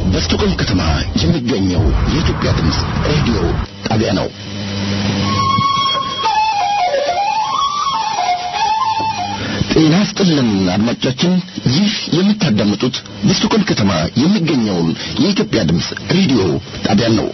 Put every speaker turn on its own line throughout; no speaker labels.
በስቶኮልም ከተማ የሚገኘው የኢትዮጵያ ድምፅ ሬዲዮ ጣቢያ ነው። ጤና ይስጥልን አድማጮቻችን፣ ይህ የምታዳምጡት በስቶኮልም ከተማ የሚገኘውን የኢትዮጵያ ድምፅ ሬዲዮ ጣቢያን ነው።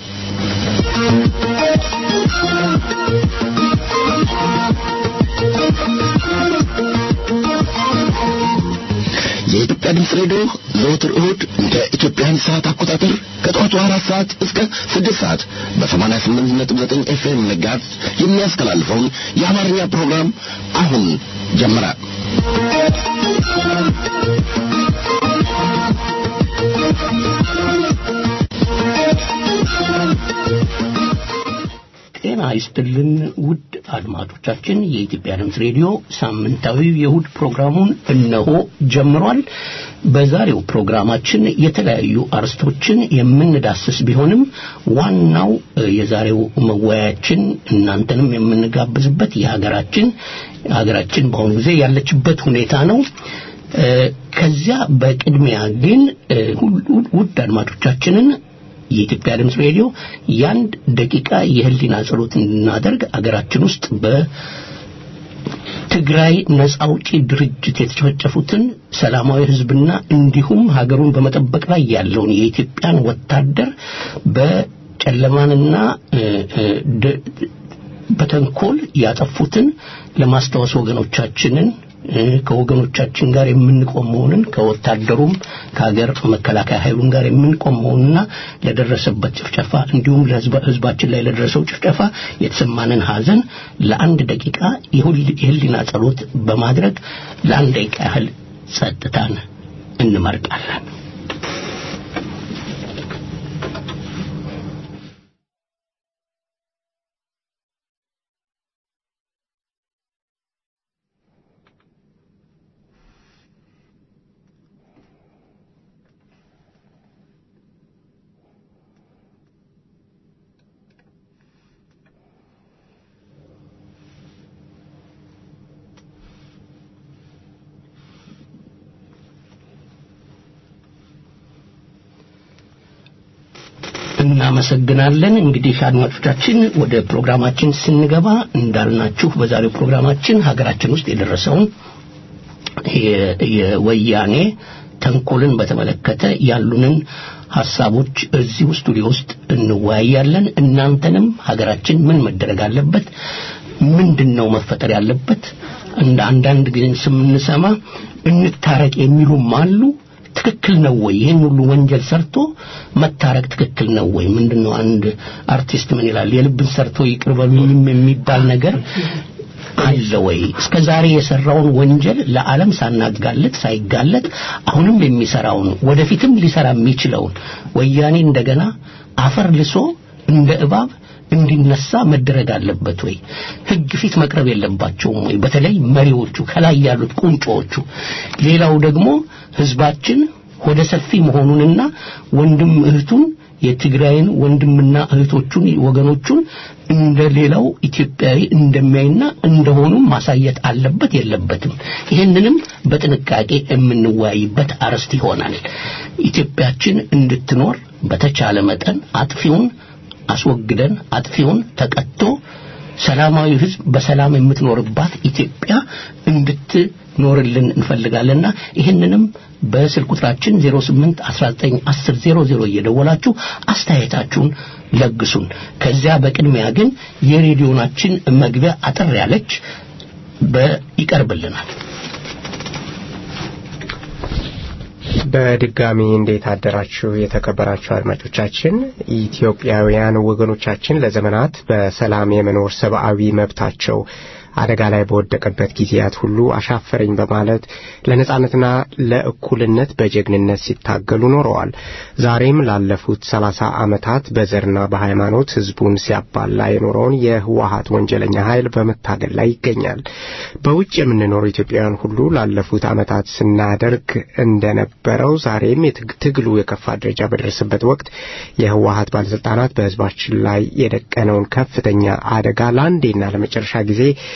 የኢትዮጵያ ድምፅ ሬዲዮ ዘወትር እሁድ እንደ ኢትዮጵያን ሰዓት አቆጣጠር ከጠዋቱ አራት ሰዓት እስከ ስድስት ሰዓት በሰማንያ ስምንት ነጥብ ዘጠኝ ኤፍኤም ንጋት የሚያስተላልፈውን የአማርኛ ፕሮግራም አሁን ጀመረ።
ጤና ይስጥልን ውድ አድማጮቻችን፣ የኢትዮጵያ ድምፅ ሬዲዮ ሳምንታዊ የእሁድ ፕሮግራሙን እነሆ ጀምሯል። በዛሬው ፕሮግራማችን የተለያዩ አርስቶችን የምንዳስስ ቢሆንም ዋናው የዛሬው መወያያችን እናንተንም የምንጋብዝበት የሀገራችን ሀገራችን በአሁኑ ጊዜ ያለችበት ሁኔታ ነው። ከዚያ በቅድሚያ ግን ውድ አድማጮቻችንን የኢትዮጵያ ድምፅ ሬዲዮ የአንድ ደቂቃ የህሊና ጸሎት እንድናደርግ አገራችን ውስጥ በትግራይ ነጻ አውጪ ድርጅት የተጨፈጨፉትን ሰላማዊ ህዝብና እንዲሁም ሀገሩን በመጠበቅ ላይ ያለውን የኢትዮጵያን ወታደር በጨለማንና በተንኮል ያጠፉትን ለማስታወስ ወገኖቻችንን ከወገኖቻችን ጋር የምንቆም መሆንን ከወታደሩም ከሀገር መከላከያ ኃይሉም ጋር የምንቆም መሆንና ለደረሰበት ጭፍጨፋ እንዲሁም ለህዝባችን ላይ ለደረሰው ጭፍጨፋ የተሰማንን ሀዘን ለአንድ ደቂቃ የህሊና ጸሎት በማድረግ ለአንድ ደቂቃ ያህል ጸጥታን እንመርጣለን። እናመሰግናለን። እንግዲህ አድማጮቻችን ወደ ፕሮግራማችን ስንገባ እንዳልናችሁ በዛሬው ፕሮግራማችን ሀገራችን ውስጥ የደረሰውን የወያኔ ተንኮልን በተመለከተ ያሉንን ሀሳቦች እዚሁ ስቱዲዮ ውስጥ እንወያያለን። እናንተንም ሀገራችን ምን መደረግ አለበት፣ ምንድን ነው መፈጠር ያለበት እንደ አንዳንድ ጊዜ ስምንሰማ እንታረቅ የሚሉም አሉ። ትክክል ነው ወይ? ይህን ሁሉ ወንጀል ሰርቶ መታረቅ ትክክል ነው ወይ? ምንድነው አንድ አርቲስት ምን ይላል? የልብን ሰርቶ ይቅር በሉኝም የሚባል ነገር አለ ወይ? እስከ ዛሬ የሰራውን ወንጀል ለዓለም ሳናጋለጥ ሳይጋለጥ አሁንም የሚሰራውን ወደፊትም ሊሰራ የሚችለውን ወያኔ እንደገና አፈር ልሶ እንደ እባብ እንዲነሳ መደረግ አለበት ወይ? ህግ ፊት መቅረብ የለባቸውም ወይ? በተለይ መሪዎቹ ከላይ ያሉት ቁንጮዎቹ። ሌላው ደግሞ ህዝባችን ወደ ሰፊ መሆኑንና ወንድም እህቱን የትግራይን ወንድምና እህቶቹን ወገኖቹን እንደ ሌላው ኢትዮጵያዊ እንደሚያይና እንደሆኑም ማሳየት አለበት የለበትም? ይህንንም በጥንቃቄ የምንወያይበት አርዕስት ይሆናል። ኢትዮጵያችን እንድትኖር በተቻለ መጠን አጥፊውን አስወግደን አጥፊውን ተቀጥቶ ሰላማዊ ህዝብ በሰላም የምትኖርባት ኢትዮጵያ እንድትኖርልን እንፈልጋለንና ይህንንም በስልክ ቁጥራችን 08 19 10 00 እየደወላችሁ አስተያየታችሁን ለግሱን። ከዚያ በቅድሚያ ግን የሬዲዮናችን መግቢያ አጠር ያለች ይቀርብልናል።
በድጋሚ እንዴት አደራችሁ የተከበራችሁ አድማጮቻችን። ኢትዮጵያውያን ወገኖቻችን ለዘመናት በሰላም የመኖር ሰብአዊ መብታቸው አደጋ ላይ በወደቀበት ጊዜያት ሁሉ አሻፈረኝ በማለት ለነጻነትና ለእኩልነት በጀግንነት ሲታገሉ ኖረዋል። ዛሬም ላለፉት ሰላሳ ዓመታት በዘርና በሃይማኖት ህዝቡን ሲያባላ የኖረውን የህወሀት ወንጀለኛ ኃይል በመታገል ላይ ይገኛል። በውጭ የምንኖር ኢትዮጵያውያን ሁሉ ላለፉት ዓመታት ስናደርግ እንደነበረው ዛሬም ትግሉ የከፋ ደረጃ በደረሰበት ወቅት የህወሀት ባለስልጣናት በህዝባችን ላይ የደቀነውን ከፍተኛ አደጋ ለአንዴና ለመጨረሻ ጊዜ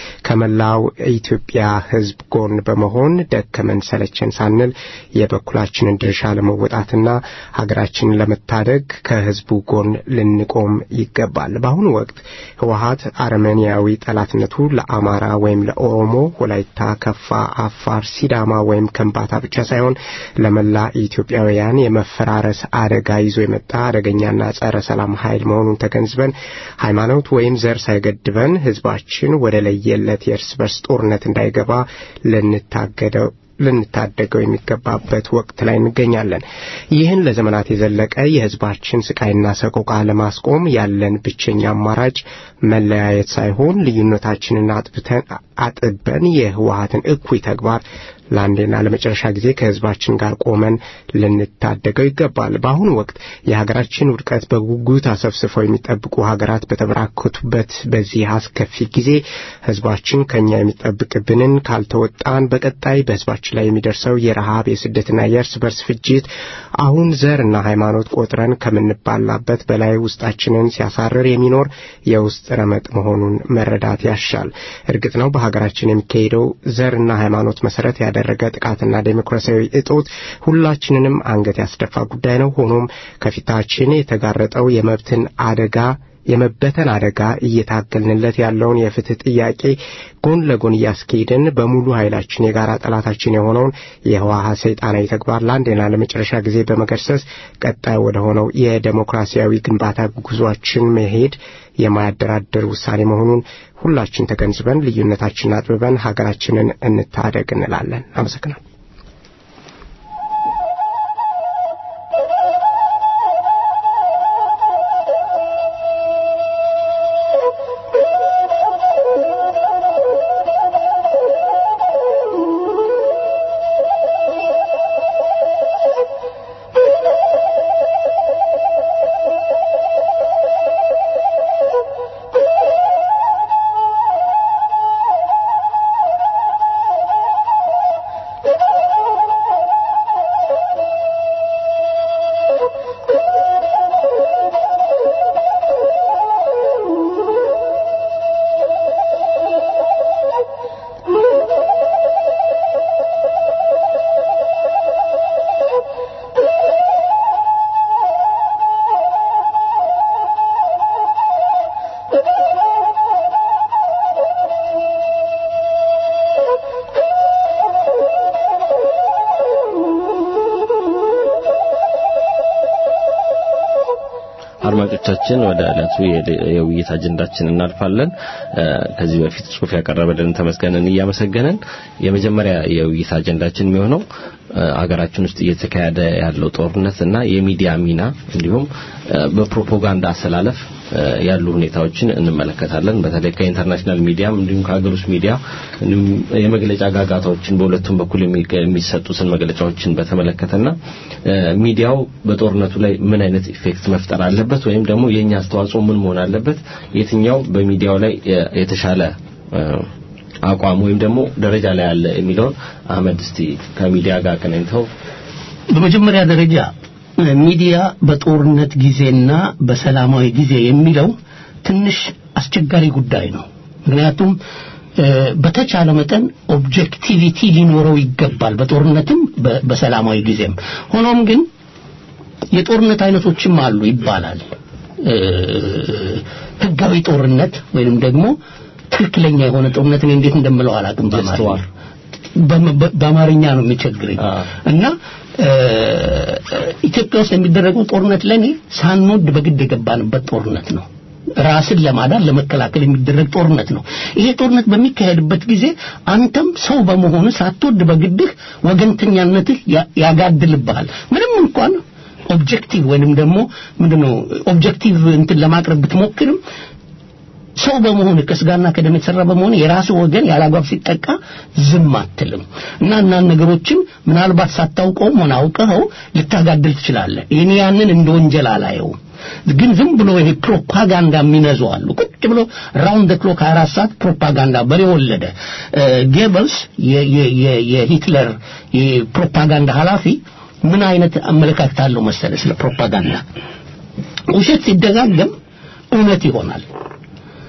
ከመላው ኢትዮጵያ ሕዝብ ጎን በመሆን ደከመን ሰለቸን ሳንል የበኩላችንን ድርሻ ለመወጣትና ሀገራችንን ለመታደግ ከሕዝቡ ጎን ልንቆም ይገባል። በአሁኑ ወቅት ህወሀት አረመኔያዊ ጠላትነቱ ለአማራ ወይም ለኦሮሞ፣ ወላይታ፣ ከፋ፣ አፋር፣ ሲዳማ ወይም ከምባታ ብቻ ሳይሆን ለመላ ኢትዮጵያውያን የመፈራረስ አደጋ ይዞ የመጣ አደገኛና ጸረ ሰላም ኃይል መሆኑን ተገንዝበን ሃይማኖት ወይም ዘር ሳይገድበን ህዝባችን ወደ ለየለት የእርስ በርስ ጦርነት እንዳይገባ ልንታገደው ልንታደገው የሚገባበት ወቅት ላይ እንገኛለን። ይህን ለዘመናት የዘለቀ የህዝባችን ስቃይና ሰቆቃ ለማስቆም ያለን ብቸኛ አማራጭ መለያየት ሳይሆን ልዩነታችንን አጥብተን አጥበን የህወሀትን እኩይ ተግባር ለአንዴና ለመጨረሻ ጊዜ ከህዝባችን ጋር ቆመን ልንታደገው ይገባል። በአሁኑ ወቅት የሀገራችን ውድቀት በጉጉት አሰፍስፈው የሚጠብቁ ሀገራት በተበራከቱበት በዚህ አስከፊ ጊዜ ህዝባችን ከኛ የሚጠብቅብንን ካልተወጣን በቀጣይ በህዝባችን ላይ የሚደርሰው የረሃብ የስደትና የእርስ በርስ ፍጅት አሁን ዘርና ሃይማኖት ቆጥረን ከምንባላበት በላይ ውስጣችንን ሲያሳርር የሚኖር የውስጥ ረመጥ መሆኑን መረዳት ያሻል። እርግጥ ነው በሀገራችን የሚካሄደው ዘርና ሃይማኖት መሰረት ያደረገ ጥቃትና ዴሞክራሲያዊ እጦት ሁላችንንም አንገት ያስደፋ ጉዳይ ነው። ሆኖም ከፊታችን የተጋረጠው የመብትን አደጋ የመበተን አደጋ እየታገልንለት ያለውን የፍትህ ጥያቄ ጎን ለጎን እያስኬድን በሙሉ ኃይላችን የጋራ ጠላታችን የሆነውን የህወሓት ሰይጣናዊ ተግባር ለአንዴና ለመጨረሻ ጊዜ በመገርሰስ ቀጣይ ወደ ሆነው የዴሞክራሲያዊ ግንባታ ጉዟችን መሄድ የማያደራድር ውሳኔ መሆኑን ሁላችን ተገንዝበን ልዩነታችንን አጥብበን ሀገራችንን እንታደግ እንላለን። አመሰግናል።
አድማጮቻችን ወደ ዕለቱ የውይይት አጀንዳችን እናልፋለን። ከዚህ በፊት ጽሁፍ ያቀረበልን ተመስገንን እያመሰገንን የመጀመሪያ የውይይት አጀንዳችን የሚሆነው አገራችን ውስጥ እየተካሄደ ያለው ጦርነት እና የሚዲያ ሚና እንዲሁም በፕሮፓጋንዳ አሰላለፍ ያሉ ሁኔታዎችን እንመለከታለን። በተለይ ከኢንተርናሽናል ሚዲያም እንዲሁም ከሀገር ውስጥ ሚዲያ እንዲሁም የመግለጫ ጋጋታዎችን በሁለቱም በኩል የሚሰጡትን መግለጫዎችን በተመለከተና ሚዲያው በጦርነቱ ላይ ምን አይነት ኢፌክት መፍጠር አለበት ወይም ደግሞ የኛ አስተዋጽኦ ምን መሆን አለበት፣ የትኛው በሚዲያው ላይ የተሻለ አቋም ወይም ደግሞ ደረጃ ላይ አለ የሚለውን አህመድ እስቲ ከሚዲያ ጋር አገናኝተው
በመጀመሪያ ደረጃ ሚዲያ በጦርነት ጊዜና በሰላማዊ ጊዜ የሚለው ትንሽ አስቸጋሪ ጉዳይ ነው። ምክንያቱም በተቻለ መጠን ኦብጀክቲቪቲ ሊኖረው ይገባል፣ በጦርነትም በሰላማዊ ጊዜም። ሆኖም ግን የጦርነት አይነቶችም አሉ ይባላል። ህጋዊ ጦርነት ወይንም ደግሞ ትክክለኛ የሆነ ጦርነት እኔ እንዴት እንደምለው አላውቅም በአማርኛ በአማርኛ ነው የሚቸግረኝ እና ኢትዮጵያ ውስጥ የሚደረገው ጦርነት ለኔ ሳንወድ በግድ የገባንበት ጦርነት ነው። ራስን ለማዳን ለመከላከል የሚደረግ ጦርነት ነው። ይሄ ጦርነት በሚካሄድበት ጊዜ አንተም ሰው በመሆኑ ሳትወድ በግድህ ወገንተኛነትህ ያጋድልብሃል። ምንም እንኳን ኦብጀክቲቭ ወይንም ደግሞ ምንድነው ኦብጀክቲቭ እንትን ለማቅረብ ብትሞክርም ሰው በመሆን ከስጋና ከደም የተሰራ በመሆን የራስ ወገን ያላግባብ ሲጠቃ ዝም አትልም እና እና ነገሮችን ምናልባት ሳታውቀውም ሆነ አውቀኸው ልታጋድል ትችላለህ። እኔ ያንን እንደ ወንጀል አላየውም። ግን ዝም ብሎ ይሄ ፕሮፓጋንዳ የሚነዙ አሉ። ቁጭ ብሎ ራውንድ ክሎክ 24 ሰዓት ፕሮፓጋንዳ በሬ ወለደ። ጌበልስ የሂትለር የፕሮፓጋንዳ ኃላፊ ምን አይነት አመለካከት አለው መሰለ ስለ ፕሮፓጋንዳ ውሸት ሲደጋገም እውነት ይሆናል።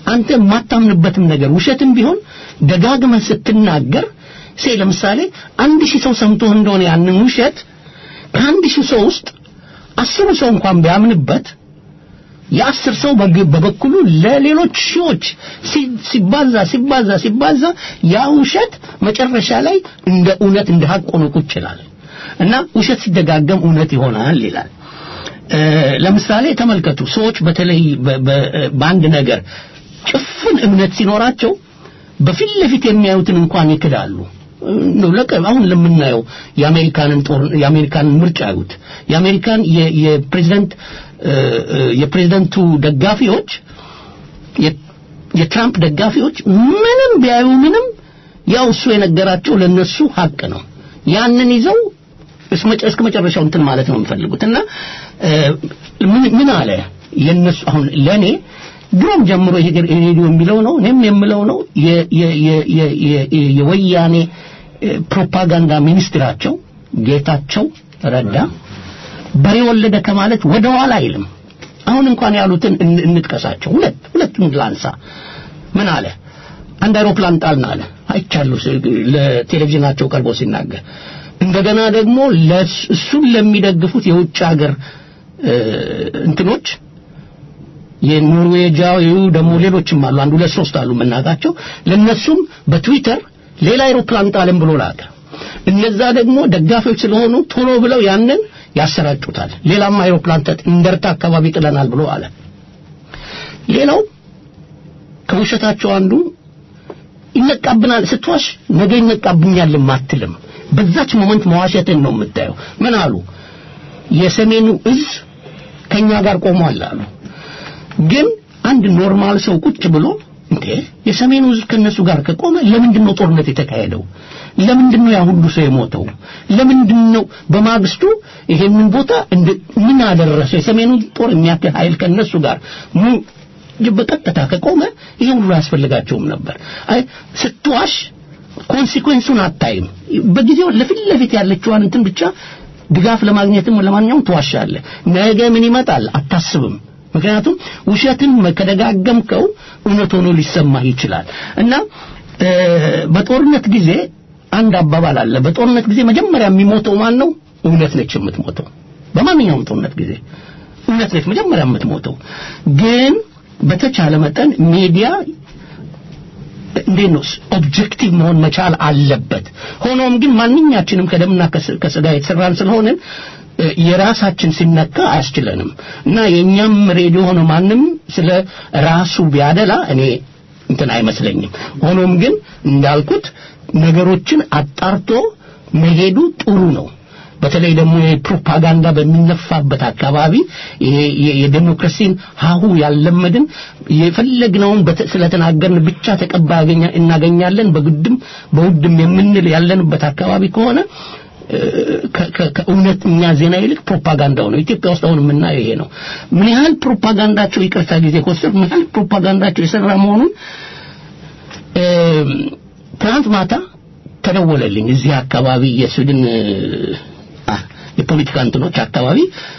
አንተ የማታምንበትም ነገር ውሸትም ቢሆን ደጋግመህ ስትናገር ሴ ለምሳሌ አንድ ሺህ ሰው ሰምቶ እንደሆነ ያንን ውሸት ከአንድ ሺህ ሰው ውስጥ አስሩ ሰው እንኳን ቢያምንበት የአስር ሰው በግ- በበኩሉ ለሌሎች ሺዎች ሲ- ሲባዛ ሲባዛ ሲባዛ ያ ውሸት መጨረሻ ላይ እንደ እውነት እንደ ሀቅ ሆኖ ቁጭ ይላል እና ውሸት ሲደጋገም እውነት ይሆናል ይላል እ፣ ለምሳሌ ተመልከቱ ሰዎች በተለይ በ- በ- በአንድ ነገር ጭፍን እምነት ሲኖራቸው በፊት ለፊት የሚያዩትን እንኳን ይክዳሉ ነው ለቀ አሁን ለምናየው የአሜሪካንን ጦር የአሜሪካንን ምርጫ ያዩት የአሜሪካን የ- የፕሬዝዳንት እ፣ እ፣ የፕሬዝዳንቱ ደጋፊዎች የ- የትራምፕ ደጋፊዎች ምንም ቢያዩ ምንም ያው እሱ የነገራቸው ለነሱ ሀቅ ነው ያንን ይዘው እስከ መጨ- እስከ መጨረሻው እንትን ማለት ነው የሚፈልጉት እና እ፣ ምን ምን አለ የነሱ አሁን ለኔ ድሮም ጀምሮ ይሄ ሬዲዮ የሚለው ነው እኔም የምለው ነው የ- የ- የ- የ- የ- የወያኔ እ፣ ፕሮፓጋንዳ ሚኒስትራቸው ጌታቸው ረዳ በሬ ወለደ ከማለት ወደ ኋላ አይልም አሁን እንኳን ያሉትን እን- እንጥቀሳቸው ሁለት ሁለቱን ላንሳ ምን አለ አንድ አይሮፕላን ጣልን አለ አይቻለሁ ስ- ለቴሌቪዥናቸው ቀርቦ ሲናገር እንደገና ደግሞ ለስ- እሱን ለሚደግፉት የውጭ ሀገር እ፣ እንትኖች የኖርዌጃዊው ደግሞ ሌሎችም አሉ አንድ ሁለት ሶስት አሉ የምናውቃቸው ለነሱም በትዊተር ሌላ አይሮፕላን ጣልን ብሎ ላከ እነዛ ደግሞ ደጋፊዎች ስለሆኑ ቶሎ ብለው ያንን ያሰራጩታል ሌላም አይሮፕላን ተጥ እንደርታ አካባቢ ጥለናል ብሎ አለ ሌላው ከውሸታቸው አንዱ ይነቃብናል ስትዋሽ ነገ ይነቃብኛል አትልም በዛች ሞመንት መዋሸትን ነው የምታየው ምን አሉ የሰሜኑ እዝ ከኛ ጋር ቆሟል አሉ ግን አንድ ኖርማል ሰው ቁጭ ብሎ እንዴ የሰሜኑ ህዝብ ከነሱ ጋር ከቆመ ለምንድን ነው ጦርነት የተካሄደው ለምንድን ነው ያ ሁሉ ሰው የሞተው ለምንድን ነው በማግስቱ ይሄንን ቦታ እንደ ምን አደረሰ የሰሜኑ ጦር የሚያክል ኃይል ከነሱ ጋር ሙ በቀጥታ ከቆመ ይሄ ሁሉ አያስፈልጋቸውም ነበር አይ ስትዋሽ ኮንሲኩዌንሱን አታይም በጊዜው ለፊት ለፊት ያለችዋን እንትን ብቻ ድጋፍ ለማግኘትም ለማንኛውም ትዋሻለህ ነገ ምን ይመጣል አታስብም ምክንያቱም ውሸትን ከደጋገምከው እውነት ሆኖ ሊሰማህ ይችላል እና እ፣ በጦርነት ጊዜ አንድ አባባል አለ በጦርነት ጊዜ መጀመሪያ የሚሞተው ማን ነው እውነት ነች የምትሞተው በማንኛውም ጦርነት ጊዜ እውነት ነች መጀመሪያ የምትሞተው ግን በተቻለ መጠን ሚዲያ እንዴት ነው ኦብጀክቲቭ መሆን መቻል አለበት ሆኖም ግን ማንኛችንም ከደምና ከስ- ከስጋ የተሰራን ስለሆንን እ፣ የራሳችን ሲነካ አያስችለንም እና የእኛም ሬዲዮ ሆነ ማንም ስለ ራሱ ቢያደላ እኔ እንትን አይመስለኝም ሆኖም ግን እንዳልኩት ነገሮችን አጣርቶ መሄዱ ጥሩ ነው በተለይ ደግሞ የፕሮፓጋንዳ በሚነፋበት አካባቢ ይሄ የ- የዴሞክራሲን ሀሁ ያለመድን የፈለግነውን በተ- ስለተናገርን ብቻ ተቀባይ ያገኛ- እናገኛለን በግድም በውድም የምንል ያለንበት አካባቢ ከሆነ እ፣ ከ- ከ- ከእውነተኛ ዜና ይልቅ ፕሮፓጋንዳው ነው ኢትዮጵያ ውስጥ አሁን የምናየው ይሄ ነው ምን ያህል ፕሮፓጋንዳቸው ይቅርታ ጊዜ ኮስተር ምን ያህል ፕሮፓጋንዳቸው የሰራ መሆኑን እ፣ ትናንት ማታ ተደወለልኝ እዚህ አካባቢ የስዊድን እ፣ አ፣ የፖለቲካ እንትኖች አካባቢ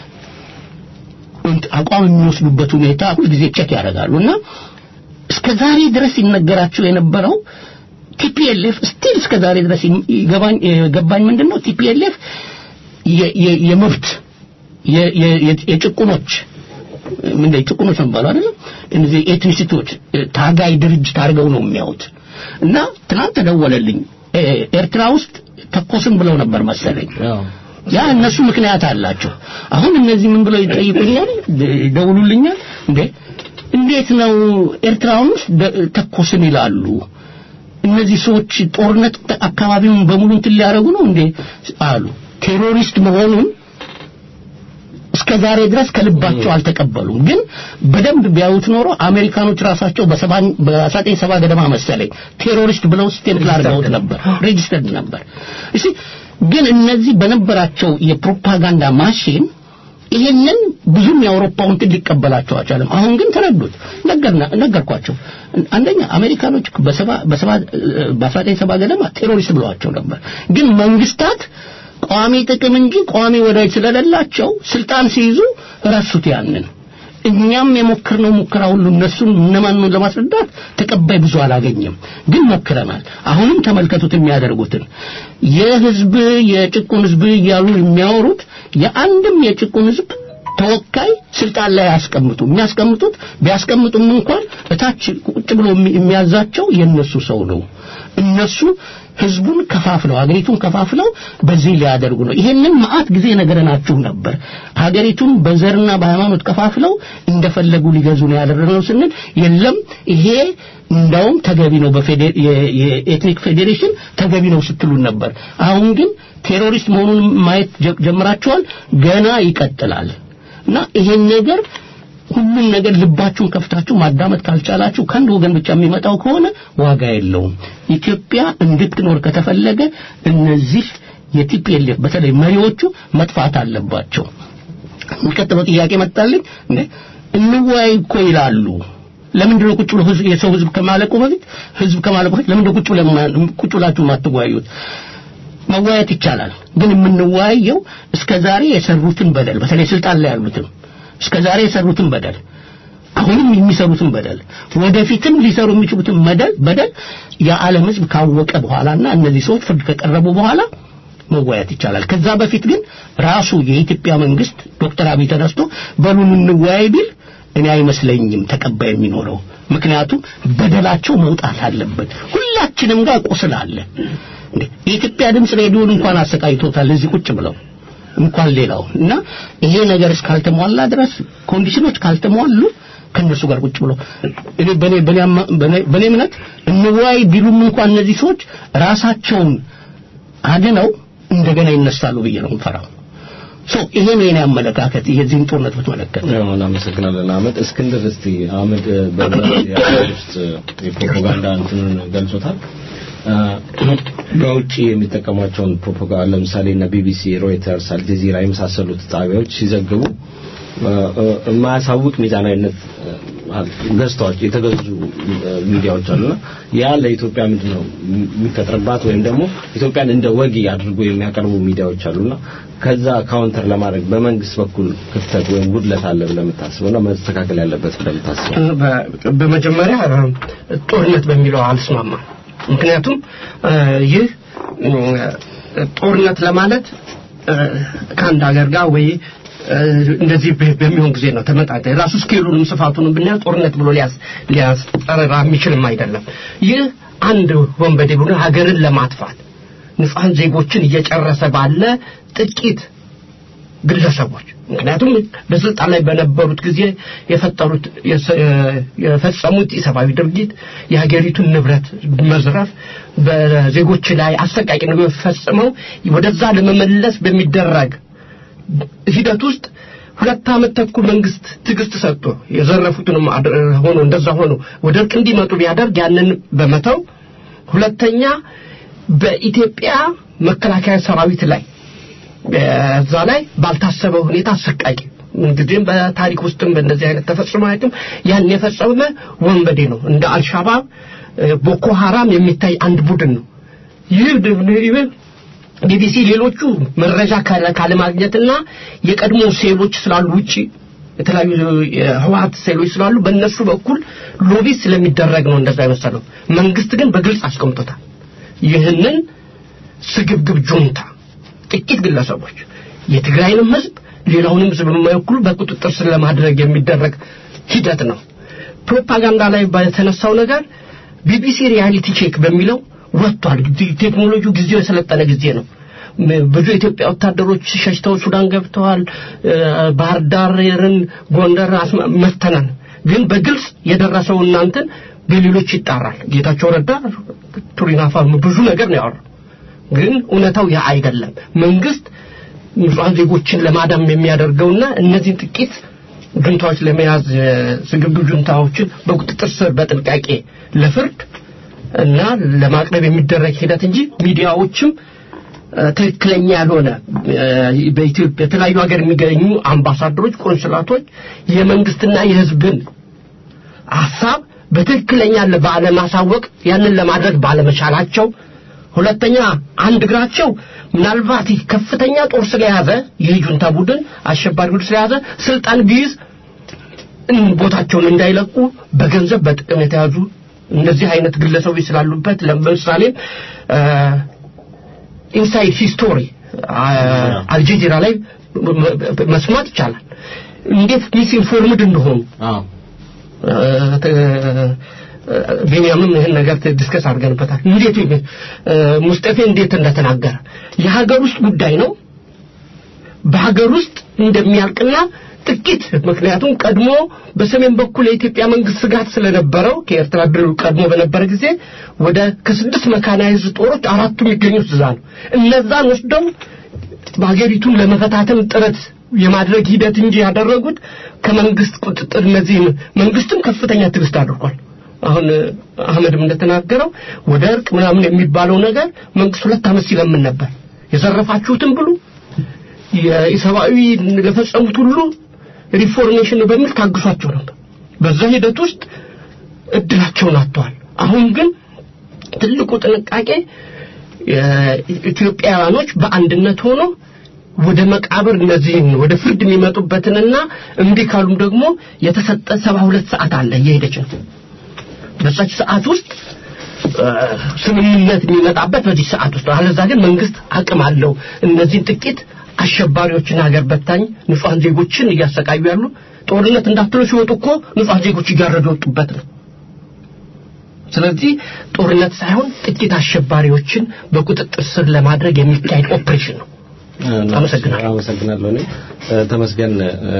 እንት- አቋም የሚወስዱበት ሁኔታ ሁልጊዜ ቸክ ያደርጋሉ እና እስከ ዛሬ ድረስ ይነገራቸው የነበረው ቲፒኤልኤፍ ስቲል እስከ ዛሬ ድረስ ይገባኝ ገባኝ ምንድን ነው ቲፒኤልኤፍ የ- የ- የመብት የ- የ- የ- የጭቁኖች ምን ጭቁኖች ነው የሚባለው አይደለም እነዚህ ኤትኒሲቲዎች ታጋይ ድርጅት አድርገው ነው የሚያዩት እና ትናንት ተደወለልኝ ኤ- ኤርትራ ውስጥ ተኮስን ብለው ነበር መሰለኝ ያ እነሱ ምክንያት አላቸው አሁን እነዚህ ምን ብለው ይጠይቁኛል ደ- ይደውሉልኛል እንዴ እንዴት ነው ኤርትራውን ውስጥ ደ- ተኮስን ይላሉ እነዚህ ሰዎች ጦርነት አካባቢውን በሙሉ እንትን ሊያደርጉ ነው እንዴ አሉ ቴሮሪስት መሆኑን እስከ ዛሬ ድረስ ከልባቸው አልተቀበሉም ግን በደንብ ቢያዩት ኖሮ አሜሪካኖች ራሳቸው በሰባ- በአስራዘጠኝ ሰባ ገደማ መሰለኝ ቴሮሪስት ብለው ስቴምፕል አድርገውት ነበር ሬጅስተርድ ነበር እሺ ግን እነዚህ በነበራቸው የፕሮፓጋንዳ ማሽን ይሄንን ብዙም የአውሮፓው እንትን ሊቀበላቸው አልቻለም አሁን ግን ተረዱት ነገርና ነገርኳቸው አንደኛ አሜሪካኖች በሰባ በሰባ በአስራዘጠኝ ሰባ ገደማ ቴሮሪስት ብለዋቸው ነበር ግን መንግስታት ቋሚ ጥቅም እንጂ ቋሚ ወዳጅ ስለሌላቸው ስልጣን ሲይዙ ረሱት ያንን እኛም የሞከርነው ሙከራ ሁሉ እነሱን እነማን ነው ለማስረዳት ተቀባይ ብዙ አላገኘም። ግን ሞክረናል። አሁንም ተመልከቱት የሚያደርጉትን የህዝብ የጭቁን ህዝብ እያሉ የሚያወሩት የአንድም የጭቁን ህዝብ ተወካይ ስልጣን ላይ ያስቀምጡ የሚያስቀምጡት ቢያስቀምጡም እንኳን እታች ቁጭ ብሎ የሚያዛቸው የነሱ ሰው ነው። እነሱ ህዝቡን ከፋፍለው ሀገሪቱን ከፋፍለው በዚህ ሊያደርጉ ነው። ይሄንን መዓት ጊዜ ነገረናችሁ ነበር። ሀገሪቱን በዘርና በሃይማኖት ከፋፍለው እንደፈለጉ ሊገዙ ነው ያደረግነው ስንል የለም ይሄ እንዳውም ተገቢ ነው የኤትኒክ ፌዴሬሽን ተገቢ ነው ስትሉን ነበር። አሁን ግን ቴሮሪስት መሆኑን ማየት ጀምራችኋል። ገና ይቀጥላል እና ይሄን ነገር ሁሉም ነገር ልባችሁን ከፍታችሁ ማዳመጥ ካልቻላችሁ ከአንድ ወገን ብቻ የሚመጣው ከሆነ ዋጋ የለውም። ኢትዮጵያ እንድትኖር ከተፈለገ እነዚህ የቲፒኤልኤፍ በተለይ መሪዎቹ መጥፋት አለባቸው። የሚቀጥለው ጥያቄ መጣልኝ። እንወያይ እኮ ይላሉ። ለምንድን ነው ቁጭ ብሎ ህዝብ የሰው ህዝብ ከማለቁ በፊት ህዝብ ከማለቁ በፊት ለምንድን ነው ቁጭ ብለ ቁጭ ብላችሁ የማትወያዩት? መወያየት ይቻላል። ግን የምንወያየው እስከ ዛሬ የሰሩትን በደል በተለይ ስልጣን ላይ ያሉትን እስከ ዛሬ የሰሩትን በደል አሁንም የሚሰሩትን በደል ወደፊትም ሊሰሩ የሚችሉትን መደል በደል የዓለም ህዝብ ካወቀ በኋላና እነዚህ ሰዎች ፍርድ ከቀረቡ በኋላ መወያየት ይቻላል። ከዛ በፊት ግን ራሱ የኢትዮጵያ መንግስት ዶክተር አብይ ተነስቶ በሉን እንወያይ ቢል እኔ አይመስለኝም ተቀባይ የሚኖረው። ምክንያቱም በደላቸው መውጣት አለበት። ሁላችንም ጋር ቁስል አለ። የኢትዮጵያ ድምፅ ሬዲዮን እንኳን አሰቃይቶታል እዚህ ቁጭ ብለው እንኳን ሌላው እና ይሄ ነገር እስካልተሟላ ድረስ ኮንዲሽኖች ካልተሟሉ ከነሱ ጋር ቁጭ ብሎ እኔ በኔ በኔ እምነት እንወያይ ቢሉም እንኳን እነዚህ ሰዎች ራሳቸውን አድነው እንደገና ይነሳሉ ብዬ ነው የምፈራው። ሶ ይሄ ነው የኔ አመለካከት የዚህን ጦርነት ብትመለከት።
እናመሰግናለን አህመድ። እስክንድር እስቲ አህመድ ውስጥ የፕሮፓጋንዳ እንትኑን ገልጾታል። በውጭ የሚጠቀሟቸውን ፕሮፓጋንዳ ለምሳሌ እነ ቢቢሲ፣ ሮይተርስ፣ አልጀዚራ የመሳሰሉት ጣቢያዎች ሲዘግቡ የማያሳውቅ ሚዛናዊነት ገዝተዋቸው የተገዙ ሚዲያዎች አሉና ያ ለኢትዮጵያ ምንድን ነው የሚፈጥርባት ወይም ደግሞ ኢትዮጵያን እንደ ወጊ አድርጎ የሚያቀርቡ ሚዲያዎች አሉና ከዛ ካውንተር ለማድረግ በመንግስት በኩል ክፍተት ወይም ጉድለት አለ ብለህ የምታስበውና መስተካከል ያለበት ብለህ የምታስበው?
በመጀመሪያ ጦርነት በሚለው አልስማማም። ምክንያቱም ይህ ጦርነት ለማለት ከአንድ ሀገር ጋር ወይ እንደዚህ በሚሆን ጊዜ ነው ተመጣጣኝ ራሱ ስኬሉንም ስፋቱንም ብናየው ጦርነት ብሎ ሊያስጠራ የሚችልም አይደለም። ይህ አንድ ወንበዴ ቡድን ሀገርን ለማጥፋት ንጹሐን ዜጎችን እየጨረሰ ባለ ጥቂት ግለሰቦች ምክንያቱም በስልጣን ላይ በነበሩት ጊዜ የፈጠሩት የፈጸሙት የሰብአዊ ድርጊት የሀገሪቱን ንብረት መዝረፍ በዜጎች ላይ አሰቃቂ ነገር ፈጽመው ወደዛ ለመመለስ በሚደረግ ሂደት ውስጥ ሁለት ዓመት ተኩል መንግስት ትዕግስት ሰጥቶ የዘረፉትንም ሆኖ እንደዛ ሆኖ ወደ እርቅ እንዲመጡ ቢያደርግ ያንን በመተው ሁለተኛ በኢትዮጵያ መከላከያ ሰራዊት ላይ በዛ ላይ ባልታሰበ ሁኔታ አሰቃቂ እንግዲህም በታሪክ ውስጥም በእንደዚህ አይነት ተፈጽሞ አያውቅም። ያን የፈጸመ ወንበዴ ነው። እንደ አልሻባብ፣ ቦኮ ሐራም የሚታይ አንድ ቡድን ነው። ይህ ቢቢሲ ሌሎቹ መረጃ ካለማግኘትና የቀድሞ ሴሎች ስላሉ ውጪ የተለያዩ የህወሀት ሴሎች ስላሉ በእነሱ በኩል ሎቢ ስለሚደረግ ነው እንደዛ የመሰለው። መንግስት ግን በግልጽ አስቀምጦታል። ይህንን ስግብግብ ጁንታ ጥቂት ግለሰቦች የትግራይንም ህዝብ ሌላውንም ህዝብ የማይወክሉ በቁጥጥር ስር ለማድረግ የሚደረግ ሂደት ነው። ፕሮፓጋንዳ ላይ በተነሳው ነገር ቢቢሲ ሪያሊቲ ቼክ በሚለው ወጥቷል። ቴክኖሎጂው ጊዜው የሰለጠነ ጊዜ ነው። ብዙ የኢትዮጵያ ወታደሮች ሸሽተው ሱዳን ገብተዋል። ባህር ዳርን፣ ጎንደር መተናል። ግን በግልጽ የደረሰው እናንተን በሌሎች ይጣራል። ጌታቸው ረዳ ቱሪናፋ ብዙ ነገር ነው ያወራው። ግን እውነታው ያ አይደለም። መንግስት ንጹሐን ዜጎችን ለማዳም የሚያደርገውና እነዚህን ጥቂት ጁንታዎች ለመያዝ ስግብግብ ጁንታዎችን በቁጥጥር ስር በጥንቃቄ ለፍርድ እና ለማቅረብ የሚደረግ ሂደት እንጂ ሚዲያዎችም ትክክለኛ ያልሆነ በኢትዮጵያ የተለያዩ ሀገር የሚገኙ አምባሳደሮች፣ ቆንስላቶች የመንግስትና የህዝብን ሀሳብ በትክክለኛ ባለማሳወቅ ያንን ለማድረግ ባለመቻላቸው ሁለተኛ አንድ እግራቸው ምናልባት ከፍተኛ ጦር ስለያዘ ይህ ጁንታ ቡድን አሸባሪ ቡድን ስለያዘ ስልጣን ቢይዝ እን- ቦታቸውን እንዳይለቁ በገንዘብ በጥቅም የተያዙ እንደዚህ አይነት ግለሰቦች ስላሉበት ለምሳሌ ኢንሳይድ ሂስቶሪ አልጀዚራ ላይ መ- መ- መስማት ይቻላል እንዴት ሚስ ኢንፎርምድ እንደሆኑ
አዎ
ቤንያምም ይህን ነገር ዲስከስ አድርገንበታል እንዴት እ፣ ሙስጠፌ እንዴት እንደተናገረ የሀገር ውስጥ ጉዳይ ነው በሀገር ውስጥ እንደሚያልቅና ጥቂት ምክንያቱም ቀድሞ በሰሜን በኩል የኢትዮጵያ መንግስት ስጋት ስለነበረው ከኤርትራ ድል ቀድሞ በነበረ ጊዜ ወደ ከስድስት መካናይዝድ ጦሮች አራቱ የሚገኙት እዛ ነው እነዛን ወስደው በሀገሪቱን ለመፈታተን ጥረት የማድረግ ሂደት እንጂ ያደረጉት ከመንግስት ቁጥጥር እነዚህ መንግስትም ከፍተኛ ትዕግስት አድርጓል አሁን አህመድም እንደተናገረው ወደ እርቅ ምናምን የሚባለው ነገር መንግስት ሁለት ዓመት ሲለምን ነበር የዘረፋችሁትን ብሉ የሰብአዊ ለፈጸሙት ሁሉ ሪፎርሜሽን በሚል ታግሷቸው ነበር በዛ ሂደት ውስጥ እድላቸውን አጥተዋል አሁን ግን ትልቁ ጥንቃቄ ኢትዮጵያውያኖች በአንድነት ሆኖ ወደ መቃብር እነዚህን ወደ ፍርድ የሚመጡበትንና እምቢ ካሉም ደግሞ የተሰጠ ሰባ ሁለት ሰዓት አለ እየሄደች ነው በዛች ሰዓት ውስጥ እ፣ ስምምነት የሚመጣበት በዚህ ሰዓት ውስጥ ነው። አለዛ ግን መንግስት አቅም አለው እነዚህን ጥቂት አሸባሪዎችን ሀገር በታኝ ንጹሐን ዜጎችን እያሰቃዩ ያሉ ጦርነት እንዳትሉ ሲወጡ እኮ ንጹሐን ዜጎች እያረዱ የወጡበት ነው ስለዚህ ጦርነት ሳይሆን ጥቂት አሸባሪዎችን በቁጥጥር ስር ለማድረግ የሚካሄድ ኦፕሬሽን ነው አመሰግናለሁ።
አመሰግናለሁ እኔም እ፣ ተመስገን እ፣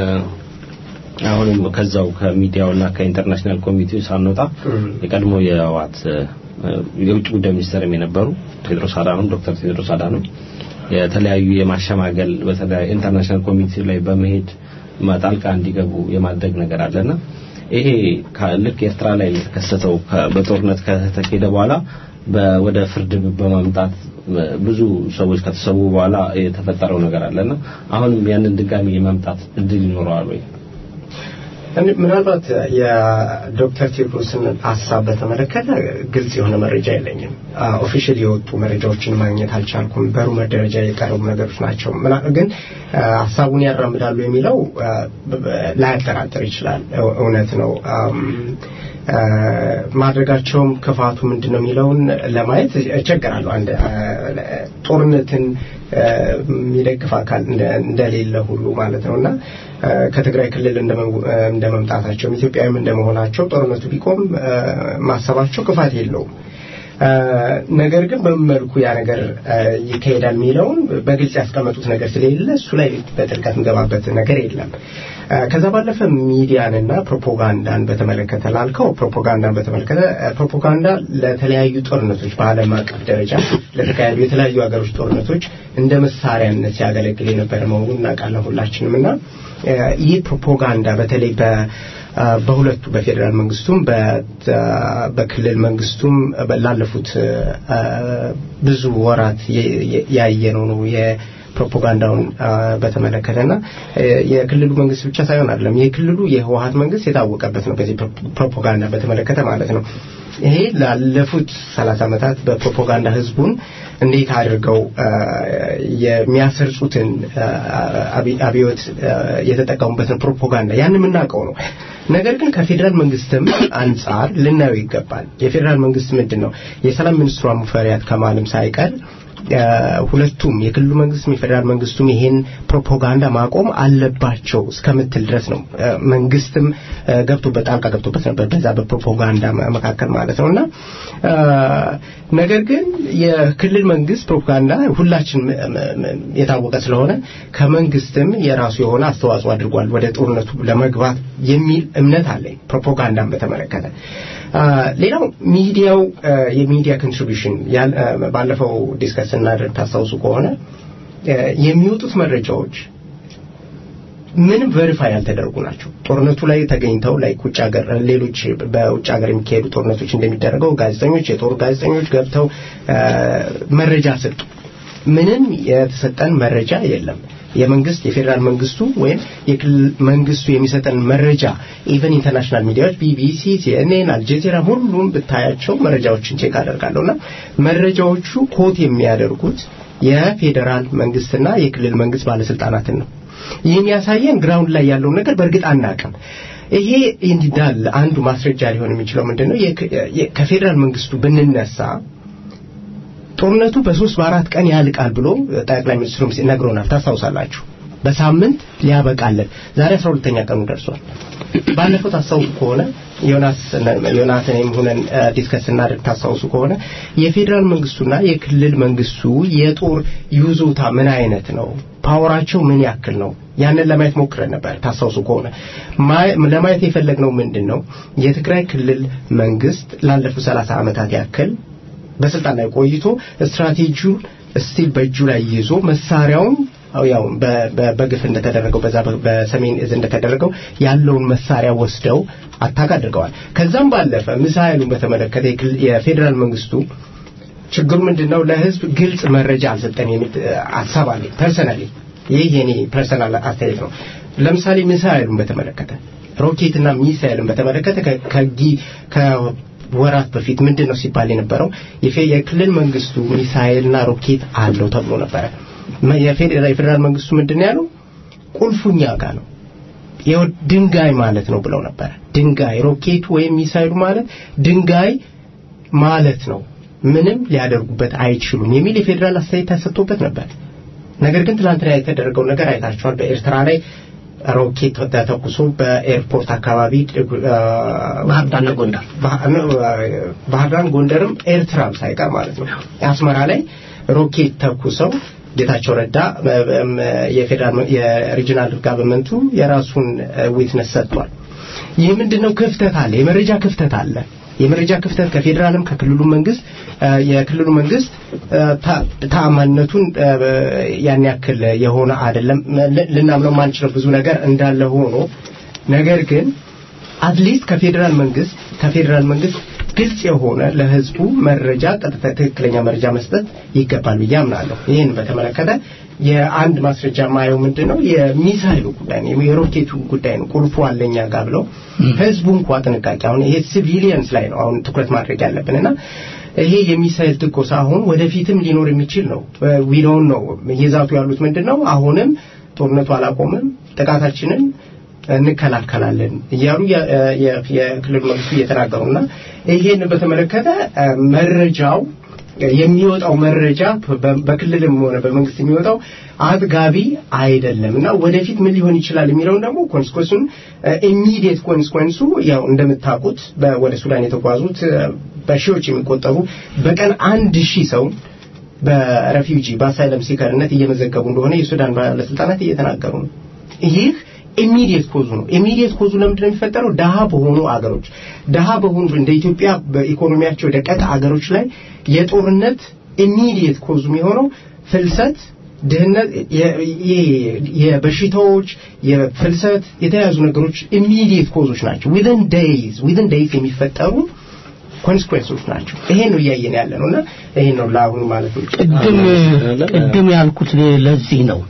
አሁንም ከዛው ከሚዲያውና ከኢንተርናሽናል ኮሚቴው ሳንወጣ የቀድሞ የህወሓት እ፣ የውጭ ጉዳይ ሚኒስትርም የነበሩ ቴድሮስ አዳኖም ዶክተር ቴድሮስ አዳኖም የተለያዩ የማሸማገል በተለያዩ ኢንተርናሽናል ኮሚቴ ላይ በመሄድ ጣልቃ እንዲገቡ የማድረግ ነገር አለና ይሄ ከ- ልክ ኤርትራ ላይ የተከሰተው ከ- በጦርነት ከተካሄደ በኋላ በ- ወደ ፍርድ በማምጣት እ፣ ብዙ ሰዎች ከተሰዉ በኋላ የተፈጠረው ነገር አለና አሁንም ያንን ድጋሚ የማምጣት እድል ይኖረዋል ወይ?
እኔ- ምናልባት የዶክተር ቴድሮስን ሀሳብ በተመለከተ ግልጽ የሆነ መረጃ የለኝም። ኦፊሻል የወጡ መረጃዎችን ማግኘት አልቻልኩም። በሩመር ደረጃ የቀረቡ ነገሮች ናቸው። ምና- ግን አ፣ ሀሳቡን ያራምዳሉ የሚለው አ፣ በ- በ- ላያጠራጥር ይችላል። እው- እውነት ነው። አም፣ አ፣ ማድረጋቸውም ክፋቱ ምንድን ነው የሚለውን ለማየት እቸገራለሁ። አንድ አ፣ ጦርነትን አ፣ የሚደግፍ አካል እንደ- እንደሌለ ሁሉ ማለት ነው እና አ፣ ከትግራይ ክልል እንደመ- እንደ መምጣታቸውም ኢትዮጵያዊም እንደመሆናቸው ጦርነቱ ቢቆም አ፣ ማሰባቸው ክፋት የለውም። አ፣ ነገር ግን በምን መልኩ ያ ነገር አ፣ ይካሄዳል የሚለውን በግልጽ ያስቀመጡት ነገር ስለሌለ እሱ ላይ በጥልቀት እንገባበት ነገር የለም። አ፣ ከዛ ባለፈ ሚዲያንና ፕሮፓጋንዳን በተመለከተ ላልከው ፕሮፓጋንዳን በተመለከተ አ፣ ፕሮፓጋንዳ ለተለያዩ ጦርነቶች በዓለም አቀፍ ደረጃ ለተካሄዱ የተለያዩ ሀገሮች ጦርነቶች እንደ መሳሪያነት ሲያገለግል የነበረ መሆኑን እናውቃለን ሁላችንም እና አ፣ ይህ ፕሮፓጋንዳ በተለይ በ አ፣ በሁለቱ በፌዴራል መንግስቱም በ- በክልል መንግስቱም ላለፉት አ፣ ብዙ ወራት የ- የ- ያየነው ነው የፕሮፓጋንዳውን አ፣ በተመለከተና አ፣ የክልሉ መንግስት ብቻ ሳይሆን አይደለም የክልሉ የህወሀት መንግስት የታወቀበት ነው በዚህ ፕሮ- ፕሮፓጋንዳ በተመለከተ ማለት ነው ይሄ ላለፉት ሰላሳ ዓመታት በፕሮፓጋንዳ ህዝቡን እንዴት አድርገው አ፣ የሚያሰርጹትን አ፣ አብይ- አብዮት አ፣ የተጠቀሙበትን ፕሮፓጋንዳ ያን የምናውቀው ነው ነገር ግን ከፌዴራል መንግስትም አንጻር ልናየው ይገባል የፌዴራል መንግስት ምንድን ነው የሰላም ሚኒስትሯ ሙፈሪያት ከማልም ሳይቀር አ፣ ሁለቱም የክልሉ መንግስትም የፌዴራል መንግስቱም ይሄን ፕሮፓጋንዳ ማቆም አለባቸው እስከምትል ድረስ ነው አ፣ መንግስትም አ፣ ገብቶበት ጣልቃ ገብቶበት ነበር በዛ በፕሮፓጋንዳ መ- መካከል ማለት ነው እና አ፣ ነገር ግን የክልል መንግስት ፕሮፓጋንዳ ሁላችን ም- ም- ም- የታወቀ ስለሆነ ከመንግስትም የራሱ የሆነ አስተዋጽኦ አድርጓል ወደ ጦርነቱ ለመግባት የሚል እምነት አለኝ ፕሮፓጋንዳን በተመለከተ አ፣ ሌላው ሚዲያው አ፣ የሚዲያ ኮንትሪቢሽን ባለፈው ዲስከስ ስናደርግ ታስታውሱ ከሆነ አ፣ የሚወጡት መረጃዎች ምንም ቬሪፋይ ያልተደረጉ ናቸው። ጦርነቱ ላይ ተገኝተው ላይ ውጭ ሀገር ሌሎች በውጭ ሀገር የሚካሄዱ ጦርነቶች እንደሚደረገው ጋዜጠኞች የጦር ጋዜጠኞች ገብተው አ፣ መረጃ ሰጡ። ምንም የተሰጠን መረጃ የለም። የመንግስት የፌዴራል መንግስቱ ወይም የክልል መንግስቱ የሚሰጠን መረጃ ኢቨን ኢንተርናሽናል ሚዲያዎች ቢቢሲ፣ ሲኤንኤን፣ አልጀዚራ ሁሉም ብታያቸው መረጃዎችን ቼክ አደርጋለሁና መረጃዎቹ ኮት የሚያደርጉት የፌዴራል መንግስትና የክልል መንግስት ባለስልጣናትን ነው። ይህ የሚያሳየን ግራውንድ ላይ ያለውን ነገር በእርግጥ አናውቅም። ይሄ እንዲዳል አንዱ ማስረጃ ሊሆን የሚችለው ምንድን ነው? ከፌዴራል መንግስቱ ብንነሳ ጦርነቱ በሶስት በአራት ቀን ያልቃል ብሎ ጠቅላይ ሚኒስትሩም ነግሮናል። ታስታውሳላችሁ። በሳምንት ሊያበቃለን። ዛሬ አስራ ሁለተኛ ቀኑ ደርሷል። ባለፈው ታስታውሱ ከሆነ ዮናታንም ሆነን ዲስከስ እናደርግ ታስታውሱ ከሆነ የፌዴራል መንግስቱና የክልል መንግስቱ የጦር ይዞታ ምን አይነት ነው፣ ፓወራቸው ምን ያክል ነው፣ ያንን ለማየት ሞክረን ነበር። ታስታውሱ ከሆነ ለማየት የፈለግነው ምንድን ነው የትግራይ ክልል መንግስት ላለፉት ሰላሳ ዓመታት ያክል በስልጣን ላይ ቆይቶ ስትራቴጂውን ስቲል በእጁ ላይ ይዞ መሳሪያውን ያው በግፍ እንደተደረገው በዛ በሰሜን እዝ እንደተደረገው ያለውን መሳሪያ ወስደው አታክ አድርገዋል። ከዛም ባለፈ ሚሳኤሉን በተመለከተ የፌዴራል መንግስቱ ችግሩ ምንድነው ለህዝብ ግልጽ መረጃ አልሰጠን የሚል ሀሳብ አለ። ፐርሰናሊ ይህ የኔ ፐርሰናል አስተያየት ነው። ለምሳሌ ሚሳኤሉን በተመለከተ ሮኬትና ሚሳኤልን በተመለከተ ከወራት በፊት ምንድን ነው ሲባል የነበረው የክልል መንግስቱ ሚሳኤልና ሮኬት አለው ተብሎ ነበረ። የፌዴራል መንግስቱ ምንድን ያለው ቁልፉኛ ጋር ነው ድንጋይ ማለት ነው ብለው ነበር። ድንጋይ ሮኬቱ ወይም ሚሳይሉ ማለት ድንጋይ ማለት ነው፣ ምንም ሊያደርጉበት አይችሉም የሚል የፌዴራል አስተያየት ተሰጥቶበት ነበር። ነገር ግን ትናንትና የተደረገው ነገር አይታችኋል። በኤርትራ ላይ ሮኬት ተተኩሶ በኤርፖርት አካባቢ
ባህርዳርና ጎንደር
ባህርዳር ጎንደርም ኤርትራም ሳይቀር ማለት ነው አስመራ ላይ ሮኬት ተኩሰው ጌታቸው ረዳ የፌዴራል የሪጂናል ጋቨርንመንቱ የራሱን ዊትነስ ሰጥቷል። ይህ ምንድነው? ክፍተት አለ፣ የመረጃ ክፍተት አለ። የመረጃ ክፍተት ከፌዴራልም ከክልሉ መንግስት የክልሉ መንግስት ተአማንነቱን ያን ያክል የሆነ አይደለም። ልናምነው ማንችለው ብዙ ነገር እንዳለ ሆኖ ነገር ግን አትሊስት ከፌዴራል መንግስት ከፌዴራል መንግስት ግልጽ የሆነ ለህዝቡ መረጃ ቀጥታ ትክክለኛ መረጃ መስጠት ይገባል ብዬ አምናለሁ። ይህን በተመለከተ የአንድ ማስረጃ ማየው ምንድን ነው የሚሳይሉ ጉዳይ ነው፣ የሮኬቱ ጉዳይ ነው። ቁልፉ አለኛ ጋር ብለው ህዝቡ እንኳ ጥንቃቄ አሁን ይሄ ሲቪሊየንስ ላይ ነው አሁን ትኩረት ማድረግ ያለብን እና ይሄ የሚሳይል ትኮሳ አሁን ወደፊትም ሊኖር የሚችል ነው። ዊዶውን ነው እየዛቱ ያሉት ምንድን ነው አሁንም ጦርነቱ አላቆምም፣ ጥቃታችንን እንከላከላለን እያሉ የክልል መንግስቱ እየተናገሩና ይሄን በተመለከተ መረጃው የሚወጣው መረጃ በክልልም ሆነ በመንግስት የሚወጣው አጥጋቢ አይደለም እና ወደፊት ምን ሊሆን ይችላል የሚለውን ደግሞ ኮንስኮንሱን ኢሚዲየት ኮንስኮንሱ ያው እንደምታውቁት ወደ ሱዳን የተጓዙት በሺዎች የሚቆጠሩ በቀን አንድ ሺህ ሰው በሬፊውጂ በአሳይለም ሲከርነት እየመዘገቡ እንደሆነ የሱዳን ባለስልጣናት እየተናገሩ ነው። ይህ ኢሚዲየት ኮዙ ነው። ኢሚዲየት ኮዙ ለምንድን ነው የሚፈጠረው? ደሃ በሆኑ አገሮች ደሃ በሆኑ እንደ ኢትዮጵያ በኢኮኖሚያቸው ደቀቅ አገሮች ላይ የጦርነት ኢሚዲየት ኮዙ የሚሆነው ፍልሰት፣ ድህነት፣ የበሽታዎች፣ የፍልሰት የተያዙ ነገሮች ኢሚዲየት ኮዞች ናቸው። ዊዝን ዴይዝ ዊዝን ዴይዝ የሚፈጠሩ ኮንስኩዌንሶች ናቸው። ይሄን ነው እያየን ያለ ነው እና ይሄን ነው ለአሁኑ ማለት ነው።
ቅድም ቅድም ያልኩት ለዚህ ነው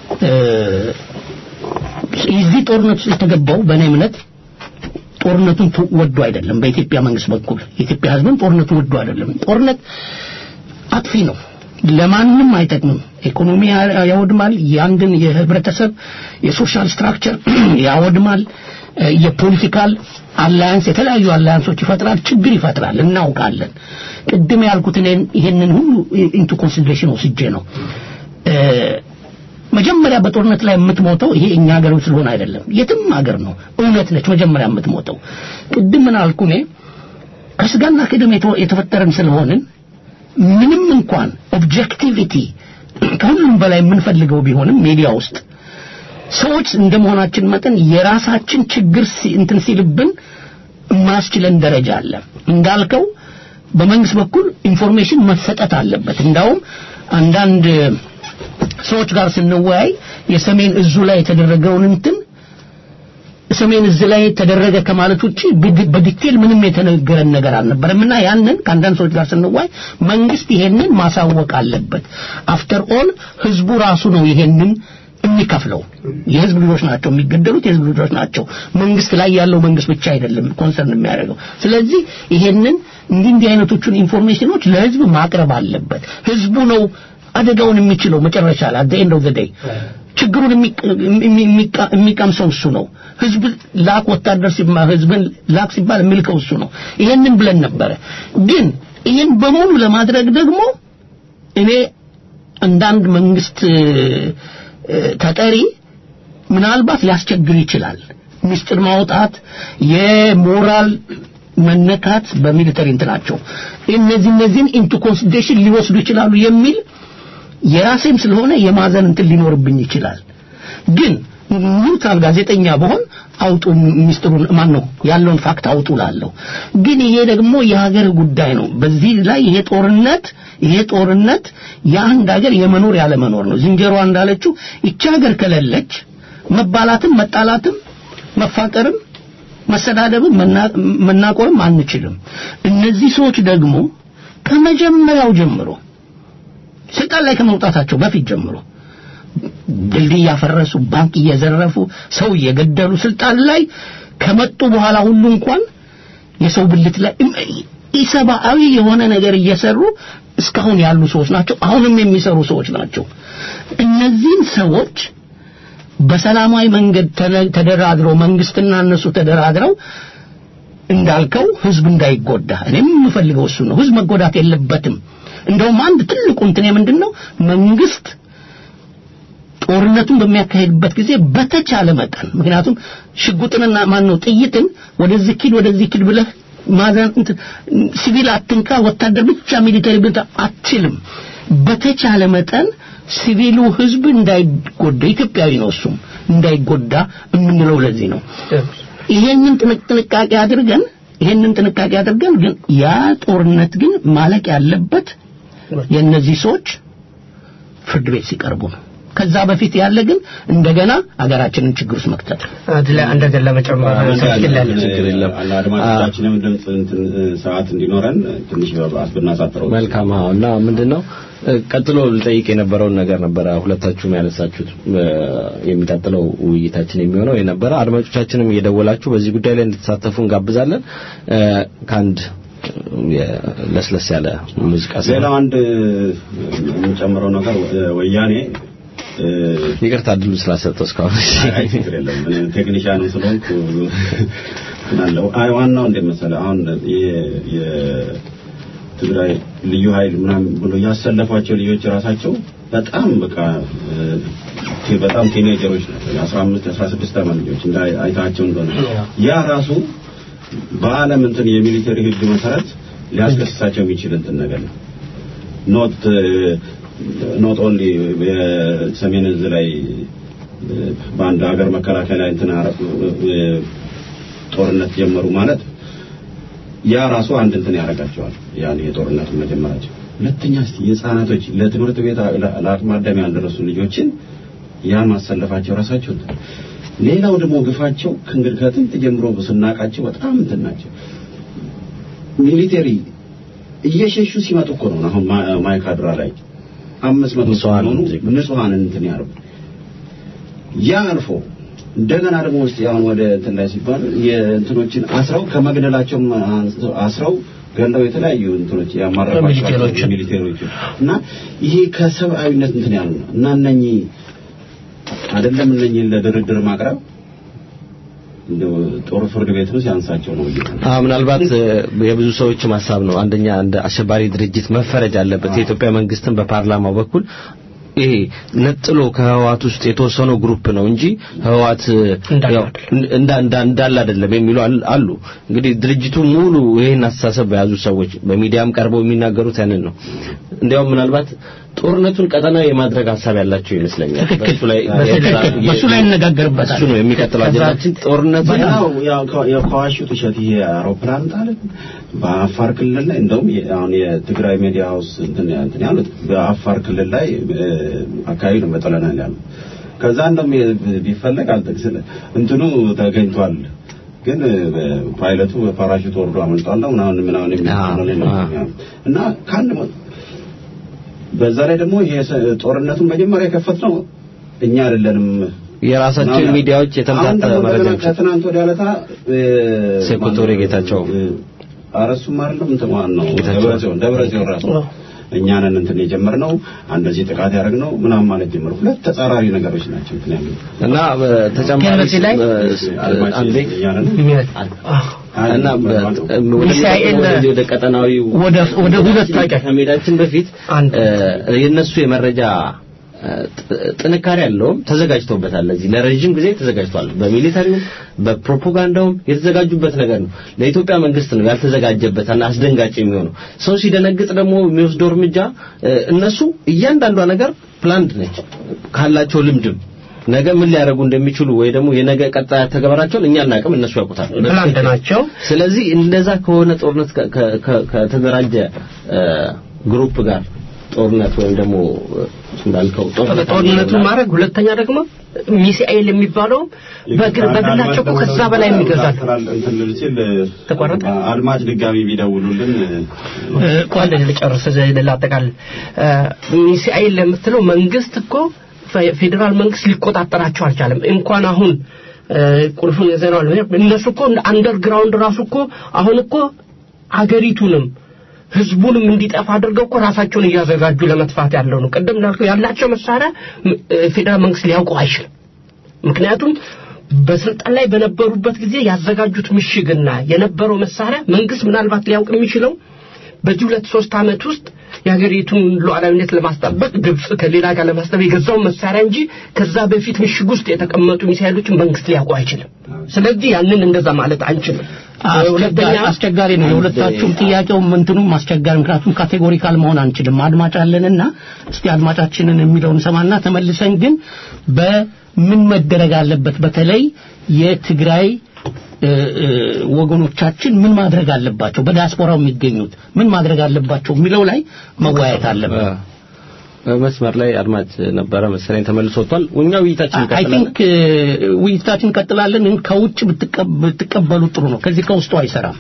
እዚህ ጦርነት ውስጥ የተገባው በእኔ እምነት ጦርነቱን ወዶ አይደለም። በኢትዮጵያ መንግስት በኩል የኢትዮጵያ ሕዝብም ጦርነቱን ወዶ አይደለም። ጦርነት አጥፊ ነው፣ ለማንም አይጠቅምም። ኢኮኖሚ ያወድማል፣ የአንድን የህብረተሰብ የሶሻል ስትራክቸር ያወድማል፣ የፖለቲካል አላያንስ የተለያዩ አላያንሶች ይፈጥራል፣ ችግር ይፈጥራል፣ እናውቃለን። ቅድም ያልኩት እኔን ይሄንን ሁሉ ኢንቱ ኮንሲደሬሽን ወስጄ ነው መጀመሪያ በጦርነት ላይ የምትሞተው ይሄ እኛ ሀገር ስለሆነ አይደለም፣ የትም ሀገር ነው። እውነት ነች መጀመሪያ የምትሞተው። ቅድም ምን አልኩ እኔ ከስጋና ከደም የተፈጠረን ስለሆንን ምንም እንኳን ኦብጀክቲቪቲ ከሁሉም በላይ የምንፈልገው ቢሆንም ሚዲያ ውስጥ ሰዎች እንደመሆናችን መጠን የራሳችን ችግር እንትን ሲልብን የማያስችለን ደረጃ አለ። እንዳልከው በመንግስት በኩል ኢንፎርሜሽን መሰጠት አለበት። እንዳውም አንዳንድ ሰዎች ጋር ስንወያይ የሰሜን እዙ ላይ የተደረገውን እንትን ሰሜን እዝ ላይ ተደረገ ከማለት ውጪ በዲቴል ምንም የተነገረን ነገር አልነበረም እና ያንን ከአንዳንድ ሰዎች ጋር ስንወያይ መንግስት ይሄንን ማሳወቅ አለበት። አፍተር ኦል ህዝቡ ራሱ ነው ይሄንን የሚከፍለው። የህዝብ ልጆች ናቸው የሚገደሉት፣ የህዝብ ልጆች ናቸው። መንግስት ላይ ያለው መንግስት ብቻ አይደለም ኮንሰርን የሚያደርገው። ስለዚህ ይሄንን እንዲህ እንዲህ አይነቶቹን ኢንፎርሜሽኖች ለህዝብ ማቅረብ አለበት። ህዝቡ ነው አደጋውን የሚችለው መጨረሻ ላይ አት ኤንድ ኦፍ ዘ ዴይ ችግሩን የሚቀምሰው እሱ ነው። ህዝብ ላክ ወታደር ሲባል ህዝብን ላክ ሲባል የሚልከው እሱ ነው። ይሄንን ብለን ነበረ። ግን ይሄን በሙሉ ለማድረግ ደግሞ እኔ እንዳንድ መንግስት ተጠሪ ምናልባት ሊያስቸግር ይችላል። ምስጢር ማውጣት የሞራል መነካት በሚሊተሪ እንትናቸው እነዚህ እነዚህን ኢንቱ ኮንሲደሬሽን ሊወስዱ ይችላሉ የሚል የራሴም ስለሆነ የማዘን እንትን ሊኖርብኝ ይችላል። ግን ኒውትራል ጋዜጠኛ በሆን አውጡ ሚስጥሩን ማን ነው ያለውን ፋክት አውጡ ላለሁ። ግን ይሄ ደግሞ የሀገር ጉዳይ ነው። በዚህ ላይ ይሄ ጦርነት ይሄ ጦርነት የአንድ ሀገር የመኖር ያለ መኖር ነው። ዝንጀሯ እንዳለችው ይቺ ሀገር ከሌለች መባላትም መጣላትም መፋቀርም መሰዳደብም መናቆርም አንችልም። እነዚህ ሰዎች ደግሞ ከመጀመሪያው ጀምሮ ስልጣን ላይ ከመውጣታቸው በፊት ጀምሮ ድልድይ እያፈረሱ ባንክ እየዘረፉ ሰው እየገደሉ ስልጣን ላይ ከመጡ በኋላ ሁሉ እንኳን የሰው ብልት ላይ ኢሰብአዊ የሆነ ነገር እየሰሩ እስካሁን ያሉ ሰዎች ናቸው። አሁንም የሚሰሩ ሰዎች ናቸው። እነዚህን ሰዎች በሰላማዊ መንገድ ተደራድረው መንግስትና እነሱ ተደራድረው እንዳልከው ህዝብ እንዳይጎዳ እኔም የምፈልገው እሱ ነው። ህዝብ መጎዳት የለበትም። እንደውም አንድ ትልቁ እንትን ምንድን ነው መንግስት ጦርነቱን በሚያካሄድበት ጊዜ በተቻለ መጠን ምክንያቱም ሽጉጥንና ማን ነው ጥይትን ወደዚህ ኪድ ወደዚህ ኪድ ብለህ ማዘን ሲቪል አትንካ፣ ወታደር ብቻ ሚሊተሪ ብቻ አትችልም። በተቻለ መጠን ሲቪሉ ህዝብ እንዳይጎዳ ኢትዮጵያዊ ነው እሱም እንዳይጎዳ የምንለው ለዚህ ነው። ይሄንን ጥንቃቄ አድርገን ይሄንን ጥንቃቄ አድርገን ግን ያ ጦርነት ግን ማለቅ ያለበት የእነዚህ ሰዎች ፍርድ ቤት ሲቀርቡ ነው። ከዛ በፊት ያለ ግን እንደገና አገራችንን ችግር ውስጥ መክተት
አንድ ላይ አንድ ነገር ለመጨመር ትችላለህ።
ችግር የለም።
አድማጮቻችንም ድምፅ እንትን ሰዓት እንዲኖረን ትንሽ ብናሳጥረው
መልካም። አዎ። እና ምንድነው ቀጥሎ ልጠይቅ የነበረውን ነገር ነበረ ሁለታችሁም ያነሳችሁት የሚቀጥለው ውይይታችን የሚሆነው የነበረ አድማጮቻችንም እየደወላችሁ በዚህ ጉዳይ ላይ እንድትሳተፉ እንጋብዛለን። ከአንድ ለስለስ ያለ ሙዚቃ
ሌላው አንድ የምጨምረው ነገር ወያኔ
ይቅርታ እድሉ ስላሰጠው እስካሁን
አይ ችግር የለም እኔ ቴክኒሻን ስለሆንኩ ምናለው አይ ዋናው እንደ መሰለህ አሁን የትግራይ ልዩ ኃይል ምናምን ብሎ ያሰለፏቸው ልጆች ራሳቸው በጣም በቃ በጣም ቲኔጀሮች ናቸው የአስራ አምስት የአስራ ስድስት ዓመት ልጆች እንደ አይታቸው እንደሆነ ያ ራሱ በዓለም እንትን የሚሊተሪ ህግ መሰረት ሊያስከስሳቸው የሚችል እንትን ነገር ነው ኖት ኖት ኦንሊ በሰሜን እዝ ላይ በአንድ ሀገር መከላከያ ላይ እንትን ጦርነት ጀመሩ ማለት ያ ራሱ አንድ እንትን ያደርጋቸዋል። ያን የጦርነቱ መጀመራቸው። ሁለተኛ እስቲ የህፃናቶች ለትምህርት ቤት ለአቅመ አዳም ያልደረሱ ልጆችን ያን ማሰለፋቸው ራሳቸው ሌላው ደግሞ ግፋቸው ከእንግዲህ ከጥንት ጀምሮ ስናቃቸው በጣም እንትን ናቸው። ሚሊቴሪ እየሸሹ ሲመጡ እኮ ነው አሁን ማይካድራ ላይ አምስት መቶ ሲሆኑ ንጹሃንን እንትን ያርጉ ያ አልፎ እንደገና ደግሞ ውስጥ አሁን ወደ እንትን ላይ ሲባል የእንትኖችን አስረው ከመግደላቸው አስረው ገለው የተለያዩ እንትኖች ያማረኳቸው ሚሊቴሮች እና ይሄ ከሰብአዊነት እንትን ያሉ ነው እና እነኚህ አይደለም እነኚህ ለድርድር ማቅረብ ጦር ፍርድ ቤት ነው ሲያንሳቸው ነው
አዎ ምናልባት የብዙ ሰዎች ሀሳብ ነው አንደኛ እንደ አሸባሪ ድርጅት መፈረጅ አለበት የኢትዮጵያ መንግስትን በፓርላማው በኩል ይሄ ነጥሎ ከህዋት ውስጥ የተወሰነው ግሩፕ ነው እንጂ ህዋት እንዳለ አይደለም የሚሉ አሉ። እንግዲህ ድርጅቱ ሙሉ ይሄን አስተሳሰብ በያዙ ሰዎች በሚዲያም ቀርበው የሚናገሩት ያንን ነው። እንዲያውም ምናልባት ጦርነቱን ቀጠናዊ የማድረግ ሀሳብ ያላቸው ይመስለኛል። በሱ ላይ
በሱ ላይ እንነጋገርበታል።
እሱ ነው የሚቀጥለው አጀንዳችን። ጦርነቱ
የከዋሹት ውሸት ይሄ አውሮፕላን ጣለ በአፋር ክልል ላይ እንደውም አሁን የትግራይ ሚዲያ ሃውስ እንትን እንትን ያሉት በአፋር ክልል ላይ አካባቢ ነው በጥለናል ያሉ ከዛ እንደውም ቢፈለግ አልጠቅስለ እንትኑ ተገኝቷል ግን ፓይለቱ በፓራሹት ወርዶ አመልጧል ነው ምናምን ምናምን የሚል እና ከአንድ በዛ ላይ ደግሞ ጦርነቱን መጀመሪያ የከፈትነው እኛ አይደለንም
የራሳቸው ሚዲያዎች የተምታታ መረጃዎች
ከትናንት ወዲያ ዕለታ
ሴኮቶሪ ጌታቸው
አረሱም አይደለም እንትን ማን ነው ደብረ ጽዮን ደብረ ጽዮን ራሱ እኛንን እንትን የጀመርነው እንደዚህ ጥቃት ያደረግነው ምናምን ማለት ጀመሩ። ሁለት ተጻራሪ ነገሮች ናቸው እንትን ያሉት
እና እ፣ ተጨማሪ
ግን በዚህ ላይ
እ፣
አድማጭ
አንዴ
እያለን
እና በ- ወደ
ሚሳኤል
ወደዚህ ወደ ቀጠናዊ
ወደ ወደ ሁለት
ከመሄዳችን በፊት
አንድ
እ፣ የነሱ የመረጃ እ፣ ጥ- ጥንካሬ ያለውም ተዘጋጅተውበታል። ለዚህ ለረጅም ጊዜ ተዘጋጅቷል። በሚሊታሪውም በፕሮፓጋንዳውም የተዘጋጁበት ነገር ነው። ለኢትዮጵያ መንግስት ነው ያልተዘጋጀበት እና አስደንጋጭ የሚሆነው። ሰው ሲደነግጥ ደግሞ የሚወስደው እርምጃ እ፣ እነሱ እያንዳንዷ ነገር ፕላንድ ነች ካላቸው ልምድም ነገ ምን ሊያደርጉ እንደሚችሉ ወይ ደግሞ የነገ ቀጣይ ተገበራቸውን እኛ አናውቅም፣ እነሱ ያውቁታል።
ፕላንድ ናቸው።
ስለዚህ እንደዛ ከሆነ ጦርነት ከ- ከ- ከ- ከተደራጀ እ፣ ግሩፕ ጋር ጦርነት ወይም ደግሞ እ፣ እንዳልከው ጦርነት
ጦርነቱን ማድረግ ሁለተኛ ደግሞ ሚሳኤል የሚባለው በግል በግላቸው እኮ ከዛ በላይ የሚገዛሉ
እንትን ልል ሲል
ተቋረጠ?
አድማጭ ድጋሚ ቢደውሉልን
ቆይ ልጨርስ ላጠቃልል ሚሳኤል ለምትለው መንግስት እኮ ፌ- ፌዴራል መንግስት ሊቆጣጠራቸው አልቻለም እንኳን አሁን እ፣ ቁልፉን የዘናል እነሱ እኮ አንደርግራውንድ ራሱ እኮ አሁን እኮ አገሪቱንም ህዝቡንም እንዲጠፋ አድርገው እኮ ራሳቸውን እያዘጋጁ ለመጥፋት ያለው ነው ቅድም እንዳልከው ያላቸው መሳሪያ ም- እ፣ ፌዴራል መንግስት ሊያውቀው አይችልም ምክንያቱም በስልጣን ላይ በነበሩበት ጊዜ ያዘጋጁት ምሽግና የነበረው መሳሪያ መንግስት ምናልባት ሊያውቅ የሚችለው በዚህ ሁለት ሶስት ዓመት ውስጥ የሀገሪቱን ሉዓላዊነት ለማስጠበቅ ግብጽ ከሌላ ጋር ለማስጠበቅ የገዛውን መሳሪያ እንጂ ከዛ በፊት ምሽግ ውስጥ የተቀመጡ ሚሳይሎችን መንግስት ሊያውቁ አይችልም። ስለዚህ ያንን እንደዛ ማለት አንችልም። ሁለተኛ
አስቸጋሪ ነው። የሁለታችሁም ጥያቄውም እንትኑም አስቸጋሪ ምክንያቱም ካቴጎሪካል መሆን አንችልም። አድማጭ አለንና እስቲ አድማጫችንን የሚለውን ሰማና ተመልሰን ግን በምን መደረግ አለበት በተለይ የትግራይ እ፣ እ፣ ወገኖቻችን ምን ማድረግ አለባቸው፣ በዲያስፖራው የሚገኙት ምን ማድረግ አለባቸው የሚለው ላይ መወያየት አለበት።
መስመር ላይ አድማጭ ነበረ መሰለኝ ተመልሶ ወጥቷል። እኛ ውይይታችን
አይ
እንቀጥላለን።
ቲንክ ውይይታችን እንቀጥላለን። ግን ከውጭ ብትቀብ- ብትቀበሉ ጥሩ ነው። ከዚህ ከውስጡ አይሰራም።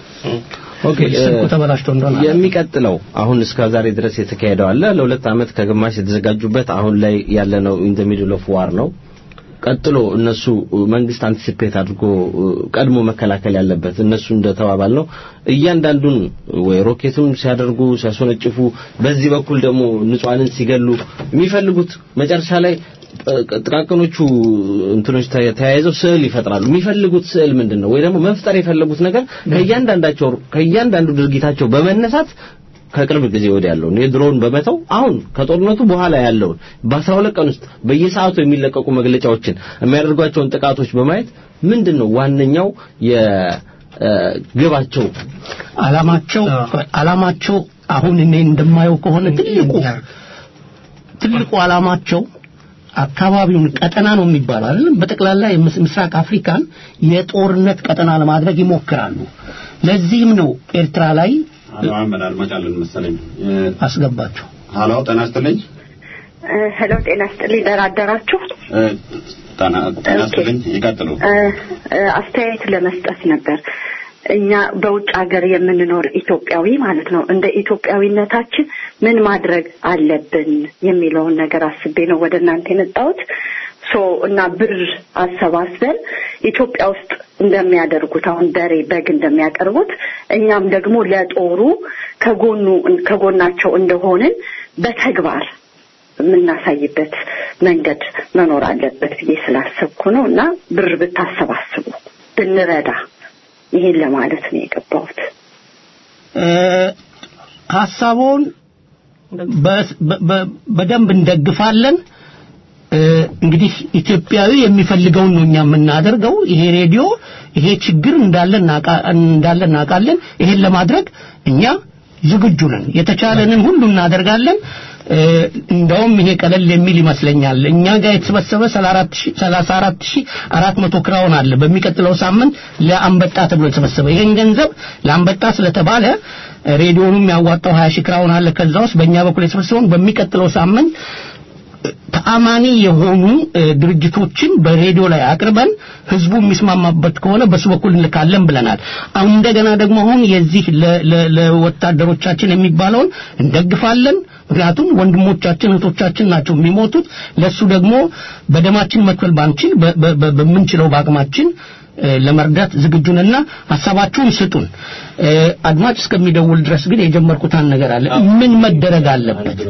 ኦኬ
ስልኩ
እ፣
ተበላሽቶ እንደሆነ አላውቅም።
የሚቀጥለው አሁን እስከ ዛሬ ድረስ የተካሄደው አለ ለሁለት ዓመት ከግማሽ የተዘጋጁበት አሁን ላይ ያለነው ኢን ዘ ሚድል ኦፍ ዋር ነው። ቀጥሎ እነሱ መንግስት አንቲሲፔት አድርጎ ቀድሞ መከላከል ያለበት እነሱ እንደተባባል ነው እያንዳንዱን ወይ ሮኬቱን ሲያደርጉ ሲያስወነጭፉ፣ በዚህ በኩል ደግሞ ንጹሃንን ሲገሉ የሚፈልጉት መጨረሻ ላይ እ፣ ጥቃቅኖቹ እንትኖች ተ- ተያይዘው ስዕል ይፈጥራሉ። የሚፈልጉት ስዕል ምንድን ነው? ወይ ደግሞ መፍጠር የፈለጉት ነገር ከእያንዳንዳቸው ከእያንዳንዱ ድርጊታቸው በመነሳት ከቅርብ ጊዜ ወዲህ ያለውን የድሮውን በመተው አሁን ከጦርነቱ በኋላ ያለውን በአስራ ሁለት ቀን ውስጥ በየሰዓቱ የሚለቀቁ መግለጫዎችን የሚያደርጓቸውን ጥቃቶች በማየት ምንድን ነው ዋነኛው የግባቸው
አላማቸው አላማቸው አሁን እኔ እንደማየው ከሆነ ትልቁ ትልቁ አላማቸው አካባቢውን ቀጠና ነው የሚባለው አይደለም በጠቅላላ የምስ- ምስራቅ አፍሪካን የጦርነት ቀጠና ለማድረግ ይሞክራሉ ለዚህም ነው ኤርትራ ላይ
አሎ አህመድ አድማጭ አለን መሰለኝ እ፣
አስገባቸው
ሀሎ ጤና ይስጥልኝ
ሄሎ ጤና ስጥልኝ ደህና አደራችሁ
እ፣ ጤና ጤና ይስጥልኝ ይቀጥሉ
እ፣ እ፣ አስተያየት ለመስጠት ነበር እኛ በውጭ ሀገር የምንኖር ኢትዮጵያዊ ማለት ነው እንደ ኢትዮጵያዊነታችን ምን ማድረግ አለብን የሚለውን ነገር አስቤ ነው ወደ እናንተ የመጣሁት ሶ እና ብር አሰባስበን ኢትዮጵያ ውስጥ እንደሚያደርጉት አሁን በሬ በግ እንደሚያቀርቡት እኛም ደግሞ ለጦሩ ከጎኑ ከጎናቸው እንደሆንን በተግባር የምናሳይበት መንገድ መኖር አለበት ብዬ ስላሰብኩ ነው እና ብር ብታሰባስቡ ብንረዳ ይሄን ለማለት ነው የገባሁት።
እ፣ ሀሳቡን በ- በ- በ- በደንብ እንደግፋለን እ፣ እንግዲህ ኢትዮጵያዊ የሚፈልገውን ነው እኛ የምናደርገው ይሄ ሬዲዮ ይሄ ችግር እንዳለ እናቃ- እንዳለ እናውቃለን ይሄን ለማድረግ እኛ ዝግጁ ነን የተቻለንን ሁሉ እናደርጋለን እ፣ እንደውም ይሄ ቀለል የሚል ይመስለኛል እኛ ጋር የተሰበሰበ 34400 ክራውን አለ በሚቀጥለው ሳምንት ለአንበጣ ተብሎ የተሰበሰበ ይሄን ገንዘብ ለአንበጣ ስለተባለ ሬዲዮኑም ያዋጣው 20 ሺህ ክራውን አለ ከዛ ውስጥ በእኛ በኩል የተሰበሰበውን በሚቀጥለው ሳምንት ተአማኒ የሆኑ እ፣ ድርጅቶችን በሬዲዮ ላይ አቅርበን ህዝቡ የሚስማማበት ከሆነ በሱ በኩል እንልካለን ብለናል። አሁን እንደገና ደግሞ አሁን የዚህ ለ- ለ- ለወታደሮቻችን የሚባለውን እንደግፋለን። ምክንያቱም ወንድሞቻችን እህቶቻችን ናቸው የሚሞቱት። ለሱ ደግሞ በደማችን መክፈል ባንችል በ- በ- በ- በምንችለው በአቅማችን ለመርዳት ዝግጁ ነንና ሀሳባችሁን ስጡን። አድማጭ እስከሚደውል ድረስ ግን የጀመርኩት አንድ ነገር አለ። ምን መደረግ አለበት?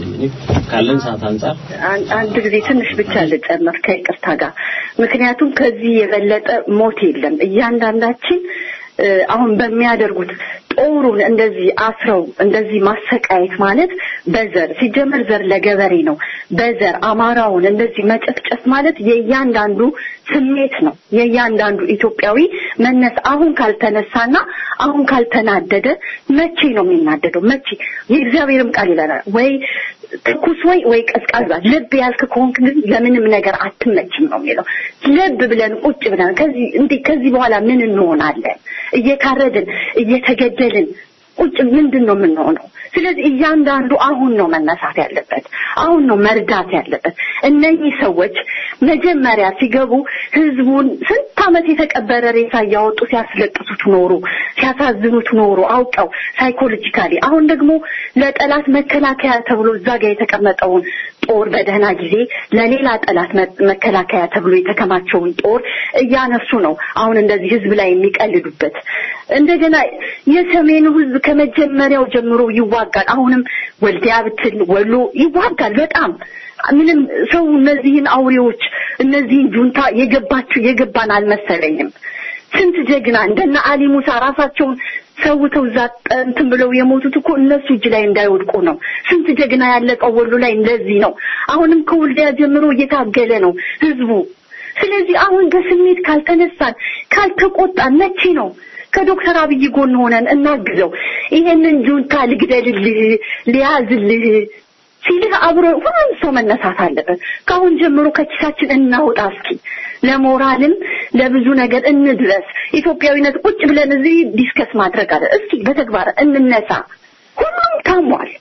ካለን ሰዓት አንጻር
አንድ ጊዜ ትንሽ ብቻ ልጨምር ከይቅርታ ጋር ምክንያቱም ከዚህ የበለጠ ሞት የለም። እያንዳንዳችን አሁን በሚያደርጉት ጦሩን እንደዚህ አስረው እንደዚህ ማሰቃየት ማለት በዘር ሲጀመር ዘር ለገበሬ ነው። በዘር አማራውን እንደዚህ መጨፍጨፍ ማለት የእያንዳንዱ ስሜት ነው። የእያንዳንዱ ኢትዮጵያዊ መነስ አሁን ካልተነሳና አሁን ካልተናደደ መቼ ነው የሚናደደው? መቼ የእግዚአብሔርም ቃል ይለናል ወይ ትኩስ ወይ ወይ ቀዝቃዛ ልብ ያልክ ከሆንክ ግን ለምንም ነገር አትመችም ነው የሚለው። ልብ ብለን ቁጭ ብለን ከዚህ እንዴ ከዚህ በኋላ ምን እንሆናለን? እየታረድን እየተገደልን ቁጭ ምንድን ነው የምንሆነው? ስለዚህ እያንዳንዱ አሁን ነው መነሳት ያለበት፣ አሁን ነው መርዳት ያለበት። እነኚህ ሰዎች መጀመሪያ ሲገቡ ህዝቡን ስንት ዓመት የተቀበረ ሬሳ እያወጡ ሲያስለቅሱት ኖሩ፣ ሲያሳዝኑት ኖሩ አውቀው ሳይኮሎጂካሊ። አሁን ደግሞ ለጠላት መከላከያ ተብሎ እዛ ጋር የተቀመጠውን ጦር በደህና ጊዜ ለሌላ ጠላት መከላከያ ተብሎ የተከማቸውን ጦር እያነሱ ነው አሁን እንደዚህ ህዝብ ላይ የሚቀልዱበት። እንደገና የሰሜኑ ህዝብ ከመጀመሪያው ጀምሮ ይዋጋል። አሁንም ወልዲያ ብትል ወሎ ይዋጋል በጣም ምንም ሰው እነዚህን አውሬዎች እነዚህን ጁንታ የገባቸው የገባን አልመሰለኝም። ስንት ጀግና እንደነ አሊ ሙሳ ራሳቸውን ሰውተው እዛ እንትን ብለው የሞቱት እኮ እነሱ እጅ ላይ እንዳይወድቁ ነው። ስንት ጀግና ያለቀው ወሎ ላይ እንደዚህ ነው። አሁንም ከወልዲያ ጀምሮ እየታገለ ነው ህዝቡ። ስለዚህ አሁን በስሜት ካልተነሳን ካልተቆጣን መቼ ነው ከዶክተር አብይ ጎን ሆነን እናግዘው? ይሄንን ጁንታ ልግደልልህ፣ ሊያዝልህ ሲልህ አብሮ ሁሉም ሰው መነሳት አለበት። ከአሁን ጀምሮ ከኪሳችን እናውጣ እስኪ ለሞራልም ለብዙ ነገር እንድረስ። ኢትዮጵያዊነት ቁጭ ብለን እዚህ ዲስከስ ማድረግ አለ። እስኪ በተግባር እንነሳ። ሁሉም ታሟል።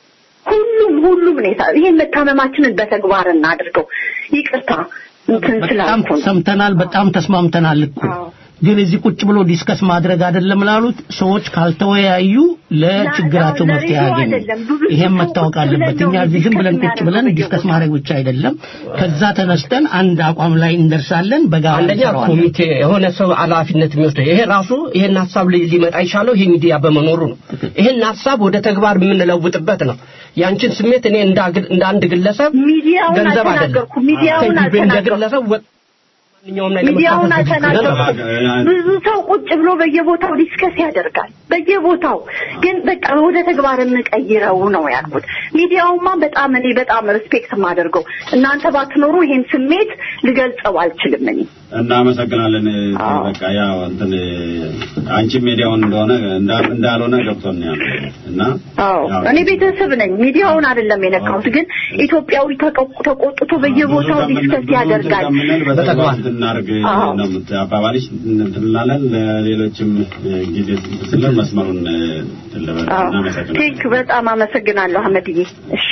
ሁሉም ሁሉም ሁኔታ ይሄን መታመማችንን በተግባር እናድርገው። ይቅርታ እንትን
በጣም
ስላልኩ ነው።
ሰምተናል፣ በጣም ተስማምተናል እኮ ግን እዚህ ቁጭ ብሎ ዲስከስ ማድረግ አይደለም ላሉት ሰዎች ካልተወያዩ ለችግራቸው
ላ-
መፍትሄ
ለሬዲዮ
ያገኙ።
አይደለም፣ ብዙ
ይሄም
ሰው
መታወቅ
ቁጭ ብለን
አለበት።
ነው
እኛ እዚህ ዝም
ዲስከስ
ብለን ቁጭ ብለን
የምናደርገው
ዲስከስ
በየቦታው።
ማድረግ ብቻ አይደለም። ከዛ ተነስተን አንድ አቋም ላይ እንደርሳለን። በጋራ
አንደኛ
እንሰራዋለን።
ኮሚቴ የሆነ ሰው ኃላፊነት የሚወስደው ይሄ ራሱ ይሄን ሀሳብ ሊ- ሊመጣ የቻለው ይሄ ሚዲያ በመኖሩ ነው። ይሄን ሀሳብ ወደ ተግባር የምንለውጥበት ነው። ያንቺን ስሜት እኔ እንደ አግ- እንደ አንድ ግለሰብ
ሚዲያውን
ገንዘብ አይደለም
አልተናገርኩም። ሚዲያውን
እንደ
አልተናገርኩም።
ግለሰብ ወ- ማንኛውም ነገር
ሚዲያውን
መሳተፍ
አልተናገርኩም።
ገንዘብ-
ብዙ ሰው ቁጭ ብሎ በየቦታው ዲስከስ ያደርጋል። በየቦታው ግን በቃ ወደ ተግባር እንቀይረው ነው ያልኩት። ሚዲያውማ በጣም እኔ በጣም ሪስፔክት የማደርገው እናንተ ባትኖሩ ይሄን ስሜት ልገልጸው አልችልም እኔ
እናመሰግናለን።
አዎ።
በቃ ያው እንትን አንቺ ሚዲያውን እንደሆነ እንዳ- እንዳልሆነ ገብቶን ያለ እና
አዎ
ያው
እኔ ቤተሰብ ነኝ። ሚዲያውን አይደለም የነካሁት፣ ግን ኢትዮጵያዊ ተቆ- ተቆጥቶ በየቦታው
ብዙ
ዲስከስ
ከምንል
ያደርጋል።
ከምንል በተግባር
በተግባር
እንድናርግ
አዎ።
ነው የምት- አባባልሽ እንትን እንላለን። ለሌሎችም ጊዜ ስለን መስመሩን እንትን ልበል። እናመሰግናለን።
ቴንክ በጣም አመሰግናለሁ አህመድዬ። እሺ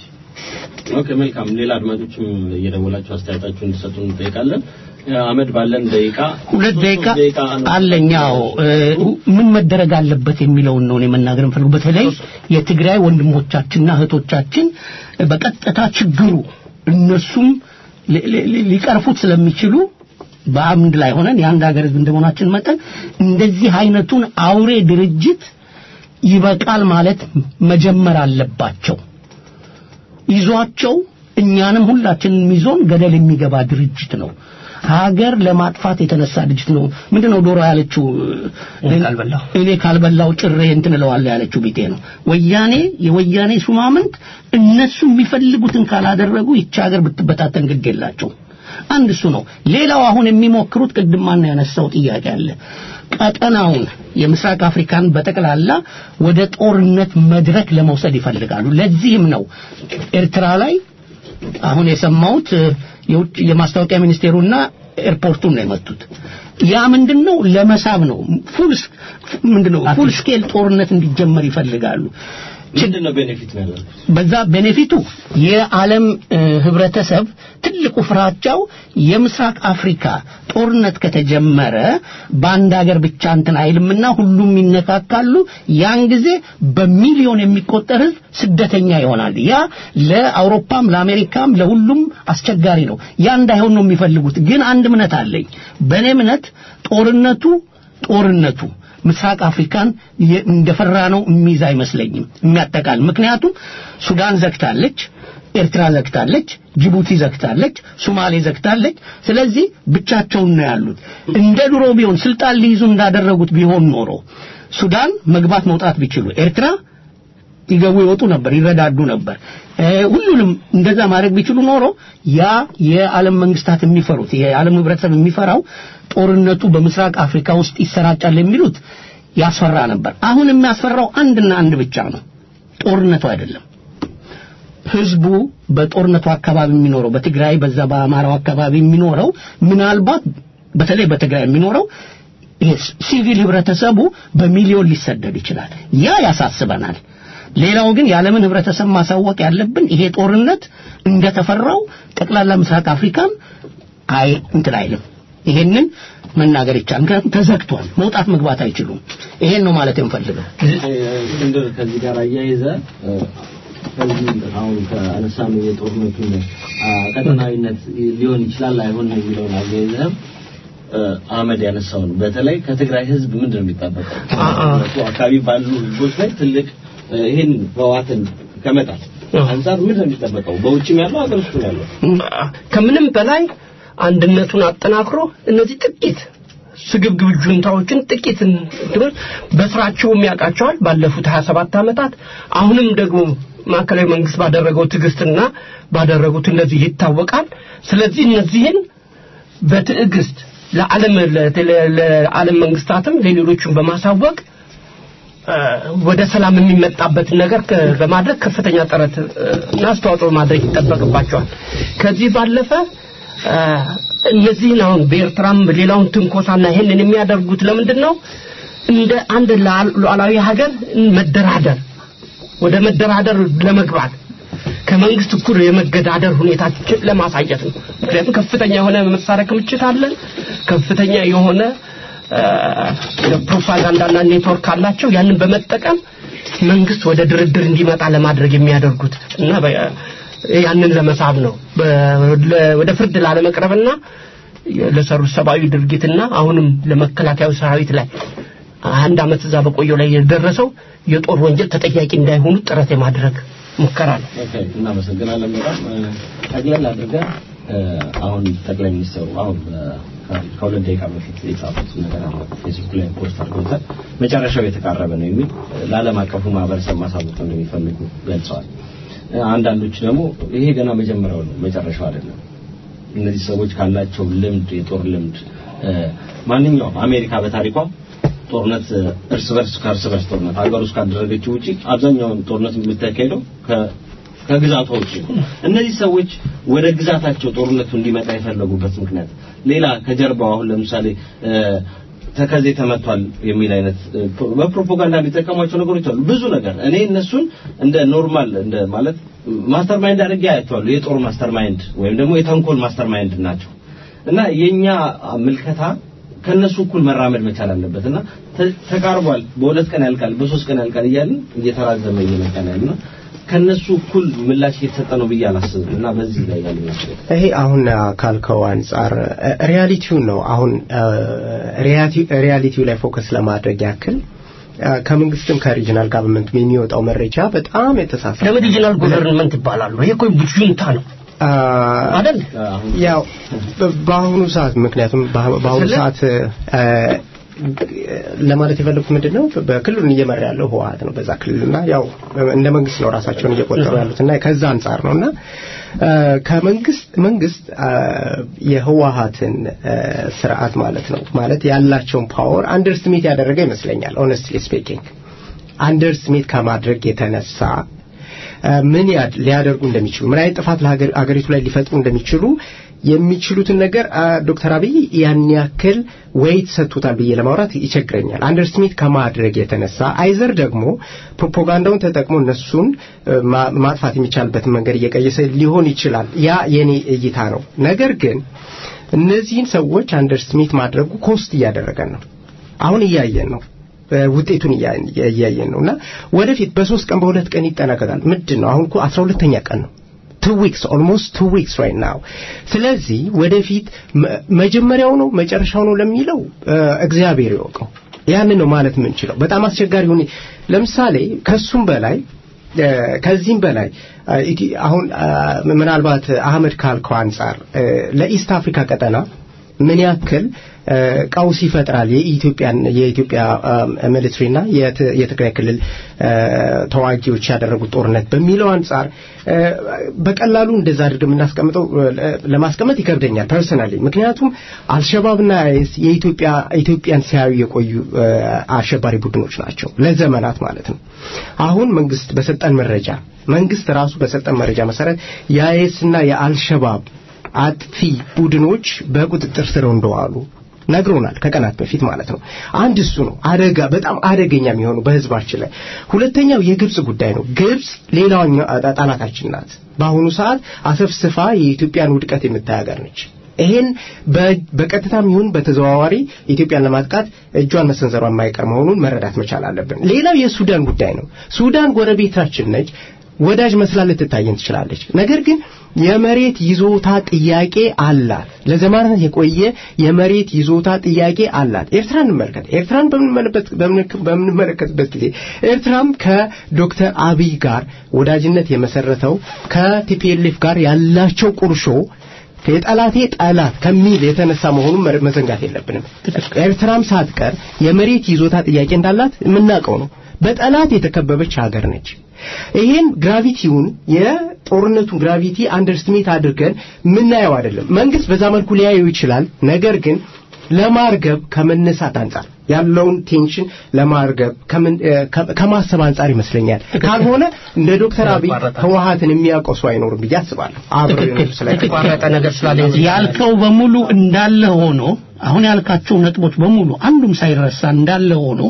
ኦኬ መልካም። ሌላ አድማጮችም እየደወላችሁ አስተያየታችሁን እንድሰጡን እንጠይቃለን። አመድ ባለን ደቂቃ
ሁለት ደቂቃ
ደቂቃ ነው።
አለኛው ምን መደረግ አለበት የሚለውን ነው እኔ መናገር የምፈልገው። በተለይ የትግራይ ወንድሞቻችንና እህቶቻችን በቀጥታ ችግሩ እነሱም ሊ- ሊ- ሊቀርፉት ስለሚችሉ በአምድ ላይ ሆነን የአንድ ሀገር ህዝብ እንደመሆናችን መጠን እንደዚህ አይነቱን አውሬ ድርጅት ይበቃል ማለት መጀመር አለባቸው። ይዟቸው እኛንም ሁላችንም ይዞን ገደል የሚገባ ድርጅት ነው። ሀገር ለማጥፋት የተነሳ ድርጅት ነው። ምንድነው ዶሮ ያለችው?
እኔ ካልበላሁ።
እኔ ካልበላው ጭሬ እንትን እለዋለሁ ያለችው ቢጤ ነው። ወያኔ የወያኔ ሹማምንት እነሱ የሚፈልጉትን ካላደረጉ ይቺ ሀገር ብትበታተን ግድ የላቸው። አንድ እሱ ነው። ሌላው አሁን የሚሞክሩት ቅድም ማን ያነሳው ጥያቄ አለ። ቀጠናውን የምስራቅ አፍሪካን በጠቅላላ ወደ ጦርነት መድረክ ለመውሰድ ይፈልጋሉ። ለዚህም ነው ኤርትራ ላይ አሁን የሰማሁት እ፣ የውጭ የማስታወቂያ ሚኒስቴሩና ኤርፖርቱን ነው የመቱት። ያ ምንድነው ለመሳብ ነው። ፉል ምንድነው ፉል ስኬል ጦርነት እንዲጀመር ይፈልጋሉ።
ምንድን ነው ቤኔፊት ነው ያለው?
በዛ ቤኔፊቱ የዓለም እ፣ ህብረተሰብ ትልቁ ፍራቻው የምስራቅ አፍሪካ ጦርነት ከተጀመረ በአንድ ሀገር ብቻ እንትን አይልምና ሁሉም ይነካካሉ። ያን ጊዜ በሚሊዮን የሚቆጠር ህዝብ ስደተኛ ይሆናል። ያ ለአውሮፓም ለአሜሪካም ለሁሉም አስቸጋሪ ነው። ያ እንዳይሆን ነው የሚፈልጉት። ግን አንድ እምነት አለኝ። በእኔ እምነት ጦርነቱ ጦርነቱ ምስራቅ አፍሪካን የ- እንደፈራ ነው የሚይዝ አይመስለኝም የሚያጠቃል ምክንያቱም ሱዳን ዘግታለች ኤርትራ ዘግታለች ጅቡቲ ዘግታለች ሶማሌ ዘግታለች ስለዚህ ብቻቸውን ነው ያሉት እንደ ድሮ ቢሆን ስልጣን ሊይዙ እንዳደረጉት ቢሆን ኖሮ ሱዳን መግባት መውጣት ቢችሉ ኤርትራ ይገቡ ይወጡ ነበር ይረዳዱ ነበር እ፣ ሁሉንም እንደዛ ማድረግ ቢችሉ ኖሮ ያ የዓለም መንግስታት የሚፈሩት የዓለም ህብረተሰብ የሚፈራው ጦርነቱ በምስራቅ አፍሪካ ውስጥ ይሰራጫል የሚሉት ያስፈራ ነበር አሁን የሚያስፈራው አንድና አንድ ብቻ ነው ጦርነቱ አይደለም ህዝቡ በጦርነቱ አካባቢ የሚኖረው በትግራይ በዛ በአማራው አካባቢ የሚኖረው ምናልባት በተለይ በትግራይ የሚኖረው ይሄ ሲቪል ህብረተሰቡ በሚሊዮን ሊሰደድ ይችላል ያ ያሳስበናል ሌላው ግን የዓለምን ህብረተሰብ ማሳወቅ ያለብን ይሄ ጦርነት እንደተፈራው ጠቅላላ ምስራቅ አፍሪካን አይ እንትን አይልም ይሄንን መናገር ይቻላል ምክንያቱም ተዘግቷል መውጣት መግባት አይችሉም ይሄን ነው ማለት የምፈልገው
እስክንድር ከዚህ ጋር አያይዘ እ፣ ከዚህ አሁን ከአነሳኑ የጦርነቱን አ፣ ቀጠናዊነት ሊሆን ይችላል አይሆን የሚለውን አያይዘህም እ፣ አህመድ ያነሳውን በተለይ ከትግራይ ህዝብ ምንድን ነው የሚጠበቀው? ጦርነቱ አካባቢ ባሉ ህዝቦች ላይ ትልቅ እ፣ ይህን ህወሓትን ከመጣል አንጻር ምንድን ነው የሚጠበቀው? በውጭም ያለው ሀገር ውስጥ ያለው
ከምንም በላይ አንድነቱን አጠናክሮ እነዚህ ጥቂት ስግብግብ ጁንታዎችን ጥቂት እንትኖች በስራቸውም ያውቃቸዋል ባለፉት 27 ዓመታት አሁንም ደግሞ ማዕከላዊ መንግስት ባደረገው ትዕግስትና ባደረጉት እነዚህ ይታወቃል ስለዚህ እነዚህን በትዕግስት ለዓለም ለተለ- ለዓለም መንግስታትም ለሌሎቹም በማሳወቅ እ፣ ወደ ሰላም የሚመጣበትን ነገር ከ- በማድረግ ከፍተኛ ጥረት እ፣ እና አስተዋጽኦ ማድረግ ይጠበቅባቸዋል። ከዚህ ባለፈ እ፣ እነዚህን አሁን በኤርትራም ሌላውን ትንኮሳና ይሄንን የሚያደርጉት ለምንድን ነው? እንደ አንድ ሉዓል- ሉዓላዊ ሀገር መደራደር ወደ መደራደር ለመግባት ከመንግስት እኩል የመገዳደር ሁኔታችን ለማሳየት ነው። ምክንያቱም ከፍተኛ የሆነ መሳሪያ ክምችት አለን። ከፍተኛ የሆነ እ፣ ፕሮፓጋንዳና ኔትወርክ አላቸው። ያንን በመጠቀም መንግስት ወደ ድርድር እንዲመጣ ለማድረግ የሚያደርጉት እና በ- ያንን ለመሳብ ነው። በ- ለ- ወደ ፍርድ ላለመቅረብና ለሰሩት ሰብአዊ ድርጊትና አሁንም ለመከላከያው ሰራዊት ላይ አንድ አመት እዛ በቆየው ላይ የደረሰው የጦር ወንጀል ተጠያቂ እንዳይሆኑ ጥረት የማድረግ ሙከራ ነው።
ኦኬ፣ እናመሰግናለን በጣም እ፣ ጠቅለል አድርገን እ፣ አሁን ጠቅላይ ሚኒስትሩ አሁን እ፣ ከ- ከሁለት ደቂቃ በፊት የጻፉት ነገር አለ ፌስቡክ ላይ ፖስት አድርገውታል። መጨረሻው የተቃረበ ነው የሚል እ፣ ለዓለም አቀፉ ማህበረሰብ ማሳወቅ እንደሚፈልጉ ገልጸዋል። እ፣ አንዳንዶች ደግሞ ይሄ ገና መጀመሪያው ነው መጨረሻው አይደለም። እነዚህ ሰዎች ካላቸው ልምድ የጦር ልምድ እ፣ ማንኛውም አሜሪካ በታሪኳ ጦርነት እ፣ እርስ በርስ ከእርስ በርስ ጦርነት ሀገር ውስጥ ካደረገችው ውጪ አብዛኛውን ጦርነት የምታካሄደው ከ- ከግዛቷ ውጪ ነው። እነዚህ ሰዎች ወደ ግዛታቸው ጦርነቱ እንዲመጣ የፈለጉበት ምክንያት ሌላ ከጀርባው አሁን ለምሳሌ እ፣ ተከዜ ተመቷል የሚል አይነት እ፣ ፕሮ- በፕሮፓጋንዳ የሚጠቀሟቸው ነገሮች አሉ። ብዙ ነገር እኔ እነሱን እንደ ኖርማል እንደ ማለት ማስተር ማይንድ አድርጌ አያቸዋለሁ። የጦር ማስተር ማይንድ ወይም ደግሞ የተንኮል ማስተር ማይንድ ናቸው እና የኛ ምልከታ ከነሱ እኩል መራመድ መቻል አለበት እና ተ- ተቃርቧል። በሁለት ቀን ያልቃል፣ በሶስት ቀን ያልቃል እያልን እየተራዘመ እየመጣ ነው ያለና ከነሱ እኩል ምላሽ እየተሰጠ ነው ብዬ አላስብም እና በዚህ ላይ ያለ ይመስላል።
ይሄ አሁን ካልከው አንጻር ሪያሊቲውን ነው አሁን ሪያሊቲው ላይ ፎከስ ለማድረግ ያክል አ፣ ከመንግስትም ከሪጂናል ጋቨርንመንት የሚወጣው መረጃ በጣም የተሳሳተ
ለምን ሪጂናል ጎቨርንመንት ይባላሉ? ይሄ እኮ ጁንታ ነው
አ፣
አይደል?
አሁን
ያው በ- በአሁኑ ሰዓት ምክንያቱም በአ- በአሁኑ
ስለ-
ሰዓት አ፣ ለማለት የፈለጉት ምንድን ነው በክልሉን እየመራ ያለው ህወሀት ነው በዛ ክልልና ያው እንደ መንግስት ነው ራሳቸውን እየቆጠሩ ያሉት እና ከዛ አንጻር ነው እና አ፣ ከመንግስት መንግስት አ፣ የህወሀትን አ፣ ስርዓት ማለት ነው ማለት ያላቸውን ፓወር አንደርስትሜት ያደረገ ይመስለኛል ኦነስትሊ ስፒኪንግ አንደርስሜት ከማድረግ የተነሳ አ፣ ምን ያድ- ሊያደርጉ እንደሚችሉ ምን አይነት ጥፋት ለሀገር- አገሪቱ ላይ ሊፈጥሩ እንደሚችሉ የሚችሉትን ነገር ዶክተር አብይ ያን ያክል ወይት ሰጥቶታል ብዬ ለማውራት ይቸግረኛል። አንደርስቲሜት ከማድረግ የተነሳ አይዘር ደግሞ ፕሮፓጋንዳውን ተጠቅሞ እነሱን ማጥፋት የሚቻልበትን መንገድ እየቀየሰ ሊሆን ይችላል። ያ የኔ እይታ ነው። ነገር ግን እነዚህን ሰዎች አንደርስቲሜት ማድረጉ ኮስት እያደረገን ነው። አሁን እያየን ነው። ውጤቱን እያየን ነው እና ወደፊት በሶስት ቀን በሁለት ቀን ይጠናቀቃል። ምንድን ነው አሁን እኮ አስራ ሁለተኛ ቀን ነው። ቱ ዊክስ ኦልሞስት ቱ ዊክስ ራይት ናው። ስለዚህ ወደፊት መጀመሪያው ነው መጨረሻው ነው ለሚለው እግዚአብሔር ይወቀው። ያንን ነው ማለት የምንችለው። በጣም አስቸጋሪ ሁኔ ለምሳሌ ከሱም በላይ ከዚህም በላይ አሁን ምናልባት አህመድ ካልከው አንጻር ለኢስት አፍሪካ ቀጠና ምን ያክል ቀውስ ይፈጥራል የኢትዮጵያን የኢትዮጵያ ሚሊትሪና የትግራይ ክልል ተዋጊዎች ያደረጉት ጦርነት በሚለው አንጻር በቀላሉ እንደዛ አድርገን የምናስቀምጠው ለማስቀመጥ ይከብደኛል ፐርሰናሊ። ምክንያቱም አልሸባብና አይኤስ የኢትዮጵያ ኢትዮጵያን ሲያዩ የቆዩ አሸባሪ ቡድኖች ናቸው ለዘመናት ማለት ነው። አሁን መንግስት በሰጠን መረጃ መንግስት ራሱ በሰጠን መረጃ መሰረት የአይኤስና የአልሸባብ አጥፊ ቡድኖች በቁጥጥር ስር እንደዋሉ ነግሮናል ከቀናት በፊት ማለት ነው። አንድ እሱ ነው አደጋ በጣም አደገኛ የሚሆኑ በህዝባችን ላይ። ሁለተኛው የግብጽ ጉዳይ ነው። ግብጽ ሌላኛው ጠላታችን ናት። በአሁኑ ሰዓት አሰፍስፋ የኢትዮጵያን ውድቀት የምታይ ሀገር ነች። ይሄን በቀጥታም ይሁን በተዘዋዋሪ ኢትዮጵያን ለማጥቃት እጇን መሰንዘሯ የማይቀር መሆኑን መረዳት መቻል አለብን። ሌላው የሱዳን ጉዳይ ነው። ሱዳን ጎረቤታችን ነች። ወዳጅ መስላ ልትታየን ትችላለች። ነገር ግን የመሬት ይዞታ ጥያቄ አላት። ለዘመናት የቆየ የመሬት ይዞታ ጥያቄ አላት። ኤርትራን እንመልከት። ኤርትራን በምንመለከትበት ጊዜ ኤርትራም ከዶክተር አብይ ጋር ወዳጅነት የመሰረተው ከቲፒኤልኤፍ ጋር ያላቸው ቁርሾ የጠላቴ ጠላት ከሚል የተነሳ መሆኑን መዘንጋት የለብንም። ኤርትራም ሳትቀር የመሬት ይዞታ ጥያቄ እንዳላት የምናውቀው ነው። በጠላት የተከበበች ሀገር ነች። ይሄን ግራቪቲውን የጦርነቱን ግራቪቲ አንደርስትሜት አድርገን ምናየው አይደለም። መንግስት በዛ መልኩ ሊያየው ይችላል። ነገር ግን ለማርገብ ከመነሳት አንጻር ያለውን ቴንሽን ለማርገብ ከማሰብ አንጻር ይመስለኛል። ካልሆነ እንደ ዶክተር አብይ ህወሀትን የሚያውቀው ሰው አይኖርም ብዬ አስባለሁ።
የተቋረጠ ነገር ስላለ ያልከው በሙሉ እንዳለ ሆኖ አሁን ያልካቸው ነጥቦች በሙሉ አንዱም ሳይረሳ እንዳለ ሆኖ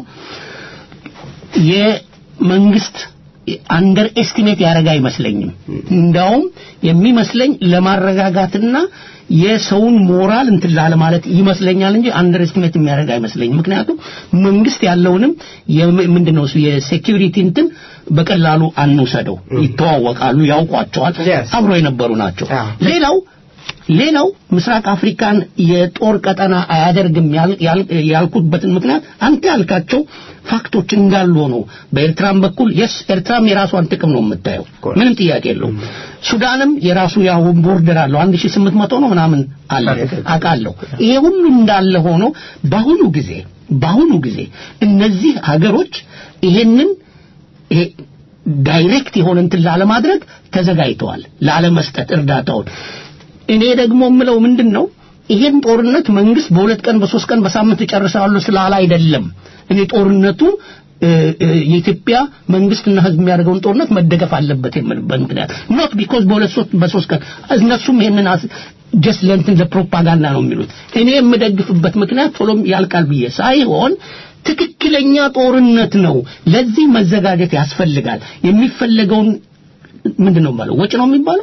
የመንግስት አንደር ኤስቲሜት ያደረገ አይመስለኝም። እንዳውም የሚመስለኝ ለማረጋጋትና የሰውን ሞራል እንትን ላለ ማለት ይመስለኛል እንጂ አንደር ኤስቲሜት የሚያደርግ አይመስለኝም። ምክንያቱም መንግስት ያለውንም ምንድነው የሴኪሪቲ እንትን በቀላሉ አንውሰደው። ይተዋወቃሉ፣ ያውቋቸዋል፣ አብሮ የነበሩ ናቸው። ሌላው ሌላው ምስራቅ አፍሪካን የጦር ቀጠና አያደርግም ያልኩበትን ምክንያት አንተ ያልካቸው ፋክቶች እንዳሉ ነው። በኤርትራም በኩል የስ ኤርትራም የራሷን ጥቅም ነው የምታየው፣ ምንም ጥያቄ የለውም። ሱዳንም የራሱ ያው ቦርደር አለው 1800 ነው ምናምን አለ አውቃለሁ። ይሄ ሁሉ እንዳለ ሆኖ በአሁኑ ጊዜ በአሁኑ ጊዜ እነዚህ ሀገሮች ይሄንን ይሄ ዳይሬክት የሆነ እንትን ላለማድረግ ተዘጋጅተዋል፣ ላለመስጠት እርዳታውን እኔ ደግሞ የምለው ምንድን ነው ይሄን ጦርነት መንግስት በሁለት ቀን በሶስት ቀን በሳምንት እጨርሳለሁ ስላለ አይደለም እኔ ጦርነቱ የኢትዮጵያ መንግስትና ህዝብ የሚያደርገውን ጦርነት መደገፍ አለበት የምልበት ምክንያት ኖት ቢኮዝ በሁለት ሶስት በሶስት ቀን እነሱም ይሄንን ጀስት ለእንትን ለፕሮፓጋንዳ ነው የሚሉት እኔ የምደግፍበት ምክንያት ቶሎም ያልቃል ብዬ ሳይሆን ትክክለኛ ጦርነት ነው ለዚህ መዘጋጀት ያስፈልጋል የሚፈለገውን ምንድን ነው የሚባለው ወጪ ነው የሚባለው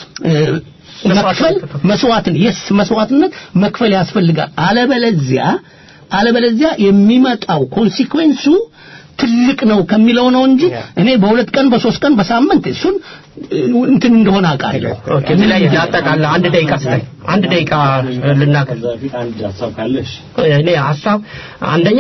መክፈል መስዋዕትን የስ መስዋዕትነት መክፈል ያስፈልጋል አለበለዚያ አለበለዚያ የሚመጣው ኮንሲኩዌንሱ ትልቅ ነው ከሚለው ነው እንጂ እኔ በሁለት ቀን በሶስት ቀን በሳምንት እሱን እንትን እንደሆነ አውቃለሁ
እዚህ ላይ ያጠቃልል አንድ ደቂቃ ስጠኝ አንድ ደቂቃ ልናገር
አንድ ሀሳብ ካለሽ
እኔ ሀሳብ አንደኛ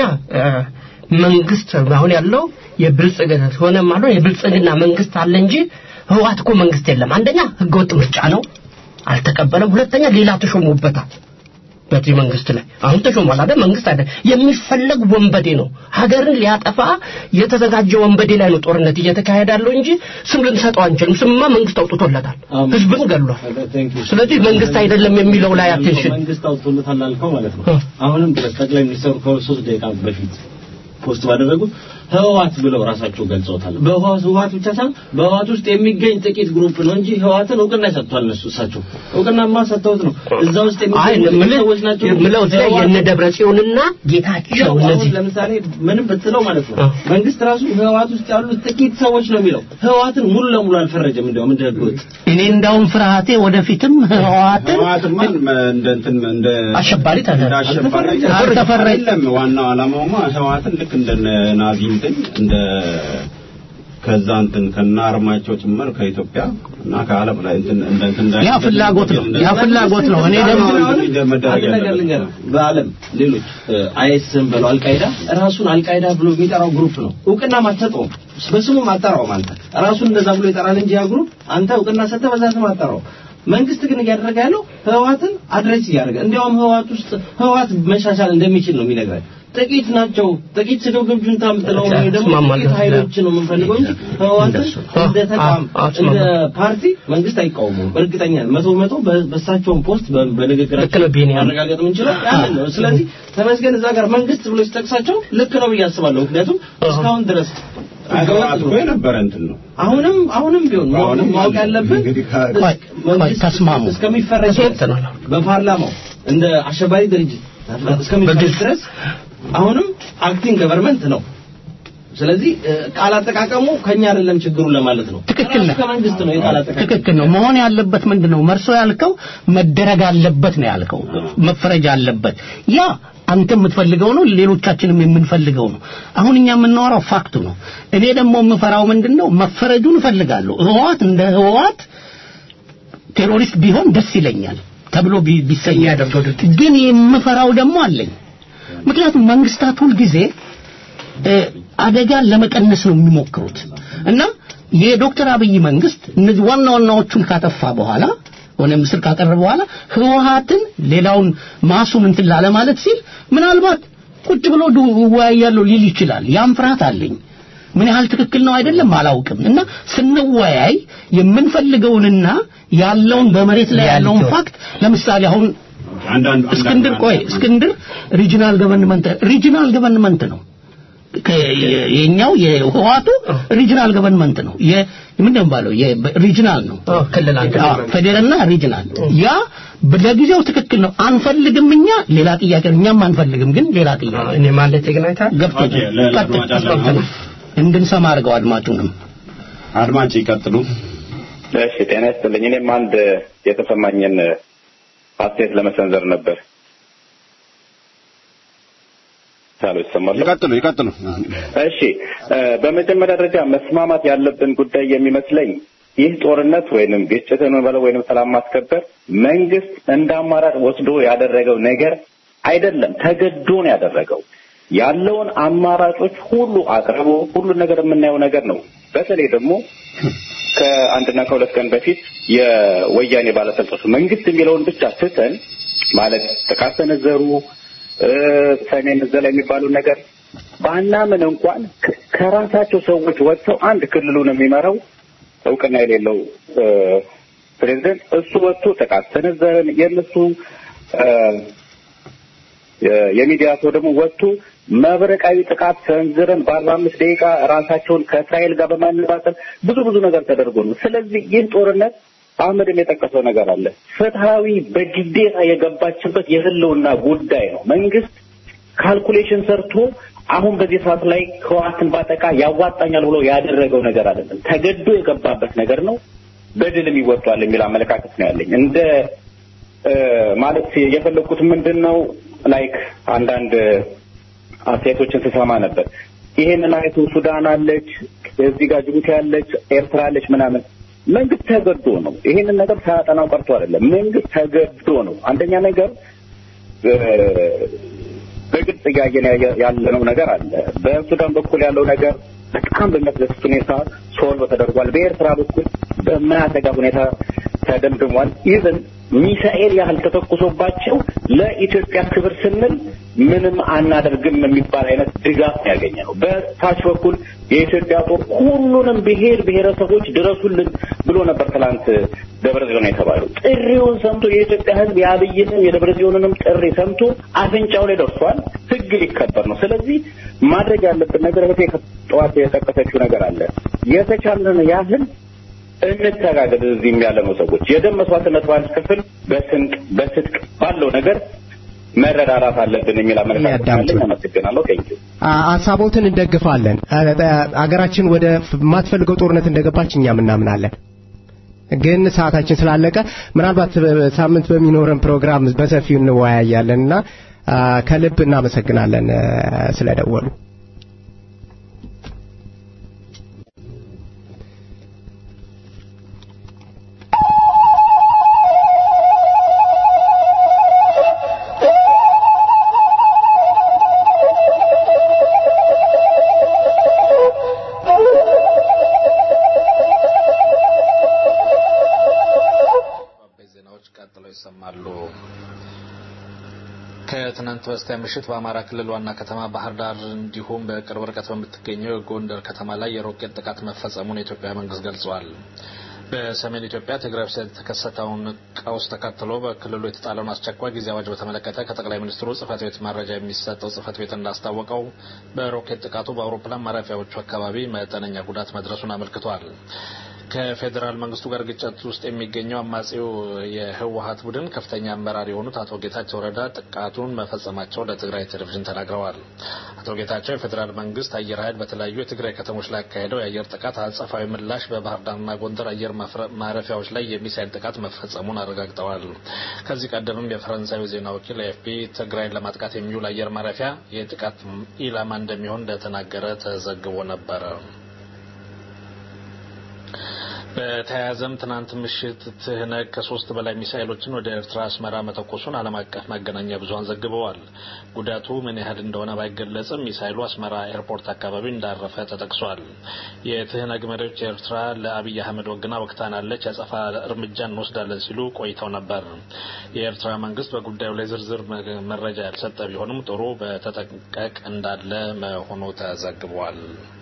መንግስት አሁን ያለው የብልጽግና ሆነ ማለት የብልጽግና መንግስት አለ እንጂ ህዋት እኮ መንግስት የለም አንደኛ ህገወጥ ምርጫ ነው አልተቀበለም ሁለተኛ ሌላ ተሾሙበታል በዚህ መንግስት ላይ አሁን ተሾሟል አይደል መንግስት አይደል የሚፈለግ ወንበዴ ነው ሀገርን ሊያጠፋ የተዘጋጀ ወንበዴ ላይ ነው ጦርነት እየተካሄደ ያለው እንጂ ስም ልንሰጠው አንችልም ስምማ መንግስት አውጥቶለታል ህዝብን ገሏል ስለዚህ መንግስት አይደለም የሚለው ላይ አቴንሽን
መንግስት አውጥቶለታል አልከው ማለት ነው አሁንም ድረስ ጠቅላይ ሚኒስትሩ ከሶስት ደቂቃ በፊት ፖስት ባደረጉት
ህወሓት ብለው ራሳቸው ገልጸውታል። በህወሓት ብቻ ሳይሆን በህወሓት ውስጥ የሚገኝ ጥቂት ግሩፕ ነው እንጂ ህወሓትን እውቅና ሰጥቷል። እነሱ እሳቸው እውቅናማ ሰጥተውት ነው እዛ ውስጥ
አይ
የሚገኙ ሰዎች ናቸው።
ምለው ላይ የነ ደብረ ጽዮንና ጌታቸው
ያው
እነዚህ
አሁን ለምሳሌ ምንም ብትለው ማለት ነው መንግስት ራሱ ህወሓት ውስጥ ያሉት ጥቂት ሰዎች ነው የሚለው ህወሓትን ሙሉ ለሙሉ አልፈረጀም። እንዲያውም እንደ ህገወጥ
እኔ እንዳውም ፍርሃቴ ወደፊትም ህወሓትን
ህወሓትማ እንደ እንትን እንደ
አሸባሪ
እንደ
ተደረገ
አሸባሪ
አልተፈረጀም።
አይደለም። ዋናው ዓላማውማ ህወሓትን ልክ እንደ ናዚ እንትን እንደ ከዛ እንትን ከነ አርማቸው ጭምር ከኢትዮጵያ እና ከዓለም ላይ እንትን እንደ እንትን እንዳይ-
ያ ፍላጎት ነው ያ ፍላጎት ነው እኔ ደግሞ
መደረግ
አንድ ነገር
ያለበት
ልንገርህ፣ በዓለም ሌሎች አይኤስም በለው አልቃይዳ ራሱን አልቃይዳ ብሎ የሚጠራው ግሩፕ ነው። እውቅና ማትሰጠውም በስሙም አጠራውም አንተ ራሱን እንደዛ ብሎ ይጠራል እንጂ ያ ግሩፕ አንተ እውቅና ሰጥተህ በዛ ስም አጠራው። መንግስት ግን እያደረገ ያለው ህወሓትን አድሬስ እያደረገ እንዲያውም ህወሓት ውስጥ ህወሓት መሻሻል እንደሚችል ነው የሚነግረን። ጥቂት ናቸው ጥቂት ስግብግብ ጁንታ የምትለው ወይ ደግሞ
እስማማለሁ።
ጥቂት ኃይሎች ነው የምንፈልገው እንጂ ህወሓትን እንደ ተቋም
አዎ፣
እንደ
እስማማለሁ።
ፓርቲ መንግስት አይቃወሙም። እርግጠኛ ነኝ። መቶ በመቶ በ- በእሳቸውን ፖስት በ-
ልክ
በንግግራቸው
ነው ቢኒያም።
ማረጋገጥ የምንችለው ያንን ነው። ስለዚህ ተመስገን እዛ ጋር መንግስት ብሎ ሲጠቅሳቸው ልክ ነው ብዬ አስባለሁ። ምክንያቱም እስካሁን ድረስ
ህወሓት እኮ የነበረ እንትን ነው።
አሁንም አሁንም ቢሆን ማወቅ-
አሁንም
ማወቅ ያለብን
እንግዲህ ከ-
ቆይ፣ ቆይ፣ ተስማሙ።
እስከሚፈረጅ ድረስ
ተስማምተናል።
በፓርላማው እንደ አሸባሪ ድርጅት እስከሚፈረጅ
በግልጽ
ድረስ አሁንም አክቲንግ ገቨርንመንት ነው። ስለዚህ እ፣ ቃል አጠቃቀሙ ከኛ አይደለም ችግሩ ለማለት ነው።
ትክክል ነህ።
ራሱ ከመንግስት ነው የቃል አጠቃቀሙ።
ትክክል ነው። መሆን ያለበት ምንድን ነው? መርሶ ያልከው መደረግ አለበት ነው ያልከው፣ መፈረጅ አለበት። ያ አንተ የምትፈልገው ነው፣ ሌሎቻችንም የምንፈልገው ነው። አሁን እኛ የምናወራው ፋክቱ ነው። እኔ ደግሞ የምፈራው ምንድን ነው? መፈረጁን እፈልጋለሁ። ህወሓት እንደ ህወሓት ቴሮሪስት ቢሆን ደስ ይለኛል ተብሎ ቢ- ቢሰኝ ያደርገው ግን የምፈራው ደግሞ አለኝ። ምክንያቱም መንግስታት ሁልጊዜ እ፣ አደጋን ለመቀነስ ነው የሚሞክሩት እና የዶክተር አብይ መንግስት እነዚህ ዋና ዋናዎቹን ካጠፋ በኋላ ሆነ ምስል ካቀረበ በኋላ ህወሓትን ሌላውን ማሱን እንትን ላለ ማለት ሲል ምናልባት ቁጭ ብሎ ዱ- እወያያለሁ ሊል ይችላል። ያም ፍርሃት አለኝ። ምን ያህል ትክክል ነው አይደለም አላውቅም። እና ስንወያይ የምንፈልገውንና ያለውን በመሬት ላይ ያለውን ፋክት ለምሳሌ አሁን
አንዳንድ
እስክንድር ቆይ እስክንድር ሪጂናል ገቨርንመንት ሪጂናል ገቨርንመንት ነው ከ- የ- የኛው የህዋቱ ሪጂናል ገቨርንመንት ነው የ ምንድን ነው የሚባለው የሪጂናል ነው
ክልል አንድ
አዎ፣ ፌዴራልና ሪጂናል ያ ለጊዜው ትክክል ነው አንፈልግም እኛ ሌላ ጥያቄ ነው እኛም አንፈልግም ግን ሌላ ጥያቄ
እኔ ማለት ግን አይታ
ገብቶኛል
ኦኬ፣ ለ-
ቀጥል፣
ለአድማጭ አለ።
ቀጥል። እንድንሰማ አድርገው አድማጩንም
አድማጭ ይቀጥሉ።
እሺ ጤና ይስጥልኝ። እኔም አንድ የተሰማኝን አስተያየት ለመሰንዘር ነበር። ሳሎ ይሰማል?
ይቀጥሉ ይቀጥሉ።
እሺ እ፣ በመጀመሪያ ደረጃ መስማማት ያለብን ጉዳይ የሚመስለኝ ይህ ጦርነት ወይንም ግጭትን በለው ወይንም ሰላም ማስከበር መንግስት እንደ አማራጭ ወስዶ ያደረገው ነገር አይደለም፣ ተገዶ ነው ያደረገው። ያለውን አማራጮች ሁሉ አቅርቦ ሁሉን ነገር የምናየው ነገር ነው። በተለይ ደግሞ ከአንድና ከሁለት ቀን በፊት የወያኔ ባለስልጣኖች መንግስት የሚለውን ብቻ ትተን ማለት ጥቃት ሰነዘሩ እ፣ ሰሜን እዛ ላይ የሚባለው ነገር ባናምን እንኳን ከ- ከራሳቸው ሰዎች ወጥተው አንድ ክልሉን የሚመራው እውቅና የሌለው እ፣ ፕሬዝደንት እሱ ወጥቶ ጥቃት ሰነዘረን የእነሱ እ፣ የ- የሚዲያ ሰው ደግሞ ወጥቶ መብረቃዊ ጥቃት ሰንዝረን በአርባ አምስት ደቂቃ ራሳቸውን ከእስራኤል ጋር በማነጻጸር ብዙ ብዙ ነገር ተደርጎ ነው። ስለዚህ ይህ ጦርነት አህመድም የጠቀሰው ነገር አለ። ፍትሐዊ በግዴታ የገባችበት የህልውና ጉዳይ ነው። መንግስት ካልኩሌሽን ሰርቶ አሁን በዚህ ሰዓት ላይ ህወሓትን ባጠቃ ያዋጣኛል ብሎ ያደረገው ነገር አይደለም። ተገዶ የገባበት ነገር ነው። በድልም ይወጣል የሚል አመለካከት ነው ያለኝ። እንደ እ፣ ማለት የፈለግኩት ምንድን ነው ላይክ አንዳንድ አስተያየቶችን ስሰማ ነበር። ይሄንን አይቶ ሱዳን አለች፣ እዚህ ጋር ጅቡቲ አለች፣ ኤርትራ አለች ምናምን። መንግስት ተገዶ ነው። ይሄንን ነገር ሳያጠናው ቀርቶ አይደለም። መንግስት ተገዶ ነው። አንደኛ ነገር እ፣ በግልጽ እያየን ያየ- ያለነው ነገር አለ። በሱዳን በኩል ያለው ነገር በጣም በሚያስደስት ሁኔታ ሶልቭ ተደርጓል። በኤርትራ በኩል በማያሰጋ ሁኔታ ተደምድሟል። ኢቨን ሚሳኤል ያህል ተተኩሶባቸው ለኢትዮጵያ ክብር ስንል ምንም አናደርግም የሚባል አይነት ድጋፍ ያገኘ ነው። በታች በኩል የኢትዮጵያ ጦር ሁሉንም ብሔር ብሔረሰቦች ድረሱልን ብሎ ነበር ትላንት ደብረ ጽዮን የተባለው። ጥሪውን ሰምቶ የኢትዮጵያ ሕዝብ የአብይንም የደብረ ጽዮንንም ጥሪ ሰምቶ አፍንጫው ላይ ደርሷል። ሕግ ሊከበር ነው። ስለዚህ ማድረግ ያለብን ነገር እህቴ ጠዋት የጠቀሰችው ነገር አለ። የተቻለን ያህል እንተጋገዝ። እዚህም ያለነው ሰዎች የደም መስዋዕትነት ባንከፍል በስንቅ በስጥቅ ባለው ነገር መረዳዳት አለብን የሚል አመለካከት አለኝ። አመሰግናለሁ። ቴንኪው።
ሀሳቦትን እንደግፋለን። አገራችን ወደ የማትፈልገው ጦርነት እንደገባች እኛም እናምናለን። ግን ሰዓታችን ስላለቀ ምናልባት ሳምንት በሚኖረን ፕሮግራም በሰፊው እንወያያለንና ከልብ እናመሰግናለን ስለደወሉ።
ከትናንት በስቲያ ምሽት በአማራ ክልል ዋና ከተማ ባህር ዳር እንዲሁም በቅርብ ርቀት በምትገኘው የጎንደር ከተማ ላይ የሮኬት ጥቃት መፈጸሙን የኢትዮጵያ መንግስት ገልጿል። በሰሜን ኢትዮጵያ ትግራይ ውስጥ የተከሰተውን ቀውስ ተከትሎ በክልሉ የተጣለውን አስቸኳይ ጊዜ አዋጅ በተመለከተ ከጠቅላይ ሚኒስትሩ ጽህፈት ቤት መረጃ የሚሰጠው ጽህፈት ቤት እንዳስታወቀው በሮኬት ጥቃቱ በአውሮፕላን ማረፊያዎቹ አካባቢ መጠነኛ ጉዳት መድረሱን አመልክቷል። ከፌዴራል መንግስቱ ጋር ግጭት ውስጥ የሚገኘው አማጺው የህወሀት ቡድን ከፍተኛ አመራር የሆኑት አቶ ጌታቸው ረዳ ጥቃቱን መፈጸማቸው ለትግራይ ቴሌቪዥን ተናግረዋል። አቶ ጌታቸው የፌዴራል መንግስት አየር ኃይል በተለያዩ የትግራይ ከተሞች ላይ ያካሄደው የአየር ጥቃት አጸፋዊ ምላሽ በባህር ዳርና ጎንደር አየር ማረፊያዎች ላይ የሚሳይል ጥቃት መፈጸሙን አረጋግጠዋል። ከዚህ ቀደምም የፈረንሳዩ ዜና ወኪል ኤፍፒ ትግራይን ለማጥቃት የሚውል አየር ማረፊያ የጥቃት ኢላማ እንደሚሆን እንደተናገረ ተዘግቦ ነበረ። በተያያዘም ትናንት ምሽት ትህነግ ከሶስት በላይ ሚሳኤሎችን ወደ ኤርትራ አስመራ መተኮሱን ዓለም አቀፍ መገናኛ ብዙኃን ዘግበዋል። ጉዳቱ ምን ያህል እንደሆነ ባይገለጽም ሚሳኤሉ አስመራ ኤርፖርት አካባቢ እንዳረፈ ተጠቅሷል። የትህነግ መሪዎች ኤርትራ ለአብይ አህመድ ወግና ወቅታናለች፣ ያጸፋ እርምጃ እንወስዳለን ሲሉ ቆይተው ነበር። የኤርትራ መንግስት በጉዳዩ ላይ ዝርዝር መረጃ ያልሰጠ ቢሆንም ጥሩ በተጠንቀቅ እንዳለ መሆኑ ተዘግቧል።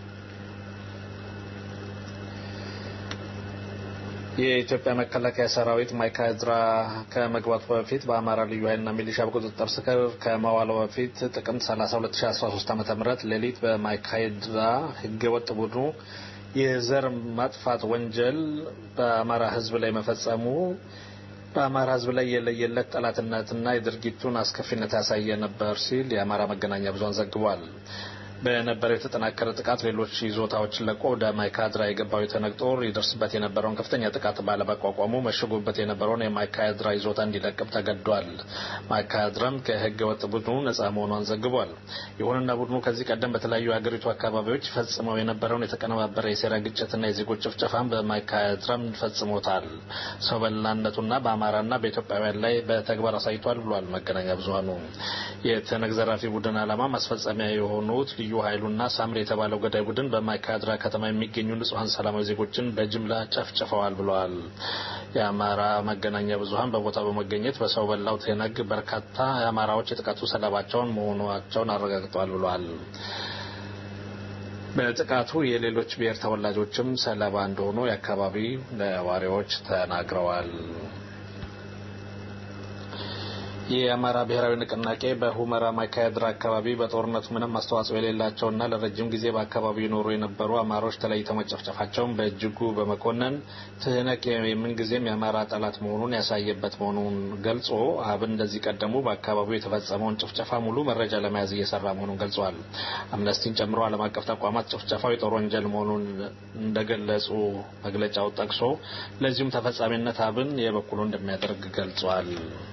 የኢትዮጵያ መከላከያ ሰራዊት ማይካድራ ከመግባቱ በፊት በአማራ ልዩ ኃይልና ሚሊሻ በቁጥጥር ስር ከመዋሉ በፊት ጥቅምት 30 2013 ዓ.ም ሌሊት በማይካድራ ህገወጥ ቡድኑ የዘር ማጥፋት ወንጀል በአማራ ህዝብ ላይ መፈጸሙ በአማራ ህዝብ ላይ የለየለት ጠላትነትና የድርጊቱን አስከፊነት ያሳየ ነበር ሲል የአማራ መገናኛ ብዙኃን ዘግቧል። በነበረው የተጠናከረ ጥቃት ሌሎች ይዞታዎችን ለቆ ወደ ማይካድራ የገባው የተነግ ጦር ይደርስበት የነበረውን ከፍተኛ ጥቃት ባለመቋቋሙ መሽጎበት የነበረውን የማይካድራ ይዞታ እንዲለቅም ተገዷል። ማይካድራም ከህገ ወጥ ቡድኑ ነጻ መሆኗን ዘግቧል። ይሁንና ቡድኑ ከዚህ ቀደም በተለያዩ የሀገሪቱ አካባቢዎች ፈጽመው የነበረውን የተቀነባበረ የሴራ ግጭትና የዜጎች ጭፍጨፋን በማይካድራም ፈጽሞታል። ሰው በላነቱና በአማራና በኢትዮጵያውያን ላይ በተግባር አሳይቷል ብሏል መገናኛ ብዙኃኑ። የተነግ ዘራፊ ቡድን ዓላማ ማስፈጸሚያ የሆኑት ልዩ ኃይሉና ሳምሪ የተባለው ገዳይ ቡድን በማይካድራ ከተማ የሚገኙ ንጹሐን ሰላማዊ ዜጎችን በጅምላ ጨፍጭፈዋል ብለዋል። የአማራ መገናኛ ብዙኃን በቦታው በመገኘት በሰው በላው ትህነግ በርካታ የአማራዎች የጥቃቱ ሰለባቸውን መሆናቸውን አረጋግጠዋል ብለዋል። በጥቃቱ የሌሎች ብሔር ተወላጆችም ሰለባ እንደሆኑ የአካባቢ ነዋሪዎች ተናግረዋል። የአማራ ብሔራዊ ንቅናቄ በሁመራ ማይካድራ አካባቢ በጦርነቱ ምንም አስተዋጽኦ የሌላቸውና ለረጅም ጊዜ በአካባቢው ይኖሩ የነበሩ አማራዎች ተለይተው መጨፍጨፋቸውን በእጅጉ በመኮነን ትህነግ የምንጊዜም የአማራ ጠላት መሆኑን ያሳየበት መሆኑን ገልጾ አብን እንደዚህ ቀደሙ በአካባቢው የተፈጸመውን ጭፍጨፋ ሙሉ መረጃ ለመያዝ እየሰራ መሆኑን ገልጿል። አምነስቲን ጨምሮ ዓለም አቀፍ ተቋማት ጭፍጨፋው የጦር ወንጀል መሆኑን እንደገለጹ መግለጫው ጠቅሶ ለዚሁም ተፈጻሚነት አብን የበኩሉ እንደሚያደርግ ገልጿል።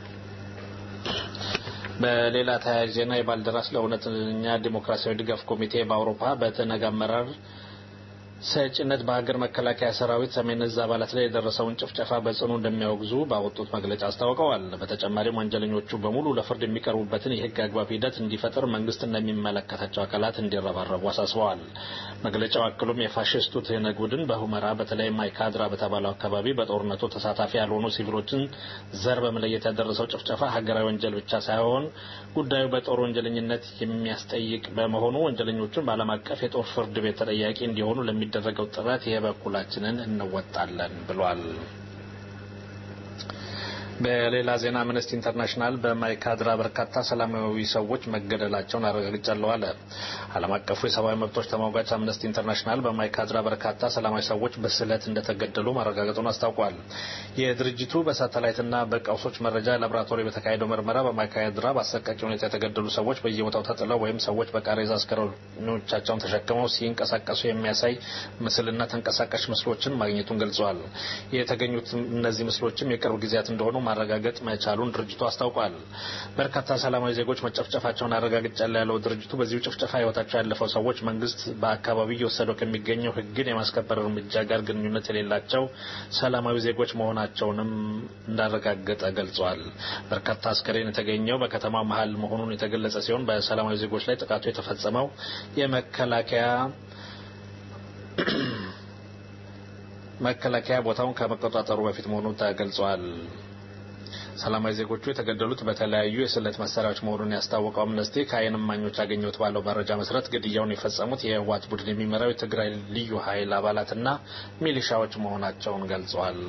በሌላ ተያያዥ ዜና የባልደራስ ለእውነተኛ ዲሞክራሲያዊ ድጋፍ ኮሚቴ በአውሮፓ በትህነግ አመራር ሰጪነት በሀገር መከላከያ ሰራዊት ሰሜን እዝ አባላት ላይ የደረሰውን ጭፍጨፋ በጽኑ እንደሚያወግዙ ባወጡት መግለጫ አስታውቀዋል። በተጨማሪም ወንጀለኞቹ በሙሉ ለፍርድ የሚቀርቡበትን የህግ አግባብ ሂደት እንዲፈጥር መንግስትና የሚመለከታቸው አካላት እንዲረባረቡ አሳስበዋል። መግለጫው አክሎም የፋሽስቱ ትህነግ ቡድን በሁመራ በተለይ ማይካድራ በተባለው አካባቢ በጦርነቱ ተሳታፊ ያልሆኑ ሲቪሎችን ዘር በመለየት ያደረሰው ጭፍጨፋ ሀገራዊ ወንጀል ብቻ ሳይሆን ጉዳዩ በጦር ወንጀለኝነት የሚያስጠይቅ በመሆኑ ወንጀለኞቹን በዓለም አቀፍ የጦር ፍርድ ቤት ተጠያቂ እንዲሆኑ ለሚደረገው ጥረት የበኩላችንን እንወጣለን ብሏል። በሌላ ዜና አምነስቲ ኢንተርናሽናል በማይካድራ በርካታ ሰላማዊ ሰዎች መገደላቸውን አረጋግጫለሁ አለ። ዓለም አቀፉ የሰብአዊ መብቶች ተሟጋች አምነስቲ ኢንተርናሽናል በማይካድራ በርካታ ሰላማዊ ሰዎች በስለት እንደተገደሉ ማረጋገጡን አስታውቋል። የድርጅቱ በሳተላይትና በቀውሶች መረጃ ላቦራቶሪ በተካሄደው ምርመራ በማይካድራ በአሰቃቂ ሁኔታ የተገደሉ ሰዎች በየቦታው ተጥለው ወይም ሰዎች በቃሬዛ አስከሬኖቻቸውን ተሸክመው ሲንቀሳቀሱ የሚያሳይ ምስልና ተንቀሳቃሽ ምስሎችን ማግኘቱን ገልጸዋል። የተገኙት እነዚህ ምስሎችም የቅርብ ጊዜያት እንደሆኑ ማረጋገጥ መቻሉን ድርጅቱ አስታውቋል። በርካታ ሰላማዊ ዜጎች መጨፍጨፋቸውን አረጋግጫለሁ ያለው ድርጅቱ በዚሁ ጭፍጨፋ ሕይወታቸው ያለፈው ሰዎች መንግስት በአካባቢው እየወሰደው ከሚገኘው ሕግን የማስከበር እርምጃ ጋር ግንኙነት የሌላቸው ሰላማዊ ዜጎች መሆናቸውንም እንዳረጋገጠ ገልጿል። በርካታ አስከሬን የተገኘው በከተማው መሀል መሆኑን የተገለጸ ሲሆን በሰላማዊ ዜጎች ላይ ጥቃቱ የተፈጸመው የመከላከያ መከላከያ ቦታውን ከመቆጣጠሩ በፊት መሆኑ ተገልጿል። ሰላማዊ ዜጎቹ የተገደሉት በተለያዩ የስለት መሳሪያዎች መሆኑን ያስታወቀው አምነስቲ ከዓይን እማኞች ያገኘሁት ባለው መረጃ መሰረት ግድያውን የፈጸሙት የህወሓት ቡድን የሚመራው የትግራይ ልዩ ኃይል አባላትና ሚሊሻዎች መሆናቸውን ገልጿል።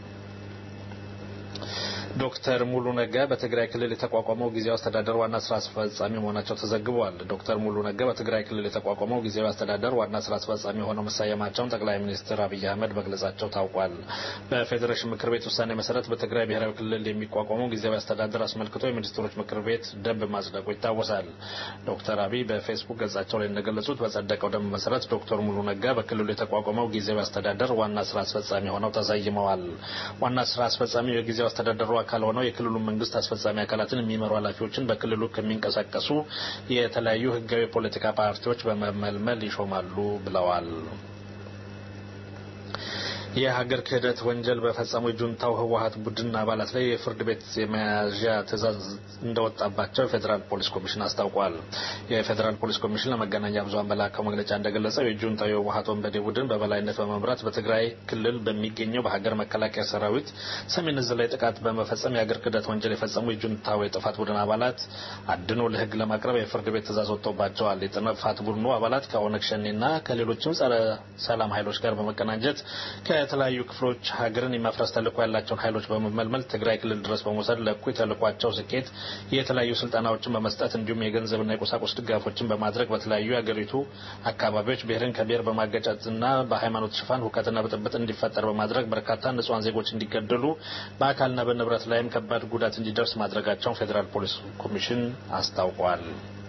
ዶክተር ሙሉ ነጋ በትግራይ ክልል የተቋቋመው ጊዜያዊ አስተዳደር ዋና ስራ አስፈጻሚ መሆናቸው ተዘግበዋል። ዶክተር ሙሉ ነጋ በትግራይ ክልል የተቋቋመው ጊዜያዊ አስተዳደር ዋና ስራ አስፈጻሚ ሆነው መሰየማቸውን ጠቅላይ ሚኒስትር አብይ አህመድ መግለጻቸው ታውቋል። በፌዴሬሽን ምክር ቤት ውሳኔ መሰረት በትግራይ ብሔራዊ ክልል የሚቋቋመው ጊዜያዊ አስተዳደር አስመልክቶ የሚኒስትሮች ምክር ቤት ደንብ ማጽደቁ ይታወሳል። ዶክተር አብይ በፌስቡክ ገጻቸው ላይ እንደገለጹት በጸደቀው ደንብ መሰረት ዶክተር ሙሉ ነጋ በክልሉ የተቋቋመው ጊዜያዊ አስተዳደር ዋና ስራ አስፈጻሚ ሆነው ተሰይመዋል። ዋና ስራ አስፈጻሚው የጊዜያዊ አስተዳደሩ አካል ሆነው የክልሉ መንግስት አስፈጻሚ አካላትን የሚመሩ ኃላፊዎችን በክልሉ ከሚንቀሳቀሱ የተለያዩ ህጋዊ የፖለቲካ ፓርቲዎች በመመልመል ይሾማሉ ብለዋል። የሀገር ክህደት ወንጀል በፈጸሙ የጁንታው ህወሀት ቡድን አባላት ላይ የፍርድ ቤት የመያዣ ትዕዛዝ እንደወጣባቸው የፌዴራል ፖሊስ ኮሚሽን አስታውቋል። የፌዴራል ፖሊስ ኮሚሽን ለመገናኛ ብዙኃን በላከው መግለጫ እንደገለጸው የጁንታው የህወሀት ወንበዴ ቡድን በበላይነት በመምራት በትግራይ ክልል በሚገኘው በሀገር መከላከያ ሰራዊት ሰሜን እዝ ላይ ጥቃት በመፈጸም የሀገር ክህደት ወንጀል የፈጸሙ የጁንታው የጥፋት ቡድን አባላት አድኖ ለህግ ለማቅረብ የፍርድ ቤት ትዕዛዝ ወጥቶባቸዋል። የጥፋት ቡድኑ አባላት ከኦነግ ሸኔና ከሌሎችም ጸረ ሰላም ኃይሎች ጋር በመቀናጀት ከተለያዩ ክፍሎች ሀገርን የማፍረስ ተልዕኮ ያላቸውን ኃይሎች በመመልመል ትግራይ ክልል ድረስ በመውሰድ ለእኩይ ተልዕኳቸው ስኬት የተለያዩ ስልጠናዎችን በመስጠት እንዲሁም የገንዘብና የቁሳቁስ ድጋፎችን በማድረግ በተለያዩ የአገሪቱ አካባቢዎች ብሔርን ከብሔር በማገጫትና በሃይማኖት ሽፋን ሁከትና ብጥብጥ እንዲፈጠር በማድረግ በርካታ ንጹሐን ዜጎች እንዲገደሉ በአካልና በንብረት ላይም ከባድ ጉዳት እንዲደርስ ማድረጋቸውን ፌዴራል ፖሊስ ኮሚሽን አስታውቋል።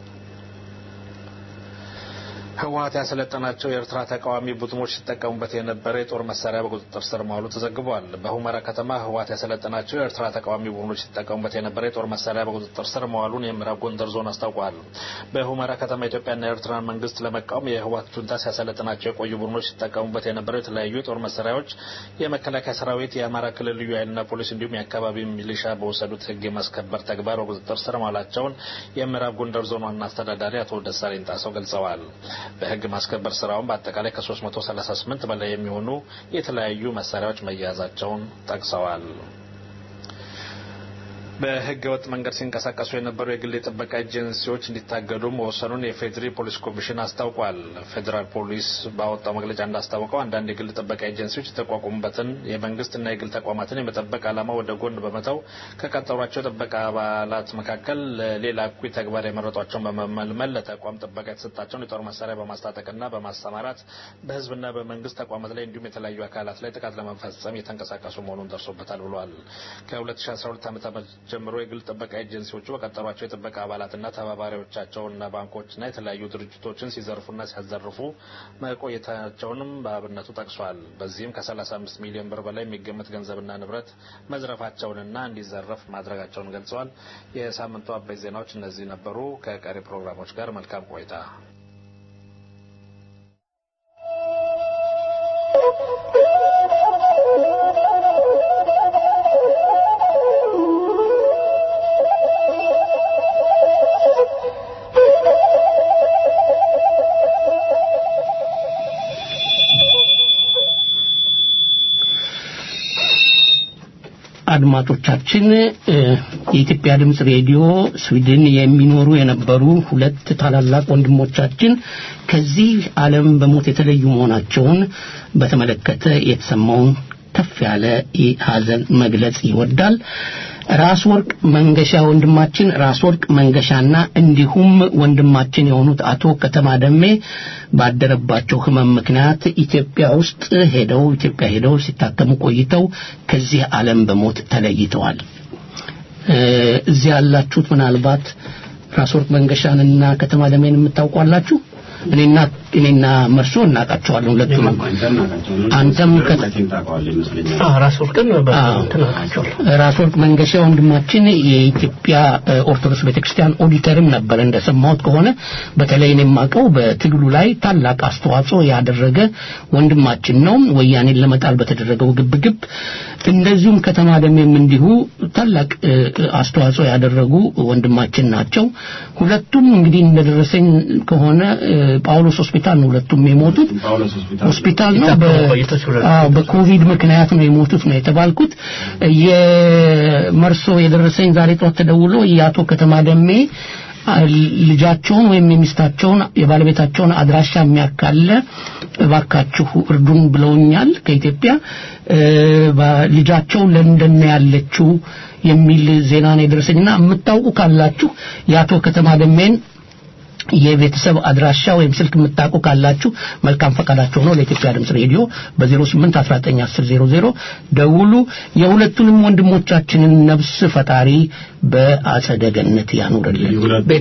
ህወሀት ያሰለጠናቸው የኤርትራ ተቃዋሚ ቡድኖች ሲጠቀሙበት የነበረ የጦር መሳሪያ በቁጥጥር ስር መዋሉ ተዘግቧል። በሁመራ ከተማ ህወሀት ያሰለጠናቸው የኤርትራ ተቃዋሚ ቡድኖች ሲጠቀሙበት የነበረ የጦር መሳሪያ በቁጥጥር ስር መዋሉን የምዕራብ ጎንደር ዞን አስታውቋል። በሁመራ ከተማ ኢትዮጵያና የኤርትራን መንግስት ለመቃወም የህወሀት ጁንታ ሲያሰለጥናቸው የቆዩ ቡድኖች ሲጠቀሙበት የነበረው የተለያዩ የጦር መሳሪያዎች የመከላከያ ሰራዊት፣ የአማራ ክልል ልዩ ኃይልና ፖሊስ እንዲሁም የአካባቢ ሚሊሻ በወሰዱት ህግ የማስከበር ተግባር በቁጥጥር ስር መዋላቸውን የምዕራብ ጎንደር ዞን ዋና አስተዳዳሪ አቶ ደሳለኝ ጣሰው ገልጸዋል። በህግ ማስከበር ስራውን በአጠቃላይ ከ338 በላይ የሚሆኑ የተለያዩ መሳሪያዎች መያዛቸውን ጠቅሰዋል። በህገ ወጥ መንገድ ሲንቀሳቀሱ የነበሩ የግል የጥበቃ ኤጀንሲዎች እንዲታገዱ መወሰኑን የፌዴሪ ፖሊስ ኮሚሽን አስታውቋል። ፌዴራል ፖሊስ ባወጣው መግለጫ እንዳስታወቀው አንዳንድ የግል ጥበቃ ኤጀንሲዎች የተቋቋሙበትን የመንግስትና የግል ተቋማትን የመጠበቅ ዓላማ ወደ ጎን በመተው ከቀጠሯቸው የጥበቃ አባላት መካከል ለሌላ እኩይ ተግባር የመረጧቸውን በመመልመል ለተቋም ጥበቃ የተሰጣቸውን የጦር መሳሪያ በማስታጠቅና በማሰማራት በህዝብና በመንግስት ተቋማት ላይ እንዲሁም የተለያዩ አካላት ላይ ጥቃት ለመፈጸም የተንቀሳቀሱ መሆኑን ደርሶበታል ብሏል። ከ2012 ዓ ጀምሮ የግል ጥበቃ ኤጀንሲዎቹ በቀጠሯቸው የጥበቃ አባላትና ተባባሪዎቻቸውና ባንኮችና የተለያዩ ድርጅቶችን ሲዘርፉና ሲያዘርፉ መቆየታቸውንም በአብነቱ ጠቅሷል። በዚህም ከ35 ሚሊዮን ብር በላይ የሚገመት ገንዘብና ንብረት መዝረፋቸውንና እንዲዘረፍ ማድረጋቸውን ገልጸዋል። የሳምንቱ አበይት ዜናዎች እነዚህ ነበሩ። ከቀሪ ፕሮግራሞች ጋር መልካም ቆይታ።
አድማጮቻችን የኢትዮጵያ ድምፅ ሬዲዮ ስዊድን የሚኖሩ የነበሩ ሁለት ታላላቅ ወንድሞቻችን ከዚህ ዓለም በሞት የተለዩ መሆናቸውን በተመለከተ የተሰማውን ከፍ ያለ ሀዘን መግለጽ ይወዳል። ራስ ወርቅ መንገሻ ወንድማችን ራስ ወርቅ መንገሻና እንዲሁም ወንድማችን የሆኑት አቶ ከተማ ደሜ ባደረባቸው ህመም ምክንያት ኢትዮጵያ ውስጥ ሄደው ኢትዮጵያ ሄደው ሲታከሙ ቆይተው ከዚህ ዓለም በሞት ተለይተዋል። እዚህ ያላችሁት ምናልባት ራስ ወርቅ መንገሻንና ከተማ ደሜን የምታውቋላችሁ? እኔና እኔና መርሶ እናውቃቸዋለን ሁለቱም አንተም
ራስ ወርቅን እናውቃቸዋለን
ራስ ወርቅ መንገሻ ወንድማችን የኢትዮጵያ ኦርቶዶክስ ቤተክርስቲያን ኦዲተርም ነበር እንደሰማሁት ከሆነ በተለይ እኔ የማውቀው በትግሉ ላይ ታላቅ አስተዋጽኦ ያደረገ ወንድማችን ነው ወያኔን ለመጣል በተደረገው ግብግብ እንደዚሁም ከተማ ደሜም እንዲሁ ታላቅ አስተዋጽኦ ያደረጉ ወንድማችን ናቸው ሁለቱም እንግዲህ እንደደረሰኝ ከሆነ ጳውሎስ ሆስፒታል ነው ሁለቱም የሞቱት ሆስፒታል ነው በኮቪድ ምክንያት ነው የሞቱት ነው የተባልኩት የመርሶ የደረሰኝ ዛሬ ጠዋት ተደውሎ የአቶ ከተማ ደሜ ልጃቸውን ወይም የሚስታቸውን የባለቤታቸውን አድራሻ የሚያካለ እባካችሁ እርዱን ብለውኛል ከኢትዮጵያ ልጃቸው ለንደን ያለችው የሚል ዜና ነው የደረሰኝና የምታውቁ ካላችሁ የአቶ ከተማ ደሜን የቤተሰብ አድራሻ ወይም ስልክ የምታውቁ ካላችሁ መልካም ፈቃዳቸው ነው ለኢትዮጵያ ድምፅ ሬዲዮ በ08 1910 ደውሉ የሁለቱንም ወንድሞቻችንን ነፍስ ፈጣሪ በአጸደ ገነት ያኑርልን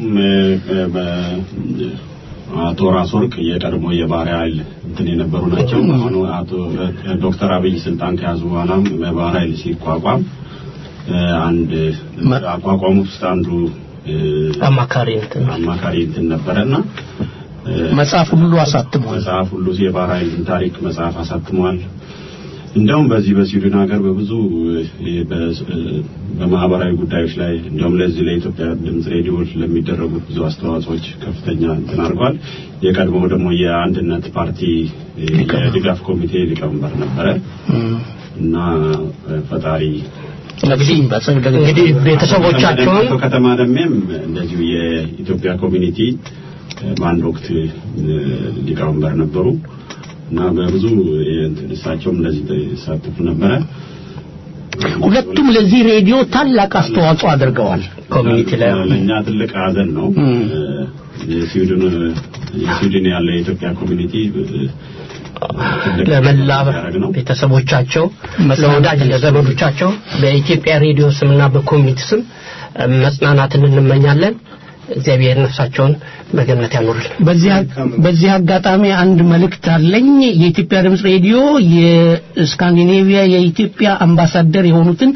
አቶ ራስ ወርቅ የቀድሞ የባህር ኃይል እንትን የነበሩ ናቸው አሁን አቶ ዶክተር አብይ ስልጣን ከያዙ በኋላም በባህር ኃይል ሲቋቋም አንድ አቋቋሙት ውስጥ አንዱ
አማካሪ እንትን
አማካሪ እንትን ነበረና
መጽሐፍ ሁሉ አሳትሟል
መጽሐፍ ሁሉ የባህር ኃይል ታሪክ መጽሐፍ አሳትሟል እንደውም በዚህ በስዊድን ሀገር በብዙ በማህበራዊ ጉዳዮች ላይ እንደውም ለዚህ ለኢትዮጵያ ድምፅ ሬዲዮ ለሚደረጉት ብዙ አስተዋጽኦች ከፍተኛ እንትን አድርጓል የቀድሞው ደግሞ የአንድነት ፓርቲ የድጋፍ ኮሚቴ ሊቀመንበር ነበረ እና ፈጣሪ
እንግዲህ ቤተሰቦቻቸውን
ከተማ ደሜም እንደዚሁ የኢትዮጵያ ኮሚኒቲ በአንድ ወቅት ሊቀመንበር ነበሩ እና በብዙ እሳቸውም እንደዚህ ይሳተፉ ነበረ
ሁለቱም ለዚህ ሬዲዮ ታላቅ አስተዋጽኦ አድርገዋል
ኮሚኒቲ ላይ
ለእኛ ትልቅ ሀዘን ነው የስዊድን የስዊድን ያለ የኢትዮጵያ ኮሚኒቲ
ለመላ ቤተሰቦቻቸው ለወዳጅ ለዘመዶቻቸው በኢትዮጵያ ሬዲዮ ስምና በኮሚኒቲ ስም መጽናናትን እንመኛለን እግዚአብሔር ነፍሳቸውን በገነት ያኑርልን
በዚህ አጋጣሚ አንድ መልእክት አለኝ የኢትዮጵያ ድምፅ ሬዲዮ የስካንዲኔቪያ የኢትዮጵያ አምባሳደር የሆኑትን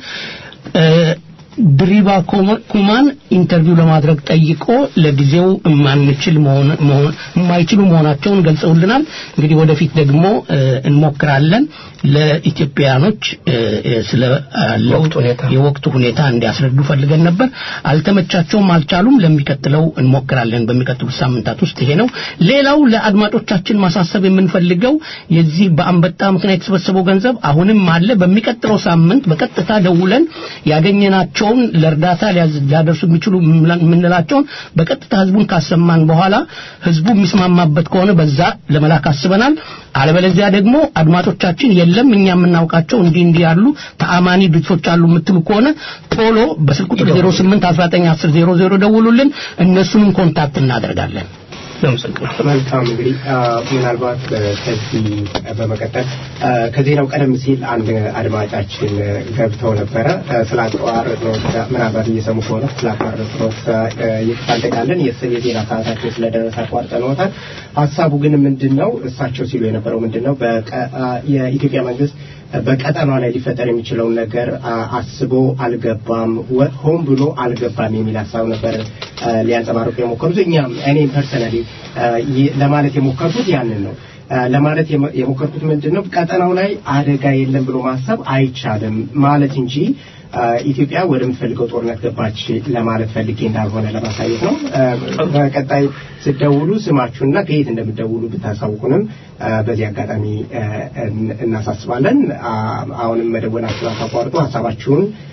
ድሪባ ኩማን ኢንተርቪው ለማድረግ ጠይቆ ለጊዜው የማንችል የማይችሉ መሆናቸውን ገልጸውልናል እንግዲህ ወደፊት ደግሞ እንሞክራለን ለኢትዮጵያኖች ስለ የወቅቱ ሁኔታ እንዲያስረዱ ፈልገን ነበር አልተመቻቸውም አልቻሉም ለሚቀጥለው እንሞክራለን በሚቀጥሉት ሳምንታት ውስጥ ይሄ ነው ሌላው ለአድማጮቻችን ማሳሰብ የምንፈልገው የዚህ በአንበጣ ምክንያት የተሰበሰበው ገንዘብ አሁንም አለ በሚቀጥለው ሳምንት በቀጥታ ደውለን ያገኘናቸው ያላቸውን ለእርዳታ ሊያደርሱ የሚችሉ የምንላቸውን በቀጥታ ህዝቡን ካሰማን በኋላ ህዝቡ የሚስማማበት ከሆነ በዛ ለመላክ አስበናል አለበለዚያ ደግሞ አድማጮቻችን የለም እኛ የምናውቃቸው እንዲህ እንዲህ ያሉ ተአማኒ ድርጅቶች አሉ የምትሉ ከሆነ ቶሎ በስልክ ቁጥር 08 19 10 ደውሉልን እነሱንም ኮንታክት እናደርጋለን
መልካም እንግዲህ ምናልባት ከዚህ በመቀጠል ከዜናው ቀደም ሲል አንድ አድማጫችን ገብተው ነበረ ስላቋረጥነው ምናልባት እየሰሙ ከሆነ ስላቋረጥነው ይቅርታ እንጠይቃለን የዜና ሰዓታችን ስለደረሰ አቋርጠነውታል ሀሳቡ ግን ምንድን ነው እሳቸው ሲሉ የነበረው ምንድን ነው የኢትዮጵያ መንግስት በቀጠናው ላይ ሊፈጠር የሚችለውን ነገር አስቦ አልገባም ሆን ብሎ አልገባም የሚል ሀሳብ ነበር ሊያንጸባርቁ የሞከሩት እኛም እኔም ፐርሰናሊ ለማለት የሞከርኩት ያንን ነው ለማለት የሞከርኩት ምንድን ነው ቀጠናው ላይ አደጋ የለም ብሎ ማሰብ አይቻልም ማለት እንጂ ኢትዮጵያ ወደምትፈልገው ጦርነት ገባች ለማለት ፈልጌ እንዳልሆነ ለማሳየት ነው በቀጣይ ስደውሉ ስማችሁና ከየት እንደምደውሉ ብታሳውቁንም በዚህ አጋጣሚ እናሳስባለን አሁንም መደወላችሁን አታቋርጡ ሀሳባችሁን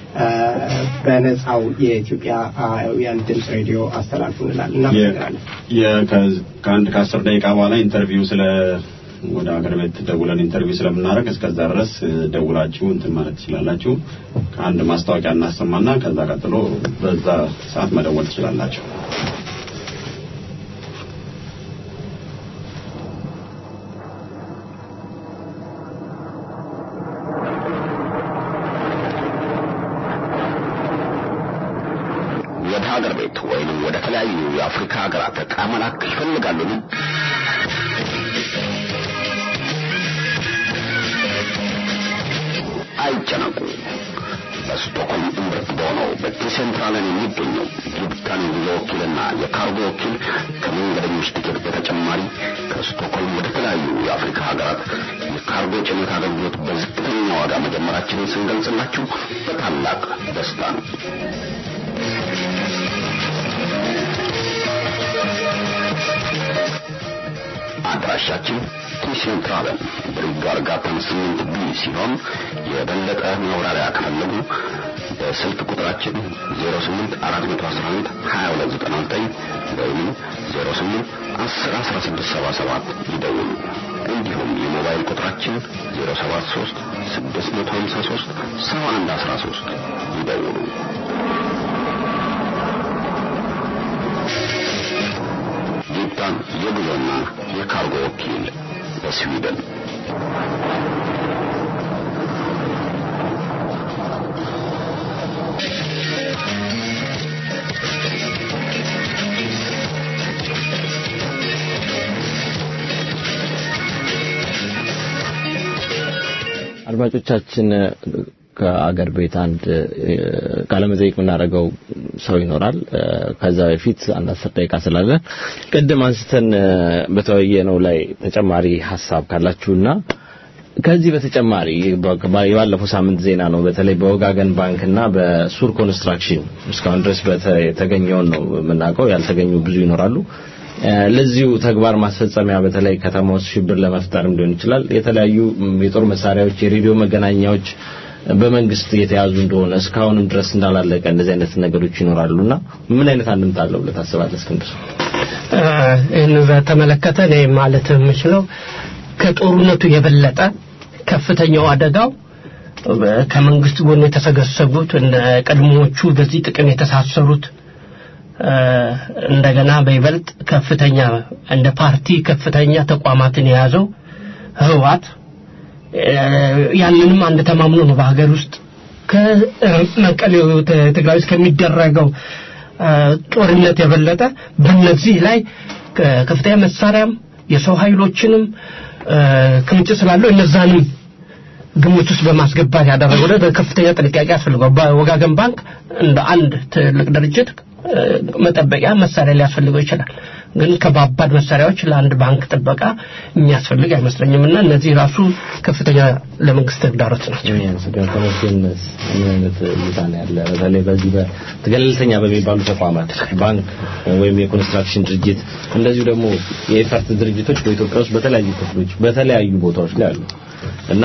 በነፃው የኢትዮጵያውያን ድምፅ ሬዲዮ አስተላልፉ እንላለን። እናመሰግናለን።
ከአንድ ከአስር ደቂቃ በኋላ ኢንተርቪው ስለ ወደ ሀገር ቤት ደውለን ኢንተርቪው ስለምናደርግ እስከዛ ድረስ ደውላችሁ እንትን ማለት ትችላላችሁ። ከአንድ ማስታወቂያ እናሰማና ከዛ ቀጥሎ በዛ ሰዓት መደወል ትችላላችሁ።
ወደ ሀገር ቤት ወይንም ወደ ተለያዩ የአፍሪካ ሀገራት ዕቃ መላክ ይፈልጋሉን? አይጨነቁ። በስቶክሆልም እምብርት በሆነው በቴሴንትራለን የሚገኘው ጊብታን ጉዞ ወኪልና የካርጎ ወኪል ከመንገደኞች ትኬት በተጨማሪ ከስቶክሆልም ወደ ተለያዩ የአፍሪካ ሀገራት የካርጎ ጭነት አገልግሎት በዝቅተኛ ዋጋ መጀመራችንን ስንገልጽላችሁ በታላቅ ደስታ ነው። አድራሻችን ቲሴንትራለን ብሪጋር ጋተን ስምንት ቢ ሲሆን የበለጠ ማብራሪያ ከፈለጉ በስልክ ቁጥራችን 08 411 2299 ወይም 08 10 1677 ይደውሉ። እንዲሁም የሞባይል ቁጥራችን 073 653 7113 ይደውሉ። ጌታን የጉዞና የካርጎ ወኪል በስዊድን
አድማጮቻችን ከአገር ቤት አንድ ቃለ መጠይቅ የምናደርገው ሰው ይኖራል። ከዛ በፊት አንድ አስር ደቂቃ ስላለ ቅድም አንስተን በተወያየነው ላይ ተጨማሪ ሀሳብ ካላችሁና ከዚህ በተጨማሪ የባለፈው ሳምንት ዜና ነው። በተለይ በወጋገን ባንክና በሱር ኮንስትራክሽን እስካሁን ድረስ የተገኘውን ነው የምናውቀው። ያልተገኙ ብዙ ይኖራሉ። ለዚሁ ተግባር ማስፈጸሚያ በተለይ ከተማ ውስጥ ሽብር ለመፍጠርም ሊሆን ይችላል የተለያዩ የጦር መሳሪያዎች፣ የሬዲዮ መገናኛዎች በመንግስት የተያዙ እንደሆነ እስካሁንም ድረስ እንዳላለቀ እንደዚህ አይነት ነገሮች ይኖራሉና ምን አይነት አንድምታ አለው ብለህ ታስባለህ እስክንድር?
ይህን በተመለከተ እኔ ማለት የምችለው ከጦርነቱ የበለጠ ከፍተኛው አደጋው ከመንግስት ጎን የተሰገሰጉት እንደ ቀድሞዎቹ በዚህ ጥቅም የተሳሰሩት እንደገና በይበልጥ ከፍተኛ እንደ ፓርቲ ከፍተኛ ተቋማትን የያዘው ህወሓት ያንንም አንድ ተማምኖ ነው በሀገር ውስጥ ከመቀሌ ትግራይ ውስጥ ከሚደረገው ጦርነት የበለጠ በነዚህ ላይ ከፍተኛ መሳሪያም የሰው ኃይሎችንም ክምችት ስላለው እነዛንም ግምት ውስጥ በማስገባት ያደረገው በከፍተኛ ጥንቃቄ ያስፈልገው በወጋገን ባንክ እንደ አንድ ትልቅ ድርጅት መጠበቂያ መሳሪያ ሊያስፈልገው ይችላል። ግን ከባባድ መሳሪያዎች ለአንድ ባንክ ጥበቃ የሚያስፈልግ አይመስለኝም እና እነዚህ ራሱ ከፍተኛ ለመንግስት ተግዳሮት ናቸው።
ተመስገን ምን አይነት እይታ ነው ያለ? በተለይ በዚህ ገለልተኛ በሚባሉ ተቋማት ባንክ ወይም የኮንስትራክሽን ድርጅት እንደዚሁ ደግሞ የኤፈርት ድርጅቶች በኢትዮጵያ ውስጥ በተለያዩ ክፍሎች በተለያዩ ቦታዎች ላይ አሉ እና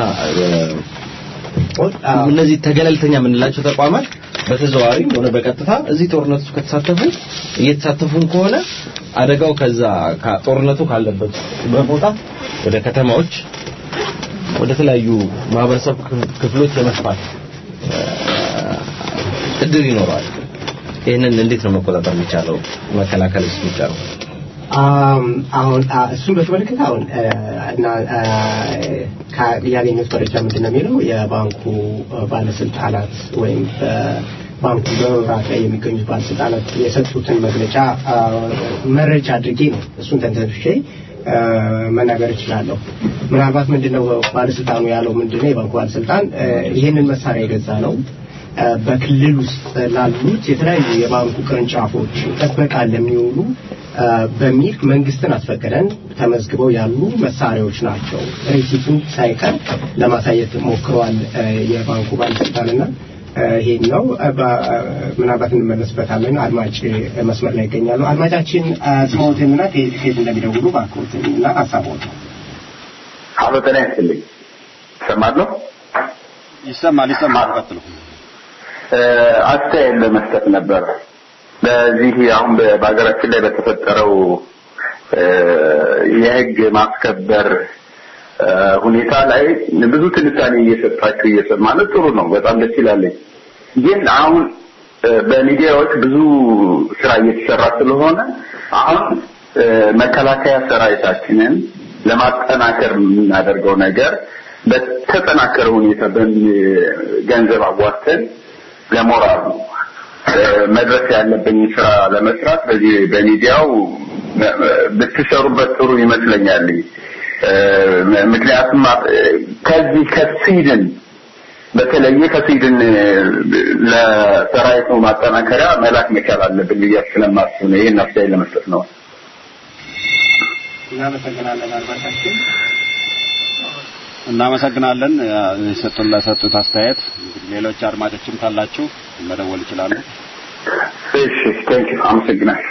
እነዚህ ተገለልተኛ የምንላቸው ተቋማት በተዘዋዋሪም ሆነ በቀጥታ እዚህ ጦርነት ውስጥ ከተሳተፉ እየተሳተፉም ከሆነ አደጋው ከዛ ጦርነቱ ካለበት በመውጣት ወደ ከተማዎች ወደ ተለያዩ ማህበረሰብ ክፍሎች የመስፋት እድል ይኖረዋል። ይህንን እንዴት ነው መቆጣጠር የሚቻለው? መከላከል የሚቻለው?
አሁን እሱን በተመለከተ አሁን እና ያገኘሁት መረጃ ምንድን ነው የሚለው የባንኩ ባለስልጣናት ወይም ባንኩ በመምራት ላይ የሚገኙት ባለስልጣናት የሰጡትን መግለጫ መረጃ አድርጌ ነው እሱን ተንተንሼ መናገር እችላለሁ። ምናልባት ምንድነው ባለስልጣኑ ያለው ምንድነው የባንኩ ባለስልጣን ይህንን መሳሪያ የገዛ ነው በክልል ውስጥ ላሉት የተለያዩ የባንኩ ቅርንጫፎች ጥበቃ ለሚውሉ በሚል መንግስትን አስፈቅደን ተመዝግበው ያሉ መሳሪያዎች ናቸው። ሬሲቱን ሳይቀር ለማሳየት ሞክረዋል የባንኩ ባለስልጣንና ይሄን ነው ምናልባት እንመለስበታለን። አድማጭ መስመር ላይ ይገኛሉ። አድማጫችን ስሞትንና ከየት እንደሚደውሉ ባክዎትን እና ሀሳቦት
አሎ ጤና ይስጥልኝ። ይሰማል ነው?
ይሰማል ይሰማል። ቀጥሉ።
አስተያየት ለመስጠት ነበር። በዚህ አሁን በሀገራችን ላይ በተፈጠረው የህግ ማስከበር ሁኔታ ላይ ብዙ ትንታኔ እየሰጣችሁ እየሰማ ነው። ጥሩ ነው፣ በጣም ደስ ይላለኝ። ግን አሁን በሚዲያዎች ብዙ ስራ እየተሰራ ስለሆነ አሁን መከላከያ ሰራዊታችንን ለማጠናከር የምናደርገው ነገር በተጠናከረ ሁኔታ ገንዘብ አዋተን ለሞራሉ መድረስ ያለብኝ ስራ ለመስራት በዚህ በሚዲያው ብትሰሩበት ጥሩ ይመስለኛል። ምክንያቱም ከዚህ ከስዊድን በተለየ ከስዊድን ለሰራዊቱ ማጠናከሪያ መላክ መቻል አለብን ብዬ ስለማስብ ነው። ይህን አስተያየት ለመስጠት ነው።
እናመሰግናለን አድማጫችን። እናመሰግናለን የሰጡን ለሰጡት አስተያየት። ሌሎች አድማጮችም ካላችሁ መደወል ይችላሉ።
እሺ፣ ቴንክ ዩ አመሰግናለሁ።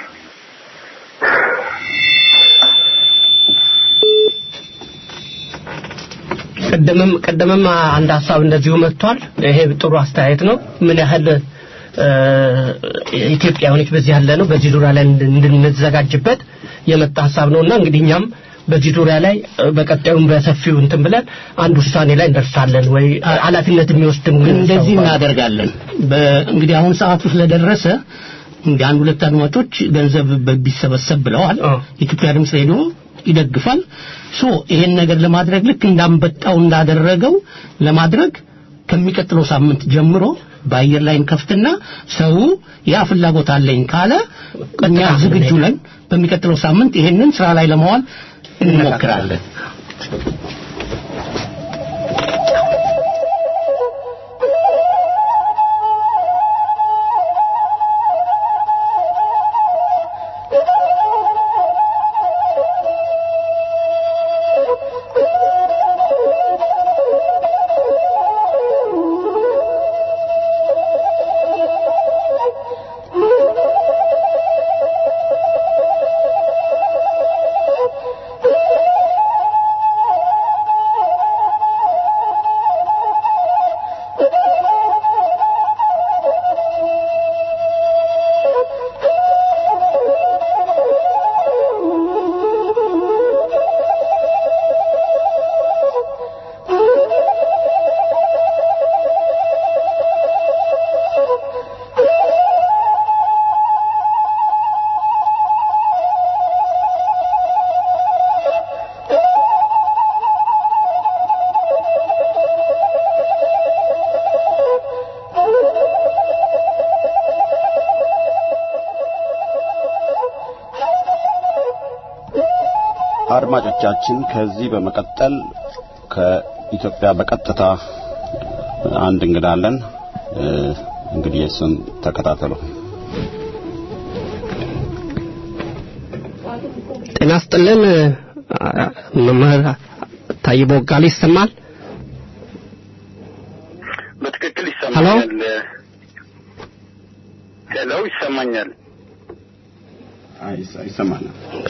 ቀደምም ቀደምም አንድ ሀሳብ እንደዚሁ መጥቷል። ይሄ ጥሩ አስተያየት ነው። ምን ያህል ኢትዮጵያውያኖች በዚህ ያለ ነው በዚህ ዙሪያ ላይ እንድንዘጋጅበት የመጣ ሀሳብ ነውና እንግዲህ እኛም በዚህ ዙሪያ ላይ በቀጣዩም በሰፊው እንትን ብለን አንድ ውሳኔ ላይ እንደርሳለን ወይ ኃላፊነት የሚወስድም
እንደዚህ እናደርጋለን። እንግዲህ አሁን ሰዓቱ ስለደረሰ እንግዲህ አንድ ሁለት አድማጮች ገንዘብ ቢሰበሰብ ብለዋል። የኢትዮጵያ ድምፅ ሬዲዮ ይደግፋል። ሶ ይሄን ነገር ለማድረግ ልክ እንዳንበጣው እንዳደረገው ለማድረግ ከሚቀጥለው ሳምንት ጀምሮ በአየር ላይ እንከፍትና ሰው ያ ፍላጎት አለኝ ካለ እኛ ዝግጁ ነን። በሚቀጥለው ሳምንት ይሄንን ስራ ላይ ለማዋል እንሞክራለን።
አድማጮቻችን ከዚህ በመቀጠል ከኢትዮጵያ በቀጥታ አንድ እንግዳ አለን። እንግዲህ እሱን ተከታተሉ።
ጤና ይስጥልን መምህር ታዬ ቦጋለ ይሰማል?
በትክክል ይሰማኛል። ሄሎ፣ ይሰማኛል።
ይሰማናል።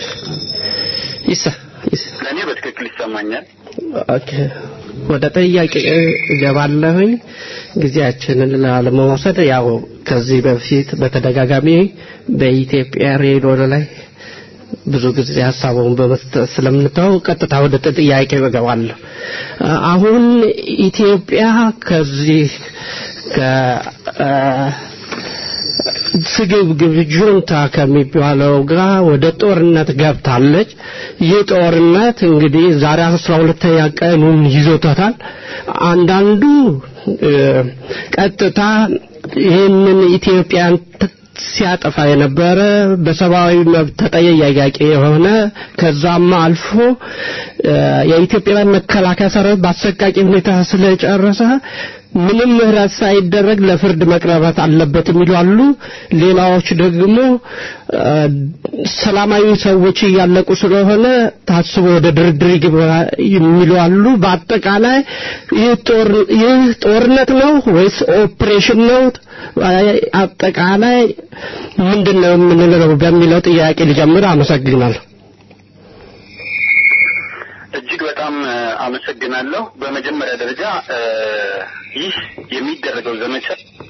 ለእኔ በትክክል ይሰማኛል።
ኦኬ፣ ወደ ጥያቄ እገባለሁኝ ጊዜያችንን ላለመውሰድ ያው ከዚህ በፊት በተደጋጋሚ በኢትዮጵያ ሬዲዮ ላይ ብዙ ጊዜ ሀሳቡን በመስጠት ስለምንተው ቀጥታ ወደ ጥያቄ እገባለሁ። አሁን ኢትዮጵያ ከዚህ ከ ስግብግብ ጁንታ ከሚባለው ጋር ወደ ጦርነት ገብታለች። ይህ ጦርነት እንግዲህ ዛሬ አስራ ሁለተኛ ቀኑን ይዞታታል። አንዳንዱ ቀጥታ ይህንን ኢትዮጵያን ሲያጠፋ የነበረ በሰብአዊ መብት ተጠያቂ የሆነ ከዛም አልፎ የኢትዮጵያ መከላከያ ሰራዊት በአሰቃቂ ሁኔታ ስለጨረሰ ምንም ምህረት ሳይደረግ ለፍርድ መቅረባት አለበት የሚሉ አሉ። ሌላዎች ደግሞ ሰላማዊ ሰዎች እያለቁ ስለሆነ ታስቦ ወደ ድርድር ይግባ የሚሉ አሉ። በአጠቃላይ ይህ ጦርነት ነው ወይስ ኦፕሬሽን ነው? አጠቃላይ ምንድን ነው የምንለው በሚለው ጥያቄ ልጀምር። አመሰግናለሁ።
እጅግ በጣም አመሰግናለሁ። በመጀመሪያ ደረጃ ይህ የሚደረገው ዘመቻ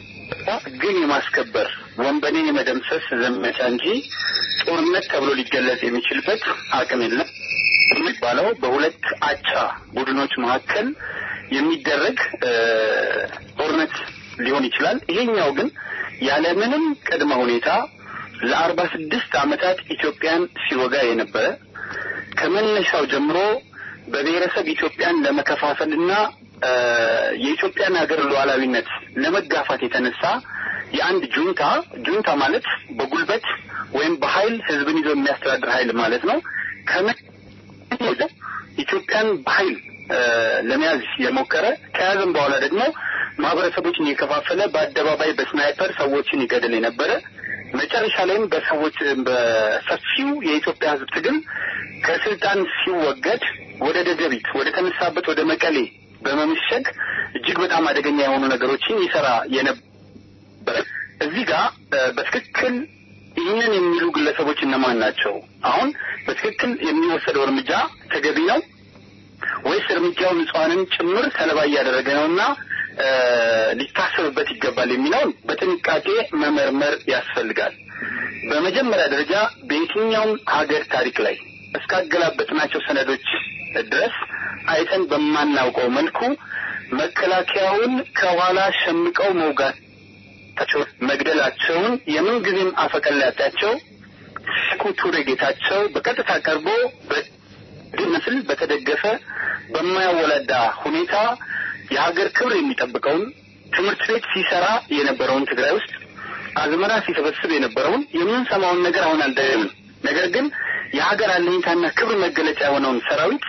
ግን የማስከበር ወንበዴን የመደምሰስ ዘመቻ እንጂ ጦርነት ተብሎ ሊገለጽ የሚችልበት አቅም የለም የሚባለው በሁለት አቻ ቡድኖች መካከል የሚደረግ ጦርነት ሊሆን ይችላል። ይሄኛው ግን ያለምንም ቅድመ ሁኔታ ለአርባ ስድስት ዓመታት ኢትዮጵያን ሲወጋ የነበረ ከመነሻው ጀምሮ በብሔረሰብ ኢትዮጵያን ለመከፋፈልና የኢትዮጵያን ሀገር ሉዓላዊነት ለመጋፋት የተነሳ የአንድ ጁንታ ጁንታ ማለት በጉልበት ወይም በኃይል ህዝብን ይዞ የሚያስተዳድር ኃይል ማለት ነው። ከምን ኢትዮጵያን በኃይል ለመያዝ የሞከረ ከያዘም በኋላ ደግሞ ማህበረሰቦችን እየከፋፈለ በአደባባይ በስናይፐር ሰዎችን ይገድል የነበረ መጨረሻ ላይም በሰዎች በሰፊው የኢትዮጵያ ህዝብ ትግል ከስልጣን ሲወገድ ወደ ደደቢት ወደ ተነሳበት ወደ መቀሌ በመምሸግ እጅግ በጣም አደገኛ የሆኑ ነገሮችን ይሰራ የነበረ እዚህ ጋር በትክክል ይህንን የሚሉ ግለሰቦች እነማን ናቸው? አሁን በትክክል የሚወሰደው እርምጃ ተገቢ ነው ወይስ እርምጃው ንጹሐንን ጭምር ሰለባ እያደረገ ነውና ሊታሰብበት ይገባል የሚለውን በጥንቃቄ መመርመር ያስፈልጋል። በመጀመሪያ ደረጃ በየትኛውም ሀገር ታሪክ ላይ እስካገላበጥናቸው ሰነዶች ድረስ አይተን በማናውቀው መልኩ መከላከያውን ከኋላ ሸምቀው መውጋታቸው፣ መግደላቸውን የምንጊዜም አፈቀላጤያቸው ሴኩ ቱሬ ጌታቸው በቀጥታ ቀርቦ ምስል በተደገፈ በማያወላዳ ሁኔታ የሀገር ክብር የሚጠብቀውን ትምህርት ቤት ሲሰራ የነበረውን ትግራይ ውስጥ አዝመራ ሲሰበስብ የነበረውን የምንሰማውን ነገር አሁን አልደግምም። ነገር ግን የሀገር አለኝታና ክብር መገለጫ የሆነውን ሰራዊት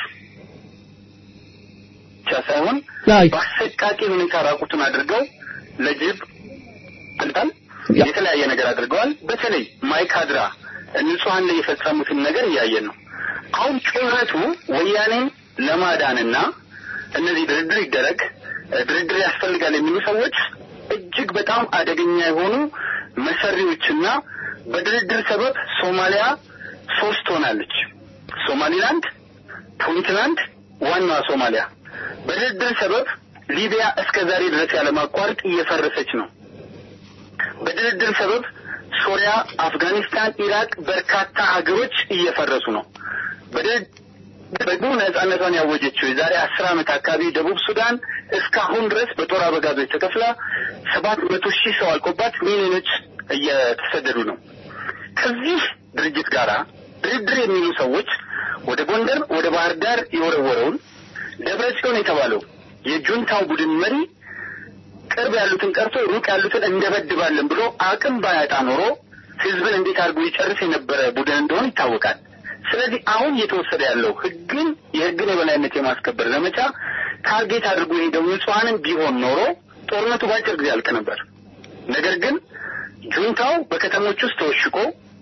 ብቻ ሳይሆን በአሰቃቂ ሁኔታ ራቁቱን አድርገው ለጅብ አልጣል የተለያየ ነገር አድርገዋል። በተለይ ማይካድራ ንጹሐን ላይ የፈጸሙትን ነገር እያየን ነው። አሁን ጩኸቱ ወያኔን ለማዳንና እነዚህ ድርድር ይደረግ ድርድር ያስፈልጋል የሚሉ ሰዎች እጅግ በጣም አደገኛ የሆኑ መሰሪዎችና በድርድር ሰበብ ሶማሊያ ሶስት ሆናለች። ሶማሊላንድ፣ ፑንትላንድ፣ ዋናዋ ሶማሊያ። በድርድር ሰበብ ሊቢያ እስከ ዛሬ ድረስ ያለማቋረጥ እየፈረሰች ነው። በድርድር ሰበብ ሶሪያ፣ አፍጋኒስታን፣ ኢራቅ በርካታ ሀገሮች እየፈረሱ ነው። በድርድር ደግሞ ነጻነቷን ያወጀችው የዛሬ አስር ዓመት አካባቢ ደቡብ ሱዳን እስካሁን ድረስ በጦር አበጋዞች ተከፍላ ሰባት መቶ ሺህ ሰው አልቆባት ሚሊዮኖች እየተሰደዱ ነው። ከዚህ ድርጅት ጋራ ድርድር የሚሉ ሰዎች ወደ ጎንደር ወደ ባህር ዳር የወረወረውን ደብረ ጽዮን የተባለው የጁንታው ቡድን መሪ ቅርብ ያሉትን ቀርቶ ሩቅ ያሉትን እንደበድባለን ብሎ አቅም ባያጣ ኖሮ ህዝብን እንዴት አድርጎ ይጨርስ የነበረ ቡድን እንደሆነ ይታወቃል። ስለዚህ አሁን እየተወሰደ ያለው ህግን የህግን የበላይነት የማስከበር ዘመቻ ታርጌት አድርጎ የሄደው ንጹሐንን ቢሆን ኖሮ ጦርነቱ በአጭር ጊዜ ያልቅ ነበር። ነገር ግን ጁንታው በከተሞች ውስጥ ተወሽቆ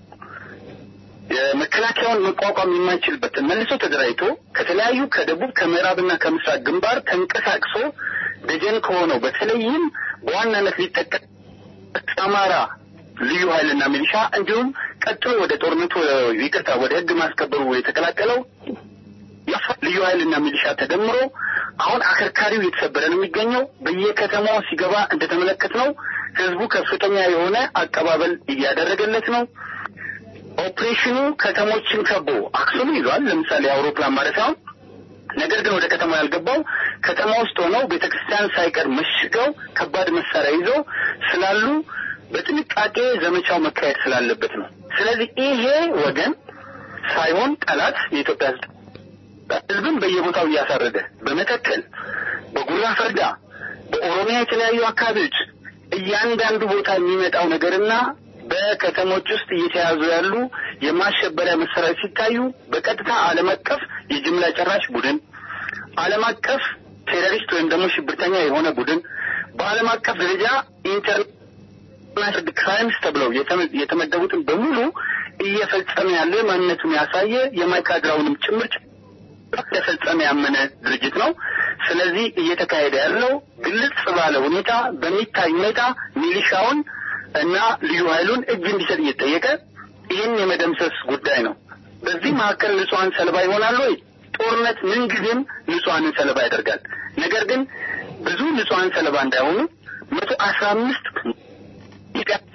መከላከያውን መቋቋም የማይችልበትን መልሶ ተደራጅቶ ከተለያዩ ከደቡብ ከምዕራብና ከምስራቅ ግንባር ተንቀሳቅሶ ደጀን ከሆነው በተለይም በዋናነት ሊጠቀስ አማራ ልዩ ኃይልና ሚሊሻ እንዲሁም ቀጥሎ ወደ ጦርነቱ ይቅርታ ወደ ህግ ማስከበሩ የተቀላቀለው ልዩ ኃይልና ሚሊሻ ተደምሮ አሁን አከርካሪው እየተሰበረ ነው የሚገኘው። በየከተማው ሲገባ እንደተመለከት ነው ህዝቡ ከፍተኛ የሆነ አቀባበል እያደረገለት ነው። ኦፕሬሽኑ ከተሞችን ከቦ አክሱምን ይዟል። ለምሳሌ የአውሮፕላን ማረፊያውን ነገር ግን ወደ ከተማ ያልገባው ከተማ ውስጥ ሆነው ቤተክርስቲያን ሳይቀር መሽገው ከባድ መሳሪያ ይዘው ስላሉ በጥንቃቄ ዘመቻው መካሄድ ስላለበት ነው። ስለዚህ ይሄ ወገን ሳይሆን ጠላት የኢትዮጵያ ህዝብ ህዝብን በየቦታው እያሳረደ በመተከል፣ በጉራ ፈርዳ፣ በኦሮሚያ የተለያዩ አካባቢዎች እያንዳንዱ ቦታ የሚመጣው ነገርና በከተሞች ውስጥ እየተያዙ ያሉ የማሸበሪያ መሳሪያዎች ሲታዩ በቀጥታ ዓለም አቀፍ የጅምላ ጨራሽ ቡድን፣ ዓለም አቀፍ ቴሮሪስት ወይም ደግሞ ሽብርተኛ የሆነ ቡድን በዓለም አቀፍ ደረጃ ኢንተርናሽናል ክራይምስ ተብለው የተመደቡትን በሙሉ እየፈጸመ ያለ ማንነቱን ያሳየ የማይካድራውንም ጭምር እንደፈጸመ ያመነ ድርጅት ነው። ስለዚህ እየተካሄደ ያለው ግልጽ ባለ ሁኔታ በሚታይ ሁኔታ ሚሊሻውን እና ልዩ ኃይሉን እጅ እንዲሰጥ እየጠየቀ ይህን የመደምሰስ ጉዳይ ነው። በዚህ መካከል ንጹሐን ሰለባ ይሆናሉ ወይ? ጦርነት ምንጊዜም ንጹሐንን ሰለባ ያደርጋል። ነገር ግን ብዙ ንጹሐን ሰለባ እንዳይሆኑ መቶ አስራ አምስት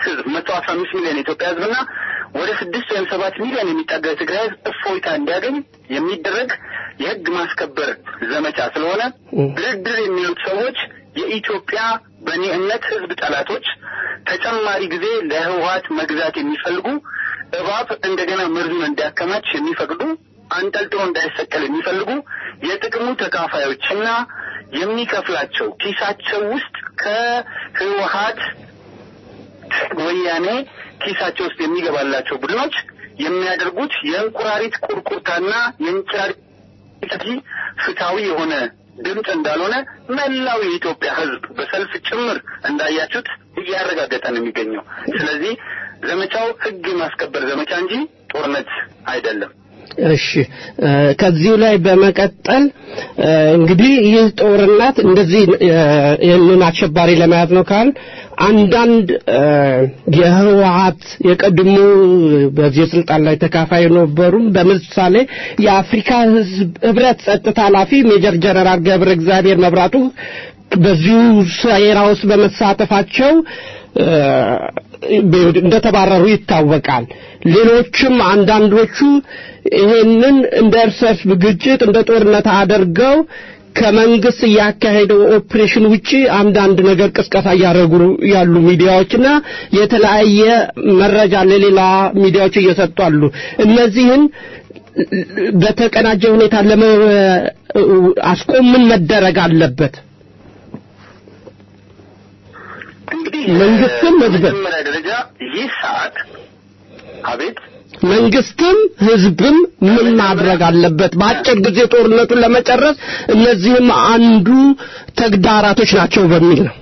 ህዝብ መቶ አስራ አምስት ሚሊዮን የኢትዮጵያ ህዝብና ወደ ስድስት ወይም ሰባት ሚሊዮን የሚጠጋ የትግራይ ህዝብ እፎይታ እንዲያገኝ የሚደረግ የህግ ማስከበር ዘመቻ ስለሆነ ድርድር የሚሉት ሰዎች የኢትዮጵያ በእኔ እምነት ህዝብ ጠላቶች ተጨማሪ ጊዜ ለህወሀት መግዛት የሚፈልጉ እባብ እንደገና መርዙን እንዲያከማች የሚፈቅዱ አንጠልጥሎ እንዳይሰቀል የሚፈልጉ የጥቅሙ ተካፋዮችና የሚከፍላቸው ኪሳቸው ውስጥ ከህወሀት ወያኔ ኪሳቸው ውስጥ የሚገባላቸው ቡድኖች የሚያደርጉት የእንቁራሪት ቁርቁርታና የእንጭራሪት ፍትሐዊ የሆነ ድምፅ እንዳልሆነ መላው የኢትዮጵያ ህዝብ በሰልፍ ጭምር እንዳያችሁት እያረጋገጠ ነው የሚገኘው። ስለዚህ ዘመቻው ህግ የማስከበር ዘመቻ እንጂ ጦርነት አይደለም።
እሺ ከዚሁ ላይ በመቀጠል እንግዲህ ይህ ጦርነት እንደዚህ ይህንን አሸባሪ ለመያዝ ነው ካል አንዳንድ የህወሀት የቀድሞ በዚህ ስልጣን ላይ ተካፋይ የነበሩም በምሳሌ የአፍሪካ ህዝብ ህብረት ጸጥታ ኃላፊ ሜጀር ጀነራል ገብረ እግዚአብሔር መብራቱ በዚሁ ሴራ ውስጥ በመሳተፋቸው እንደተባረሩ ይታወቃል። ሌሎችም አንዳንዶቹ ይሄንን እንደ እርስ በርስ ግጭት እንደ ጦርነት አድርገው ከመንግስት እያካሄደው ኦፕሬሽን ውጪ አንዳንድ ነገር ቅስቀሳ እያደረጉ ያሉ ሚዲያዎችና የተለያየ መረጃ ለሌላ ሚዲያዎች እየሰጡ አሉ። እነዚህን በተቀናጀ ሁኔታ ለማስቆም ምን መደረግ አለበት?
እንግዲህ
መንግስትም ህዝብም
መጀመሪያ ደረጃ ይህ ሰዓት አቤት
መንግስትም ህዝብም ምን ማድረግ አለበት? በአጭር ጊዜ ጦርነቱን ለመጨረስ እነዚህም አንዱ ተግዳራቶች ናቸው በሚል ነው።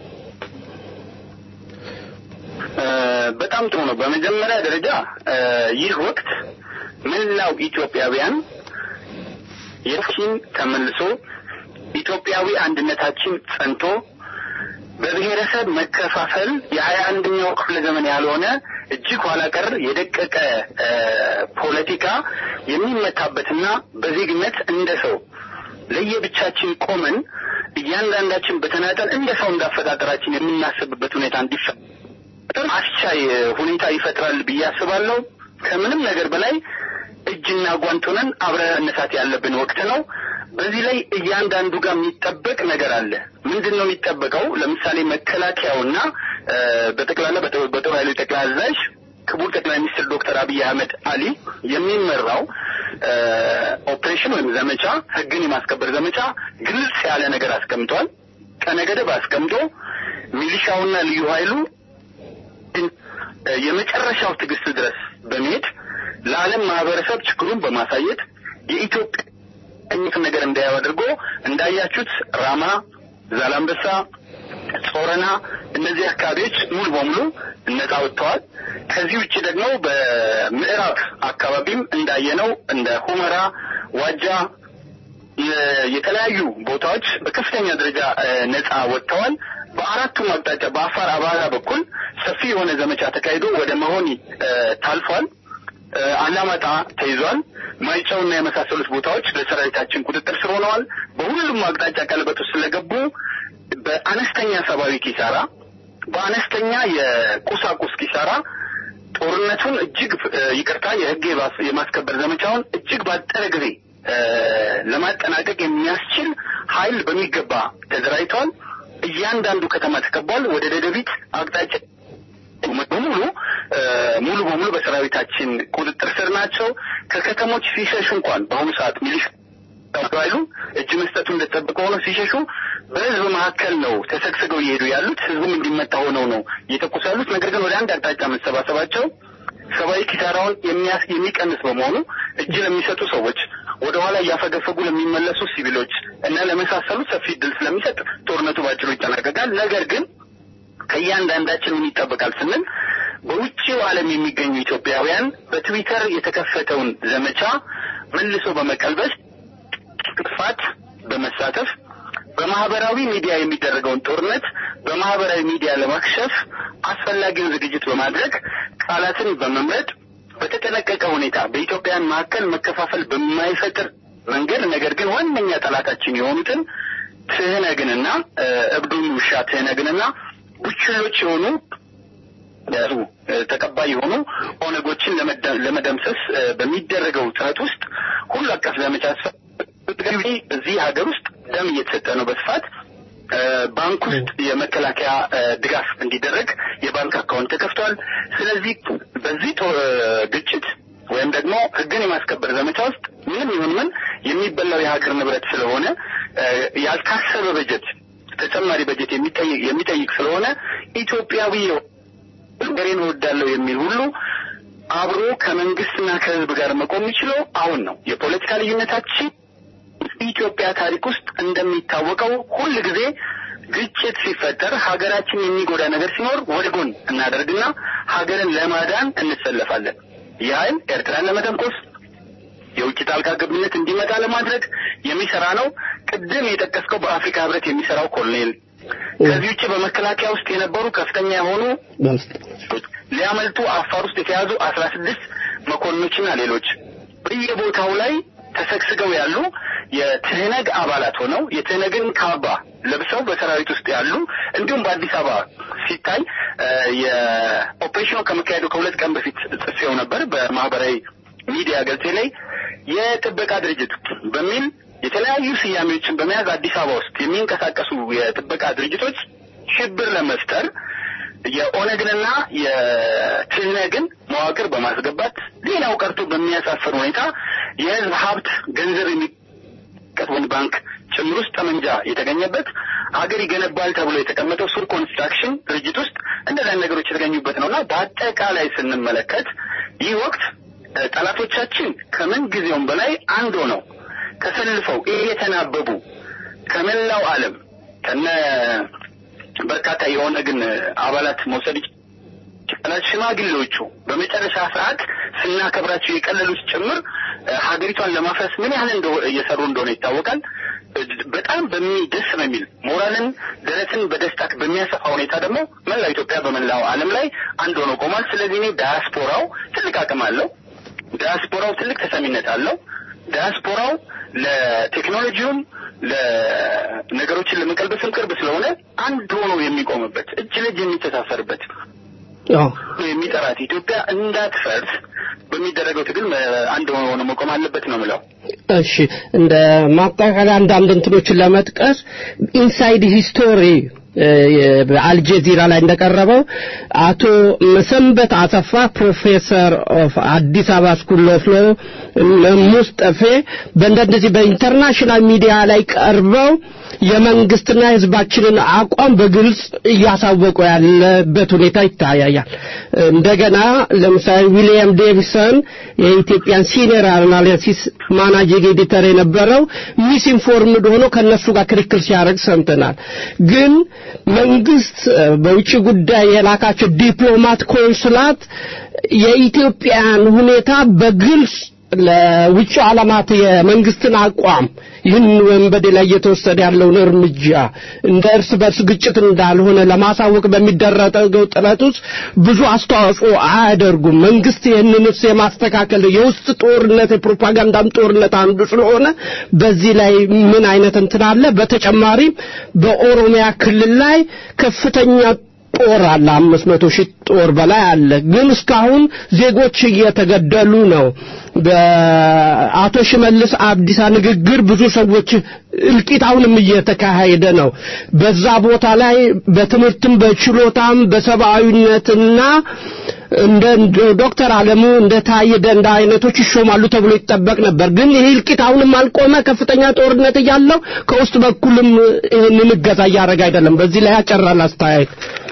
በጣም ጥሩ ነው። በመጀመሪያ ደረጃ ይህ ወቅት መላው ኢትዮጵያውያን የችን ተመልሶ ኢትዮጵያዊ አንድነታችን ጸንቶ በብሔረሰብ መከፋፈል የሀያ አንደኛው ክፍለ ዘመን ያልሆነ እጅግ ኋላ ቀር የደቀቀ ፖለቲካ የሚመታበትና በዜግነት እንደ ሰው ለየብቻችን ቆመን እያንዳንዳችን በተናጠል እንደ ሰው እንዳፈጣጠራችን የምናስብበት ሁኔታ እንዲፈጠር አስቻይ ሁኔታ ይፈጥራል ብዬ አስባለሁ። ከምንም ነገር በላይ እጅና ጓንት ሆነን አብረን መነሳት ያለብን ወቅት ነው። በዚህ ላይ እያንዳንዱ ጋር የሚጠበቅ ነገር አለ። ምንድን ነው የሚጠበቀው? ለምሳሌ መከላከያውና በጠቅላላ በጦር ኃይሎች ጠቅላይ አዛዥ ክቡር ጠቅላይ ሚኒስትር ዶክተር አብይ አህመድ አሊ የሚመራው ኦፕሬሽን ወይም ዘመቻ ህግን የማስከበር ዘመቻ ግልጽ ያለ ነገር አስቀምጧል። ቀነ ገደብ አስቀምጦ ሚሊሻውና ልዩ ኃይሉ የመጨረሻው ትዕግስት ድረስ በመሄድ ለዓለም ማህበረሰብ ችግሩን በማሳየት የኢትዮጵያ አይነት ነገር እንዳያው አድርጎ እንዳያችሁት ራማ፣ ዛላምበሳ፣ ጾረና እነዚህ አካባቢዎች ሙሉ በሙሉ ነጻ ወጥተዋል። ከዚህ ውጭ ደግሞ በምዕራብ አካባቢም እንዳየነው እንደ ሁመራ፣ ዋጃ የተለያዩ ቦታዎች በከፍተኛ ደረጃ ነጻ ወጥተዋል። በአራቱም አቅጣጫ በአፋር አባላ በኩል ሰፊ የሆነ ዘመቻ ተካሂዶ ወደ መሆኒ ታልፏል። አላማጣ ተይዟል። ማይጨውና የመሳሰሉት ቦታዎች በሰራዊታችን ቁጥጥር ስር ሆነዋል። በሁሉም አቅጣጫ ቀለበት ውስጥ ስለገቡ በአነስተኛ ሰብአዊ ኪሳራ፣ በአነስተኛ የቁሳቁስ ኪሳራ ጦርነቱን እጅግ ይቅርታ፣ የህግ የማስከበር ዘመቻውን እጅግ ባጠረ ጊዜ ለማጠናቀቅ የሚያስችል ኃይል በሚገባ ተደራጅተዋል። እያንዳንዱ ከተማ ተከቧል። ወደ ደደቢት አቅጣጫ በሙሉ ሙሉ በሙሉ በሰራዊታችን ቁጥጥር ስር ናቸው። ከከተሞች ሲሸሹ እንኳን በአሁኑ ሰዓት ሚሊሻ ኃይሉ እጅ መስጠቱ እንደተጠበቀ ሆኖ ሲሸሹ በህዝብ መካከል ነው ተሰግስገው እየሄዱ ያሉት። ህዝቡም እንዲመታ ሆነው ነው እየተኮሱ ያሉት። ነገር ግን ወደ አንድ አቅጣጫ መሰባሰባቸው ሰብአዊ ኪሳራውን የሚቀንስ በመሆኑ እጅ ለሚሰጡ ሰዎች፣ ወደ ኋላ እያፈገፈጉ ለሚመለሱ ሲቪሎች እና ለመሳሰሉት ሰፊ እድል ስለሚሰጥ ጦርነቱ ባጭሩ ይጠናቀቃል። ነገር ግን ከእያንዳንዳችን ምን ይጠበቃል ስንል በውጭው ዓለም የሚገኙ ኢትዮጵያውያን በትዊተር የተከፈተውን ዘመቻ መልሶ በመቀልበስ ጥፋት በመሳተፍ በማህበራዊ ሚዲያ የሚደረገውን ጦርነት በማህበራዊ ሚዲያ ለማክሸፍ አስፈላጊውን ዝግጅት በማድረግ ቃላትን በመምረጥ በተጠነቀቀ ሁኔታ በኢትዮጵያውያን መካከል መከፋፈል በማይፈጥር መንገድ ነገር ግን ዋነኛ ጠላታችን የሆኑትን ትህነግንና እብዱን ውሻ ትህነግንና ቡችሎች የሆኑ ያዙ ተቀባይ የሆኑ ኦነጎችን ለመደምሰስ በሚደረገው ጥረት ውስጥ ሁሉ አቀፍ ዘመቻ እዚህ ሀገር ውስጥ ደም እየተሰጠ ነው በስፋት ባንክ ውስጥ የመከላከያ ድጋፍ እንዲደረግ የባንክ አካውንት ተከፍቷል። ስለዚህ በዚህ ግጭት ወይም ደግሞ ሕግን የማስከበር ዘመቻ ውስጥ ምንም ይሁን ምን የሚበላው የሀገር ንብረት ስለሆነ ያልታሰበ በጀት ተጨማሪ በጀት የሚጠይቅ ስለሆነ ኢትዮጵያዊ ሀገሬን እወዳለሁ የሚል ሁሉ አብሮ ከመንግስትና ከህዝብ ጋር መቆም የሚችለው አሁን ነው። የፖለቲካ ልዩነታችን ኢትዮጵያ ታሪክ ውስጥ እንደሚታወቀው ሁል ጊዜ ግጭት ሲፈጠር ሀገራችን የሚጎዳ ነገር ሲኖር ወደ ጎን እናደርግና ሀገርን ለማዳን እንሰለፋለን። ያህል ኤርትራን ለመተንኮስ የውጭ ጣልቃ ገብነት እንዲመጣ ለማድረግ የሚሰራ ነው። ቅድም የጠቀስከው በአፍሪካ ህብረት የሚሰራው ኮሎኔል ከዚህ ውጭ በመከላከያ ውስጥ የነበሩ ከፍተኛ የሆኑ ሊያመልጡ አፋር ውስጥ የተያዙ አስራ ስድስት መኮንኖችና ሌሎች በየቦታው ላይ ተሰግስገው ያሉ የትህነግ አባላት ሆነው የትህነግን ካባ ለብሰው በሰራዊት ውስጥ ያሉ እንዲሁም በአዲስ አበባ ሲታይ የኦፕሬሽኑ ከመካሄዱ ከሁለት ቀን በፊት ጽፌው ነበር በማህበራዊ ሚዲያ ገጽ ላይ የጥበቃ ድርጅት በሚል የተለያዩ ስያሜዎችን በመያዝ አዲስ አበባ ውስጥ የሚንቀሳቀሱ የጥበቃ ድርጅቶች ሽብር ለመፍጠር የኦነግንና የትህነግን መዋቅር በማስገባት ሌላው ቀርቶ በሚያሳፍር ሁኔታ የህዝብ ሀብት ገንዘብ የሚቀጥበን ባንክ ጭምር ውስጥ ጠመንጃ የተገኘበት ሀገር ይገነባል ተብሎ የተቀመጠው ሱር ኮንስትራክሽን ድርጅት ውስጥ እንደዚህ ነገሮች የተገኙበት ነውና በአጠቃላይ ስንመለከት ይህ ወቅት ጠላቶቻችን ከምን ጊዜውም በላይ አንድ ሆነው ተሰልፈው እየተናበቡ ከመላው ዓለም ከነ በርካታ የኦነግን አባላት መውሰድ ይቻላል። ሽማግሌዎቹ በመጨረሻ ሰዓት ስናከብራቸው የቀለሉት ጭምር ሀገሪቷን ለማፍረስ ምን ያህል እየሰሩ እንደሆነ ይታወቃል። በጣም በሚደስ በሚል ሞራልን ደረትን በደስታ በሚያሰፋ ሁኔታ ደግሞ መላው ኢትዮጵያ በመላው ዓለም ላይ አንድ ሆኖ ቆሟል። ስለዚህ እኔ ዳያስፖራው ትልቅ አቅም አለው። ዳያስፖራው ትልቅ ተሰሚነት አለው። ዳያስፖራው ለቴክኖሎጂውም ለነገሮችን ለመቀልበስም ቅርብ ስለሆነ አንድ ሆኖ የሚቆምበት እጅ ለእጅ የሚተሳሰርበት የሚጠራት ኢትዮጵያ እንዳትፈርስ በሚደረገው ትግል አንድ ሆኖ መቆም አለበት ነው ምለው።
እሺ እንደ ማጠቃለያ አንዳንድ እንትኖችን ለመጥቀስ ኢንሳይድ ሂስቶሪ በአልጀዚራ ላይ እንደቀረበው አቶ መሰንበት አሰፋ ፕሮፌሰር ኦፍ አዲስ አበባ ስኩል ኦፍ ሎ ሙስጠፌ በእንደዚህ በኢንተርናሽናል ሚዲያ ላይ ቀርበው የመንግስትና የህዝባችንን አቋም በግልጽ እያሳወቁ ያለበት ሁኔታ ይታያል። እንደገና ለምሳሌ ዊሊያም ዴቪሰን የኢትዮጵያን ሲኒየር አናሊሲስ ማናጂንግ ኤዲተር የነበረው ሚስ ኢንፎርምድ ሆኖ ከነሱ ጋር ክርክር ሲያደርግ ሰምተናል። ግን መንግስት በውጭ ጉዳይ የላካቸው ዲፕሎማት ኮንስላት የኢትዮጵያን ሁኔታ በግልጽ ለውጭ ዓለማት የመንግስትን አቋም ይህን ወንበዴ ላይ እየተወሰደ ያለውን እርምጃ እንደ እርስ በርስ ግጭት እንዳልሆነ ለማሳወቅ በሚደረገው ጥረት ውስጥ ብዙ አስተዋጽኦ አያደርጉም። መንግስት ይህንንስ የማስተካከል የውስጥ ጦርነት የፕሮፓጋንዳም ጦርነት አንዱ ስለሆነ በዚህ ላይ ምን አይነት እንትን አለ? በተጨማሪም በኦሮሚያ ክልል ላይ ከፍተኛ ጦር አለ። አምስት መቶ ሺህ ጦር በላይ አለ። ግን እስካሁን ዜጎች እየተገደሉ ነው። በአቶ ሽመልስ አብዲሳ ንግግር ብዙ ሰዎች እልቂት አሁንም እየተካሄደ ነው። በዛ ቦታ ላይ በትምህርትም በችሎታም በሰብአዊነትና እንደ ዶክተር አለሙ እንደ ታየ ደንዳ አይነቶች ይሾማሉ ተብሎ ይጠበቅ ነበር። ግን ይህ እልቂት አሁንም አልቆመ። ከፍተኛ ጦርነት እያለው ከውስጥ በኩልም ይህንን እገዛ እያደረገ አይደለም። በዚህ ላይ ያጨራል አስተያየት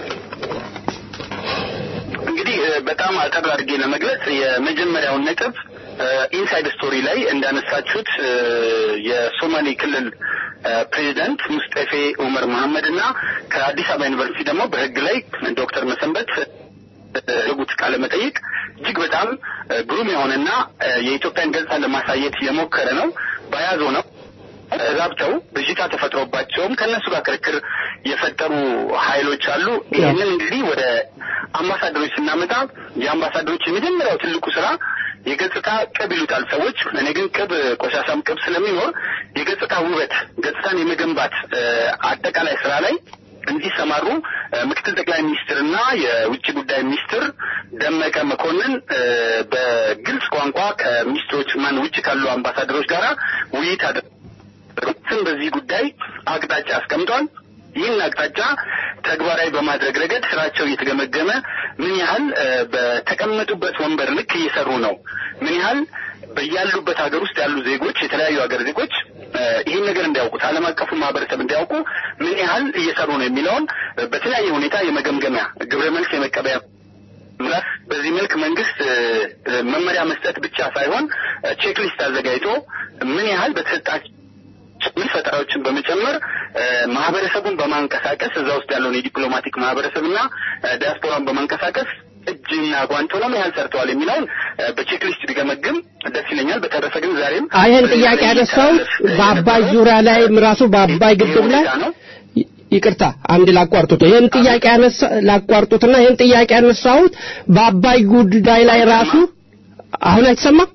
እንግዲህ በጣም አጠር አድርጌ ለመግለጽ የመጀመሪያውን ነጥብ ኢንሳይድ ስቶሪ ላይ እንዳነሳችሁት የሶማሌ ክልል ፕሬዚዳንት ሙስጠፌ ኡመር መሐመድ እና ከአዲስ አበባ ዩኒቨርሲቲ ደግሞ በሕግ ላይ ዶክተር መሰንበት ያደረጉት ቃለ መጠይቅ እጅግ በጣም ግሩም የሆነና የኢትዮጵያን ገጽታ ለማሳየት የሞከረ ነው። በያዘው ነው ተዛብተው ብዥታ ተፈጥሮባቸውም ከእነሱ ጋር ክርክር የፈጠሩ ኃይሎች አሉ። ይህንን እንግዲህ ወደ አምባሳደሮች ስናመጣ የአምባሳደሮች የመጀመሪያው ትልቁ ስራ የገጽታ ቅብ ይሉታል ሰዎች። እኔ ግን ቅብ ቆሻሻም ቅብ ስለሚኖር የገጽታ ውበት ገጽታን የመገንባት አጠቃላይ ስራ ላይ እንዲሰማሩ ምክትል ጠቅላይ ሚኒስትርና የውጭ ጉዳይ ሚኒስትር ደመቀ መኮንን በግልጽ ቋንቋ ከሚኒስትሮች ማን ውጭ ካሉ አምባሳደሮች ጋር ውይይት አድርገው በዚህ ጉዳይ አቅጣጫ አስቀምጧል። ይህን አቅጣጫ ተግባራዊ በማድረግ ረገድ ስራቸው እየተገመገመ ምን ያህል በተቀመጡበት ወንበር ልክ እየሰሩ ነው፣ ምን ያህል በያሉበት ሀገር ውስጥ ያሉ ዜጎች የተለያዩ ሀገር ዜጎች ይህን ነገር እንዲያውቁት ዓለም አቀፉ ማህበረሰብ እንዲያውቁ ምን ያህል እየሰሩ ነው የሚለውን በተለያየ ሁኔታ የመገምገሚያ ግብረ መልስ የመቀበያ በዚህ መልክ መንግስት መመሪያ መስጠት ብቻ ሳይሆን ቼክሊስት አዘጋጅቶ ምን ያህል በተሰጣቸው ምን ፈጠራዎችን በመጨመር ማህበረሰቡን በማንቀሳቀስ እዛ ውስጥ ያለውን የዲፕሎማቲክ ማህበረሰብና ዲያስፖራን በማንቀሳቀስ እጅና ጓንት ሆነው ምን ያህል ሰርተዋል የሚለውን በቼክሊስት ቢገመግም ደስ ይለኛል። በተረፈ ግን ዛሬም
ይህን ጥያቄ ያነሳው በአባይ ዙሪያ ላይ ራሱ በአባይ ግድብ ላይ ይቅርታ አንድ ላቋርጡት። ይህን ጥያቄ ያነሳ ላቋርጡትና ይህን ጥያቄ ያነሳሁት በአባይ ጉዳይ ላይ ራሱ አሁን አይሰማም?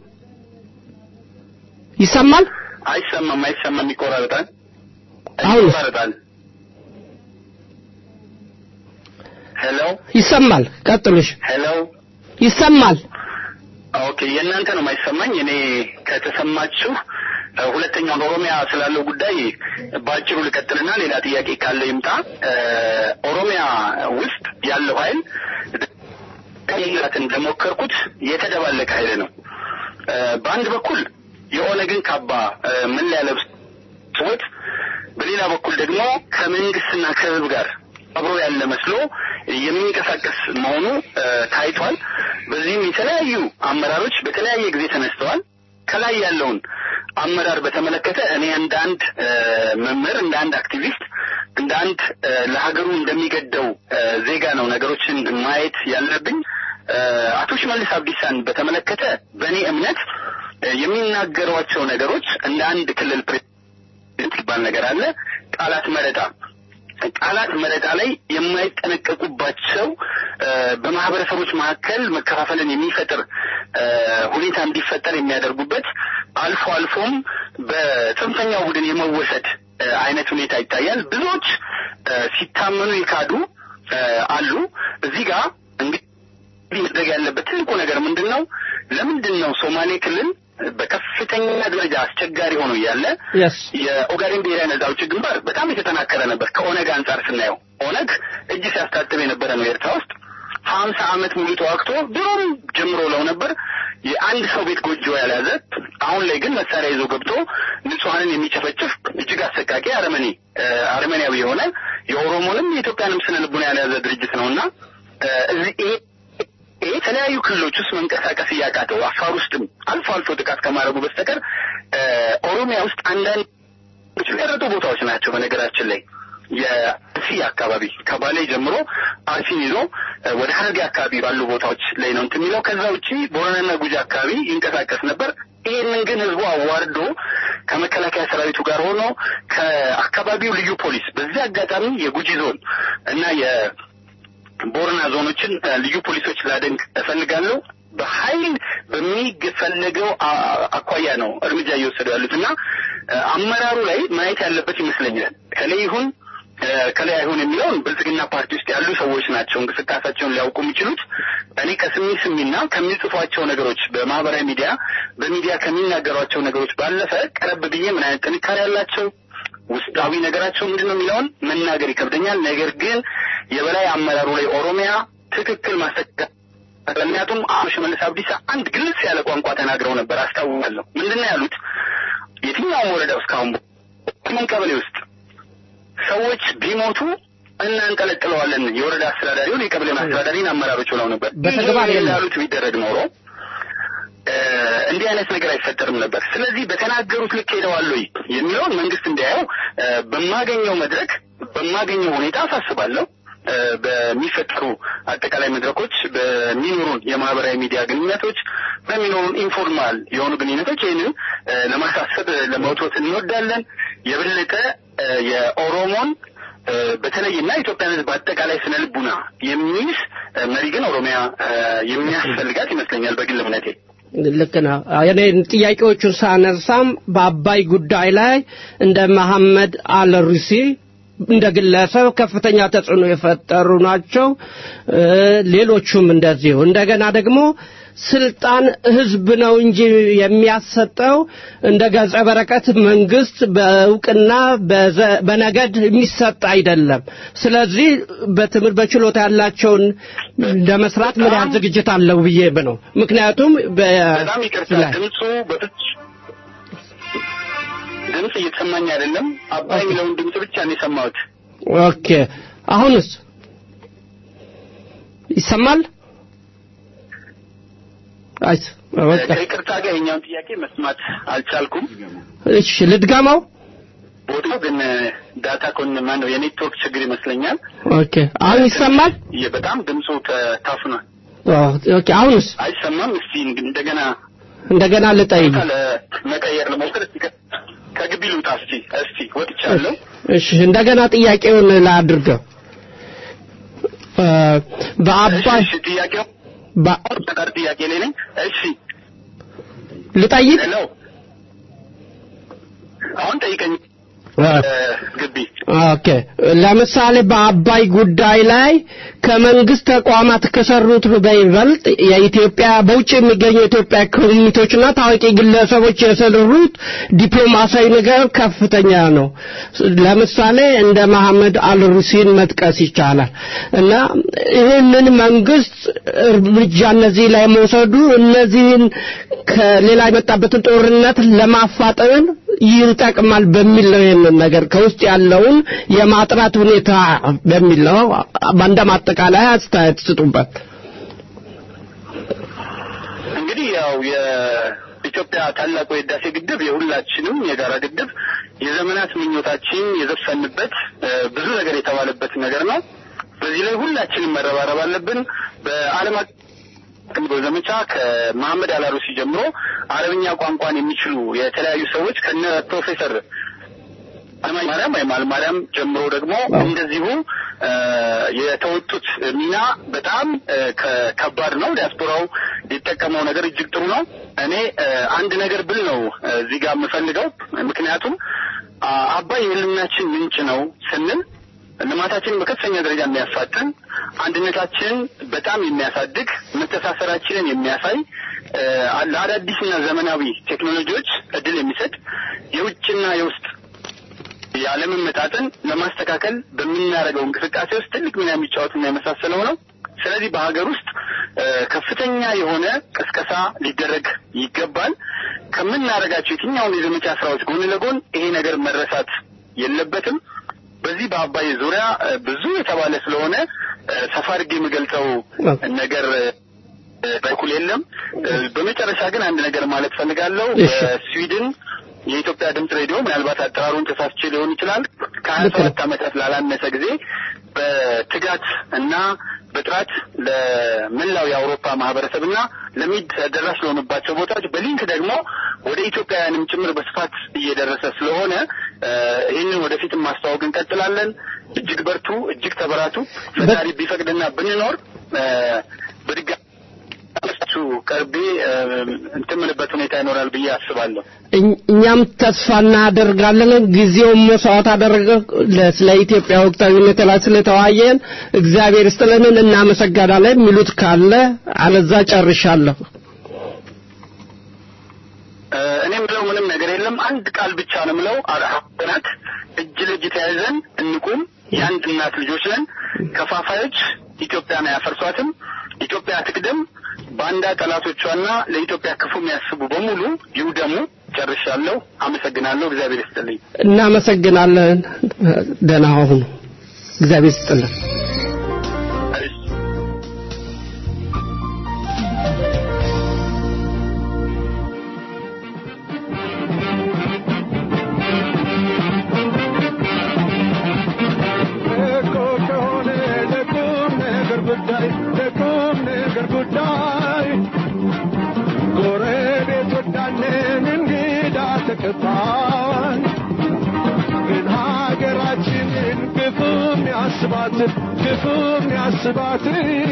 ይሰማል?
አይሰማም፣ አይሰማም፣ ይቆራረጣል፣
አሁን
ይቆራረጣል። ሄሎ፣
ይሰማል። ቀጥሉሽ።
ሄሎ፣
ይሰማል።
ኦኬ፣ የእናንተ ነው የማይሰማኝ። እኔ ከተሰማችሁ ሁለተኛውን ኦሮሚያ ስላለው ጉዳይ በአጭሩ ልቀጥልና ሌላ ጥያቄ ካለ ይምጣ። ኦሮሚያ ውስጥ ያለው ኃይል ቀይራት እንደሞከርኩት የተደባለቀ ኃይል ነው። በአንድ በኩል የኦነግን ካባ መለያ ለብስ ሰዎች፣ በሌላ በኩል ደግሞ ከመንግስትና ከህዝብ ጋር አብሮ ያለ መስሎ የሚንቀሳቀስ መሆኑ ታይቷል። በዚህም የተለያዩ አመራሮች በተለያየ ጊዜ ተነስተዋል። ከላይ ያለውን አመራር በተመለከተ እኔ እንደ አንድ መምህር፣ እንደ አንድ አክቲቪስት፣ እንደ አንድ ለሀገሩ እንደሚገደው ዜጋ ነው ነገሮችን ማየት ያለብኝ። አቶ ሽመልስ አብዲሳን በተመለከተ በእኔ እምነት የሚናገሯቸው ነገሮች እንደ አንድ ክልል ፕሬዚደንት ይባል ነገር አለ። ቃላት መረጣ ቃላት መረጣ ላይ የማይጠነቀቁባቸው በማህበረሰቦች መካከል መከፋፈልን የሚፈጥር ሁኔታ እንዲፈጠር የሚያደርጉበት አልፎ አልፎም በጽንፈኛው ቡድን የመወሰድ አይነት ሁኔታ ይታያል። ብዙዎች ሲታመኑ የካዱ አሉ። እዚህ ጋር እንግዲህ መድረግ ያለበት ትልቁ ነገር ምንድን ነው? ለምንድን ነው ሶማሌ ክልል በከፍተኛ ደረጃ አስቸጋሪ ሆኖ እያለ የኦጋዴን ብሔራዊ ነጻ አውጪ ግንባር በጣም የተጠናከረ ነበር። ከኦነግ አንጻር ስናየው ኦነግ እጅ ሲያስታጥብ የነበረ ነው ኤርትራ ውስጥ ሀምሳ ዓመት ሙሉ ተዋግቶ ድሮም ጀምሮ ለው ነበር የአንድ ሰው ቤት ጎጆ ያልያዘ አሁን ላይ ግን መሳሪያ ይዞ ገብቶ ንጹሐንን የሚጨፈጭፍ እጅግ አሰቃቂ አረመኔ አረመኔያዊ የሆነ የኦሮሞንም የኢትዮጵያንም ስነ ልቡና ያልያዘ ድርጅት ነውና እዚህ ይሄ ይሄ የተለያዩ ክልሎች ውስጥ መንቀሳቀስ እያቃተው አፋር ውስጥም አልፎ አልፎ ጥቃት ከማድረጉ በስተቀር ኦሮሚያ ውስጥ አንዳንድ የተቀረጡ ቦታዎች ናቸው። በነገራችን ላይ የአርሲ አካባቢ ከባሌ ጀምሮ አርሲን ይዞ ወደ ሀረርጌ አካባቢ ባሉ ቦታዎች ላይ ነው እንትን የሚለው። ከዛ ውጪ ቦረናና ጉጂ አካባቢ ይንቀሳቀስ ነበር። ይህንን ግን ህዝቡ አዋርዶ ከመከላከያ ሰራዊቱ ጋር ሆኖ ከአካባቢው ልዩ ፖሊስ በዚህ አጋጣሚ የጉጂ ዞን እና ቦረና ዞኖችን ልዩ ፖሊሶች ላደንቅ እፈልጋለሁ። በኃይል በሚፈለገው አኳያ ነው እርምጃ እየወሰዱ ያሉት እና አመራሩ ላይ ማየት ያለበት ይመስለኛል። ከላይ ይሁን ከላይ አይሁን የሚለውን ብልጽግና ፓርቲ ውስጥ ያሉ ሰዎች ናቸው እንቅስቃሴያቸውን ሊያውቁ የሚችሉት። እኔ ከስሚ ስሚና ከሚጽፏቸው ነገሮች በማህበራዊ ሚዲያ በሚዲያ ከሚናገሯቸው ነገሮች ባለፈ ቀረብ ብዬ ምን አይነት ጥንካሬ ያላቸው ውስጣዊ ነገራቸው ምንድን ነው የሚለውን መናገር ይከብደኛል። ነገር ግን የበላይ አመራሩ ላይ ኦሮሚያ ትክክል ማስተካ ምክንያቱም አቶ ሽመልስ አብዲሳ አንድ ግልጽ ያለ ቋንቋ ተናግረው ነበር አስታውሳለሁ። ምንድን ነው ያሉት? የትኛውም ወረዳ ውስጥ ካሁን ምን ቀበሌ ውስጥ ሰዎች ቢሞቱ እናንጠለጥለዋለን የወረዳ አስተዳዳሪውን የቀበሌ አስተዳዳሪን አመራሮች ብለው ነበር።
በተግባር
ይሄ ያሉት ቢደረግ ኖሮ እንዲህ አይነት ነገር አይፈጠርም ነበር። ስለዚህ በተናገሩት ልክ ሄደዋል ወይ የሚለውን መንግስት እንዲያየው በማገኘው መድረክ በማገኘው ሁኔታ አሳስባለሁ። በሚፈጠሩ አጠቃላይ መድረኮች፣ በሚኖሩን የማህበራዊ ሚዲያ ግንኙነቶች፣ በሚኖሩን ኢንፎርማል የሆኑ ግንኙነቶች ይህንን ለማሳሰብ ለመውቶት እንወዳለን። የበለጠ የኦሮሞን በተለይና ኢትዮጵያን ሕዝብ አጠቃላይ ስነ ልቡና የሚይዝ መሪ ግን ኦሮሚያ የሚያስፈልጋት ይመስለኛል በግል እምነቴ።
ልክ ነው። እኔ ጥያቄዎቹን ሳነሳም በአባይ ጉዳይ ላይ እንደ መሐመድ አልሩሲ እንደ ግለሰብ ከፍተኛ ተጽዕኖ የፈጠሩ ናቸው። እ፣ ሌሎቹም እንደዚሁ እንደገና ደግሞ ስልጣን ህዝብ ነው እንጂ የሚያሰጠው እንደ ገጸ በረከት መንግስት በእውቅና በዘ- በነገድ የሚሰጥ አይደለም። ስለዚህ በትምህርት በችሎታ ያላቸውን ለመስራት ምን ያህል ዝግጅት አለው ብዬ ነው። ምክንያቱም በ-
በጣም ይቅርታ
ላይ-
ድምፁ በፍጹም ድምፅ እየተሰማኝ አይደለም። አባይ የሚለውን ድምፅ ብቻ ነው የሰማሁት።
ኦኬ አሁንስ ይሰማል? አይ በቃ
ከይቅርታ ጋር የኛውን ጥያቄ መስማት አልቻልኩም።
እሺ ልድገመው።
ቦታው ግን ዳታ ኮን ማን ነው የኔትወርክ ችግር ይመስለኛል።
ኦኬ አሁን ይሰማል?
የ- በጣም ድምፁ ተታፍኗል።
ኦኬ አሁንስ
አይሰማም። እስቲ እንግዲህ እንደገና
እንደገና ልጠይቅ።
ቦታ ለመቀየር ለመውሰድ እስቲ ከ- ከግቢ ልውጣ። እስቲ እስቲ ወጥቻለሁ።
እሺ እንደገና ጥያቄውን ላድርገው። እ፣ በአባይ
እሺ ጥያቄው
በ-
ቀር ጥያቄ ላይ ነኝ። እሺ
ልጠይቅ
ሄሎ፣ አሁን ጠይቀኝ።
እ፣
ግቢ
ኦኬ ለምሳሌ በአባይ ጉዳይ ላይ ከመንግስት ተቋማት ከሰሩት በይበልጥ የኢትዮጵያ በውጭ የሚገኙ የኢትዮጵያ ኮሚኒቲዎችና ታዋቂ ግለሰቦች የሰሩት ዲፕሎማሲያዊ ነገር ከፍተኛ ነው። ለምሳሌ እንደ መሐመድ አልሩሲን መጥቀስ ይቻላል እና ይህንን መንግስት እርምጃ እነዚህ ላይ መውሰዱ እነዚህን ከሌላ የመጣበትን ጦርነት ለማፋጠን ይጠቅማል በሚል ነው ይህንን ነገር ከውስጥ ያለውን የማጥራት ሁኔታ በሚል ነው። በአንድ ማጠቃላይ አስተያየት ስጡበት።
እንግዲህ ያው የኢትዮጵያ ታላቁ የህዳሴ ግድብ የሁላችንም የጋራ ግድብ የዘመናት ምኞታችን የዘፈንበት እ፣ ብዙ ነገር የተባለበት ነገር ነው። በዚህ ላይ ሁላችንም መረባረብ አለብን። በዓለም አቀፍ ዘመቻ ከመሐመድ አላሩሲ ጀምሮ አረብኛ ቋንቋን የሚችሉ የተለያዩ ሰዎች ከነ ፕሮፌሰር ማርያም ወይም አልማርያም ጀምሮ ደግሞ እንደዚሁ እ፣ የተወጡት ሚና በጣም እ፣ ከ- ከባድ ነው። ዲያስፖራው ሊጠቀመው ነገር እጅግ ጥሩ ነው። እኔ እ፣ አንድ ነገር ብል ነው እ፣ እዚህ ጋር የምፈልገው ምክንያቱም አ- አባይ የህልምናችን ምንጭ ነው ስንል ልማታችንን በከፍተኛ ደረጃ የሚያፋጥን አንድነታችንን በጣም የሚያሳድግ መተሳሰራችንን የሚያሳይ እ፣ ለአዳዲስና ዘመናዊ ቴክኖሎጂዎች እድል የሚሰጥ የውጭና የውስጥ ያለመመጣጠን ለማስተካከል በምናደርገው እንቅስቃሴ ውስጥ ትልቅ ሚና የሚጫወትና የመሳሰለው ነው። ስለዚህ በሀገር ውስጥ እ፣ ከፍተኛ የሆነ ቅስቀሳ ሊደረግ ይገባል። ከምናደርጋቸው የትኛውን የዘመቻ ስራዎች ጎን ለጎን ይሄ ነገር መረሳት የለበትም። በዚህ በአባይ ዙሪያ እ፣ ብዙ የተባለ ስለሆነ እ፣ ሰፋ አድርጌ የምገልጸው ነገር እ፣ በኩል የለም። እ፣ በመጨረሻ ግን አንድ ነገር ማለት ፈልጋለሁ።
እሺ።
በስዊድን የኢትዮጵያ ድምፅ ሬዲዮ ምናልባት አጠራሩን ተሳስቼ ሊሆን ይችላል ከሀያ ሰባት ዓመታት ላላነሰ ጊዜ በትጋት እና በጥራት ለመላው የአውሮፓ ማህበረሰብና ለሚድ ተደራሽ ለሆኑባቸው ቦታዎች በሊንክ ደግሞ ወደ ኢትዮጵያውያንም ጭምር በስፋት እየደረሰ ስለሆነ እ፣ ይህንን ወደፊትም ማስተዋወቅ እንቀጥላለን። እጅግ በርቱ፣ እጅግ ተበራቱ። ፈጣሪ ቢፈቅድና ብንኖር እ፣ በድጋሚ ቀርቤ እ፣ እንትን የምልበት ሁኔታ ይኖራል ብዬ አስባለሁ።
እኝ- እኛም ተስፋ እናደርጋለን። ጊዜውን መስዋዕት አደረገ ለ- ስለ ኢትዮጵያ ወቅታዊ ሁኔታ ላይ ስለተወያየን እግዚአብሔር ይስጥልን፣ እናመሰግናለን። የሚሉት ካለ አለዛ ጨርሻለሁ።
እ፣ እኔ የምለው ምንም ነገር የለም። አንድ ቃል ብቻ ነው የምለው። አራት እጅ ለእጅ ተያይዘን እንቁም። የአንድ እናት ልጆች ነን። ከፋፋዮች ኢትዮጵያን አያፈርሷትም። ኢትዮጵያ ትቅደም። ባንዳ ጠላቶቿና ለኢትዮጵያ ክፉ የሚያስቡ በሙሉ ይውደሙ። ጨርሻለሁ። አመሰግናለሁ። እግዚአብሔር ይስጥልኝ።
እናመሰግናለን። ደህና ሁኑ። እግዚአብሔር ይስጥልን።
እኮ ከሆነ ለቁም ነገር ጉዳይ ለቁም ነገር ጉዳይ ጎረቤት ወዳለን እንግዳ ተቀባይ ግን ሀገራችንን ክፉም ያስባት ክፉም ያስባት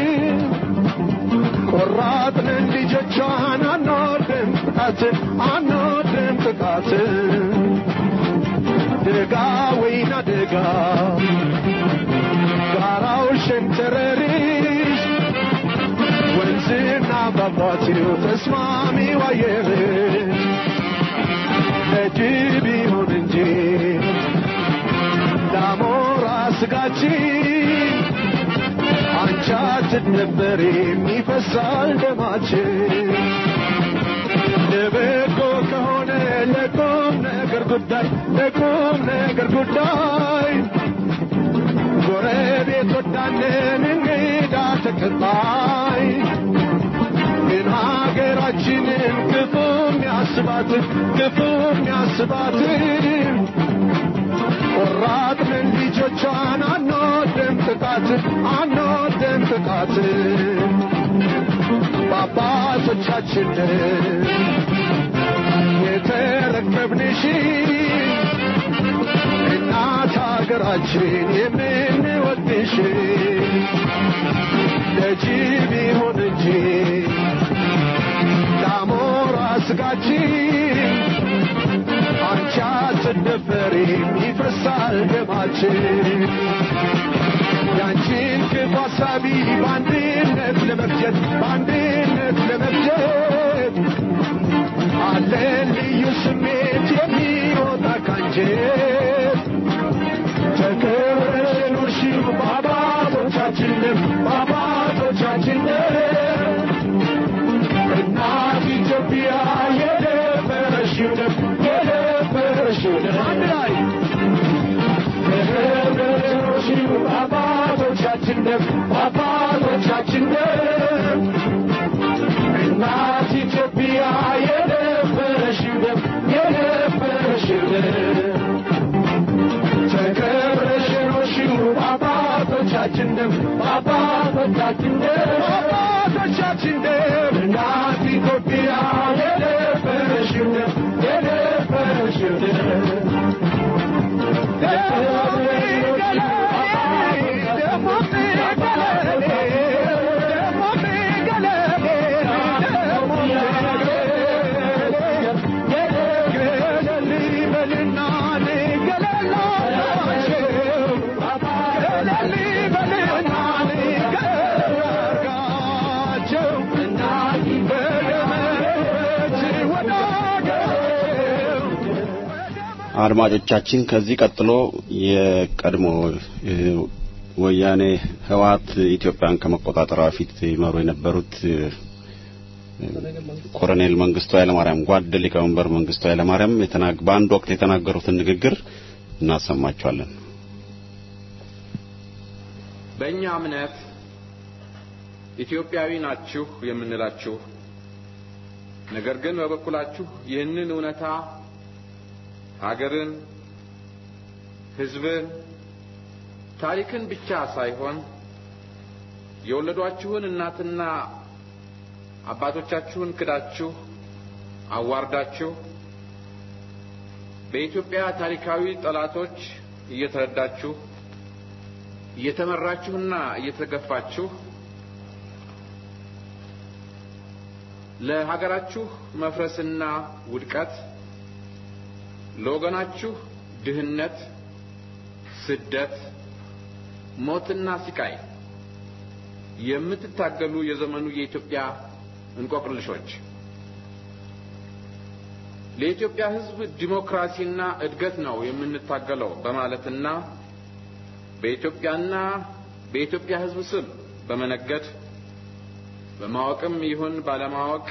ቆራጥንን ልጆቿን አንወድም ጥቃትን አንወድም ጥቃትን ደጋ ወይና ደጋ ፏፏቴው ተስማሚው አየር ለጅብ ይሁን እንጂ ለአሞራ ስጋችን አንቻችን ነበር የሚፈሳል ደማችን ለበጎ ከሆነ ለቁም ነገር ጉዳይ ለቁም ነገር ጉዳይ ጎረቤት ወዳለን እንግዳ ተቀባይ ግን ሀገራችንን ክፉ የሚያስባትን ክፉ የሚያስባትን ቆራጥንን ልጆቿን አንወድም ጥቃትን አንወድም ጥቃትን በአባቶቻችንን የተረከብንሽ እናት ሀገራችን የምንወድሽ ለጅብ ይሁን እንጂ ለአሞራ ስጋችን አንቺ አትደፈሪም ይፈሳል ደማችን ያንቺን ክፉ ሀሳቢ በአንድነት ለመፍጀት በአንድነት ለመፍጀት አለን ልዩ ስሜት የሚወጣ ካንጀት ተከብረሽ ኑርሺው በአባቶቻችንም በአባቶቻችንም እናት ኢትዮጵያ የደፈረሽው ደም የደፈረሽው ደም አንድ ላይ ተከብረሽ ኑርሺው በአባቶቻችን ደም በአባቶቻችን ደም እናት ኢትዮጵያ የደፈረሽው ደም የደፈረሽው ደም ተከብረሽ ኖርሽው በአባቶቻችን ደም በአባቶቻችን ደም በአባቶቻችን ደም እናት ኢትዮጵያ የደፈረሽው ደም የደፈረሽው ደም
አድማጮቻችን ከዚህ ቀጥሎ የቀድሞ እ፣ ወያኔ ህወሓት ኢትዮጵያን ከመቆጣጠሯ በፊት ይመሩ የነበሩት እ፣ ኮሎኔል መንግስቱ ኃይለማርያም ጓድ ሊቀመንበር መንግስቱ ኃይለማርያም የተናግ በአንድ ወቅት የተናገሩትን ንግግር እናሰማቸዋለን።
በእኛ እምነት ኢትዮጵያዊ ናችሁ የምንላችሁ ነገር ግን በበኩላችሁ ይህንን እውነታ ሀገርን፣ ህዝብን፣ ታሪክን ብቻ ሳይሆን የወለዷችሁን እናትና አባቶቻችሁን ክዳችሁ አዋርዳችሁ በኢትዮጵያ ታሪካዊ ጠላቶች እየተረዳችሁ እየተመራችሁና እየተገፋችሁ ለሀገራችሁ መፍረስና ውድቀት ለወገናችሁ ድህነት፣ ስደት፣ ሞትና ስቃይ የምትታገሉ የዘመኑ የኢትዮጵያ እንቆቅልሾች ለኢትዮጵያ ሕዝብ ዲሞክራሲና እድገት ነው የምንታገለው በማለትና በኢትዮጵያና በኢትዮጵያ ሕዝብ ስም በመነገድ በማወቅም ይሁን ባለማወቅ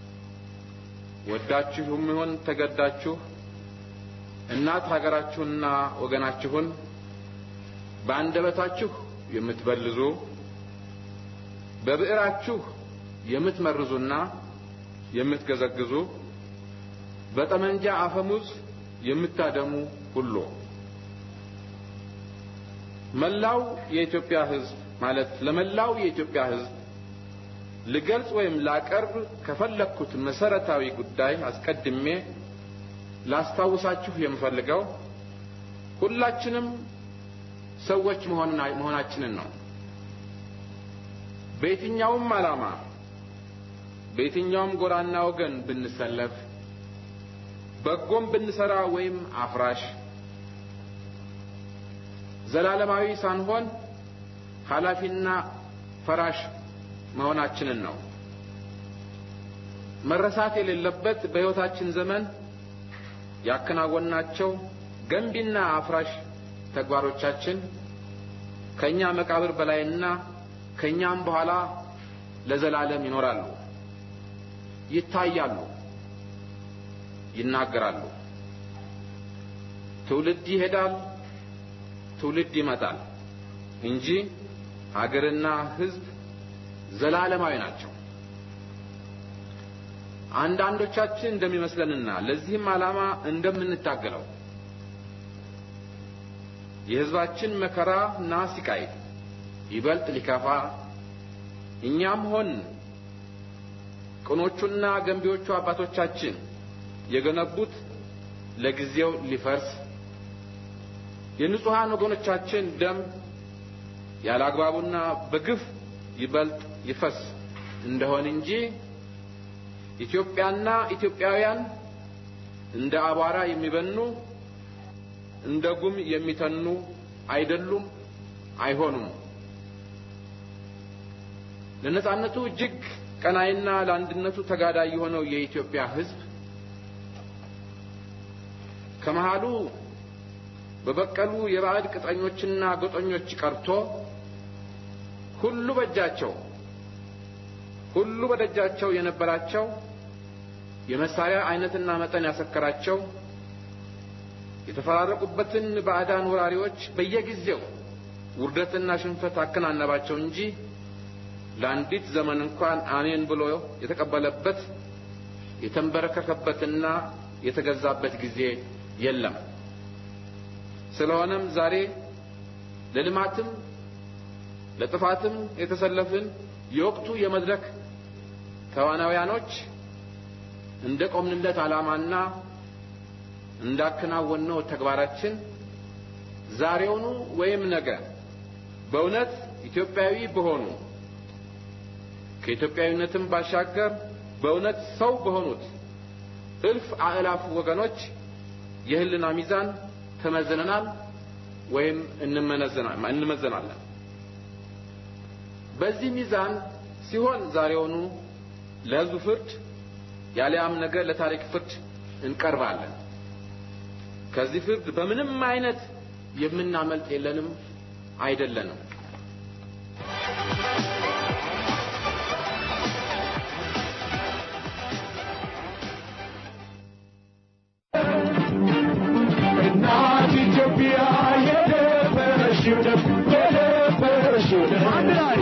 ወዳችሁም ይሁን ተገዳችሁ እናት ሀገራችሁንና ወገናችሁን በአንደበታችሁ የምትበልዙ በብዕራችሁ የምትመርዙና የምትገዘግዙ በጠመንጃ አፈሙዝ የምታደሙ ሁሉ መላው የኢትዮጵያ ሕዝብ ማለት ለመላው የኢትዮጵያ ሕዝብ ልገልጽ ወይም ላቀርብ ከፈለግኩት መሰረታዊ ጉዳይ አስቀድሜ ላስታውሳችሁ የምፈልገው ሁላችንም ሰዎች መሆናችንን ነው። በየትኛውም ዓላማ በየትኛውም ጎራና ወገን ብንሰለፍ በጎም ብንሰራ ወይም አፍራሽ ዘላለማዊ ሳንሆን ኃላፊና ፈራሽ መሆናችንን ነው። መረሳት የሌለበት በሕይወታችን ዘመን ያከናወናቸው ገንቢና አፍራሽ ተግባሮቻችን ከእኛ መቃብር በላይና ከእኛም በኋላ ለዘላለም ይኖራሉ፣ ይታያሉ፣ ይናገራሉ። ትውልድ ይሄዳል፣ ትውልድ ይመጣል እንጂ ሀገርና ሕዝብ ዘላለማዊ ናቸው። አንዳንዶቻችን እንደሚመስለንና ለዚህም ዓላማ እንደምንታገለው የሕዝባችን መከራና ሲቃይ ይበልጥ ሊከፋ እኛም ሆን ቅኖቹና ገንቢዎቹ አባቶቻችን የገነቡት ለጊዜው ሊፈርስ የንጹሐን ወገኖቻችን ደም ያለ አግባቡና በግፍ ይበልጥ ይፈስ እንደሆን እንጂ ኢትዮጵያና ኢትዮጵያውያን እንደ አቧራ የሚበኑ እንደ ጉም የሚተኑ አይደሉም፣ አይሆኑም። ለነጻነቱ እጅግ ቀናይና ለአንድነቱ ተጋዳይ የሆነው የኢትዮጵያ ሕዝብ ከመሃሉ በበቀሉ የባዕድ ቅጥረኞችና ጎጠኞች ቀርቶ ሁሉ በእጃቸው ሁሉ በደጃቸው የነበራቸው የመሳሪያ አይነትና መጠን ያሰከራቸው የተፈራረቁበትን ባዕዳን ወራሪዎች በየጊዜው ውርደትና ሽንፈት አከናነባቸው እንጂ ለአንዲት ዘመን እንኳን አሜን ብሎ የተቀበለበት የተንበረከከበትና የተገዛበት ጊዜ የለም። ስለሆነም ዛሬ ለልማትም ለጥፋትም የተሰለፍን የወቅቱ የመድረክ ተዋናውያኖች እንደ ቆምንለት ዓላማና እንዳከናወነው ተግባራችን ዛሬውኑ ወይም ነገ በእውነት ኢትዮጵያዊ በሆኑ ከኢትዮጵያዊነትም ባሻገር በእውነት ሰው በሆኑት እልፍ አእላፍ ወገኖች የህልና ሚዛን ተመዝነናል ወይም እንመዘናለን። በዚህ ሚዛን ሲሆን ዛሬውኑ ለሕዝቡ ፍርድ ያሊያም ነገ ለታሪክ ፍርድ እንቀርባለን። ከዚህ ፍርድ በምንም አይነት የምናመልጥ የለንም አይደለንም።
እናት ኢትዮጵያ የደፈረሽው ደም የደፈረሽው ደም አንድ ላይ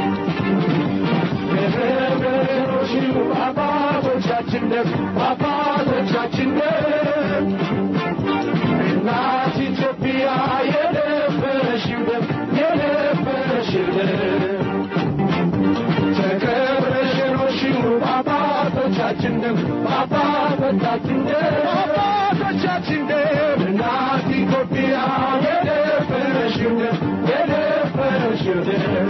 የደፈረሽው አባቶቻችን ደም አባቶቻችን ደም እናት ኢትዮጵያ የደፈረሽው ደም የደፈረሽው ደም ተከብረሽ የኖርሽው አባቶቻችን ደም አባቶቻችን ደም አባቶቻችን ደም እናት ኢትዮጵያ የደፈረሽው ደም የደፈረሽው ደም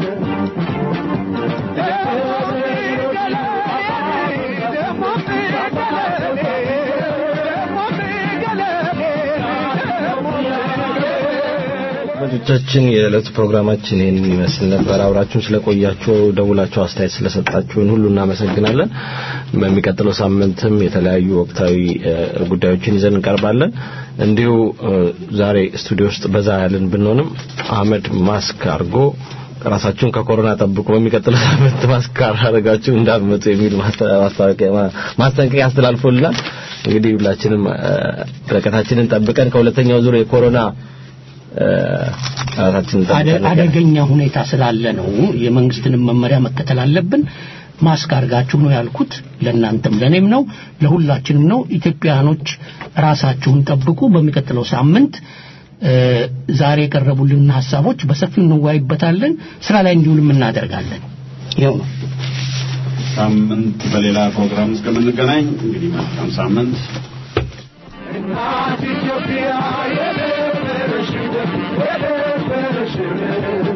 አድማጮቻችን የዕለቱ ፕሮግራማችን ይህንን ይመስል ነበር። አብራችሁን ስለቆያችሁ ደውላችሁ አስተያየት ስለሰጣችሁን ሁሉ እናመሰግናለን። በሚቀጥለው ሳምንትም የተለያዩ ወቅታዊ እ፣ ጉዳዮችን ይዘን እንቀርባለን። እንዲሁ እ፣ ዛሬ ስቱዲዮ ውስጥ በዛ ያልን ብንሆንም አህመድ ማስክ አድርጎ ራሳችሁን ከኮሮና ጠብቁ፣ በሚቀጥለው ሳምንት ማስክ ካላደረጋችሁ እንዳትመጡ የሚል ማስተ- ማስታወቂያ ማ- ማስጠንቀቂያ አስተላልፎልናል። እንግዲህ ሁላችንም እ፣ ርቀታችንን ጠብቀን ከሁለተኛው ዙር የኮሮና እ፣ ራሳችንን
አደ-
ጠብቀን
አደገኛ ሁኔታ ስላለ ነው የመንግስትንም መመሪያ መከተል አለብን። ማስክ አድርጋችሁ ነው ያልኩት። ለእናንተም ለእኔም ነው ለሁላችንም ነው። ኢትዮጵያኖች ራሳችሁን ጠብቁ። በሚቀጥለው ሳምንት እ፣ ዛሬ የቀረቡልን ሀሳቦች በሰፊው እንወያይበታለን። ስራ ላይ እንዲውልም እናደርጋለን። ይኸው ነው።
ሳምንት በሌላ ፕሮግራም እስከምንገናኝ እንግዲህ መልካም ሳምንት።
እናት ኢትዮጵያ የደፈረሽው ደም የደፈረሽው ደም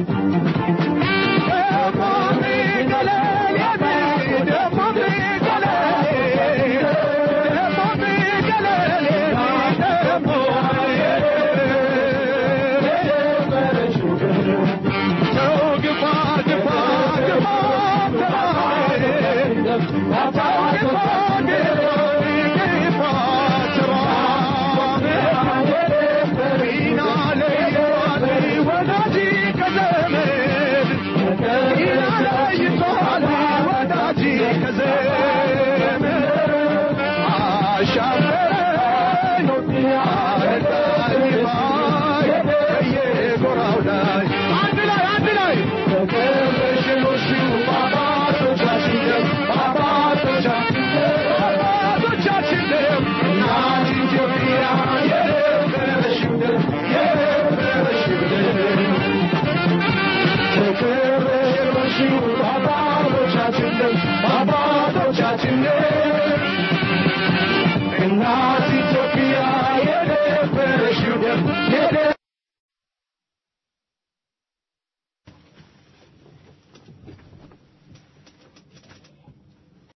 ደሞ ቢገለል ደሞ ቢገለል ደሞ ቢገለል ደሞ የደፈረሽው ደም ተው ግፋ ግፋ ግፋ ግፋ ግፋ ግፋ አንድነት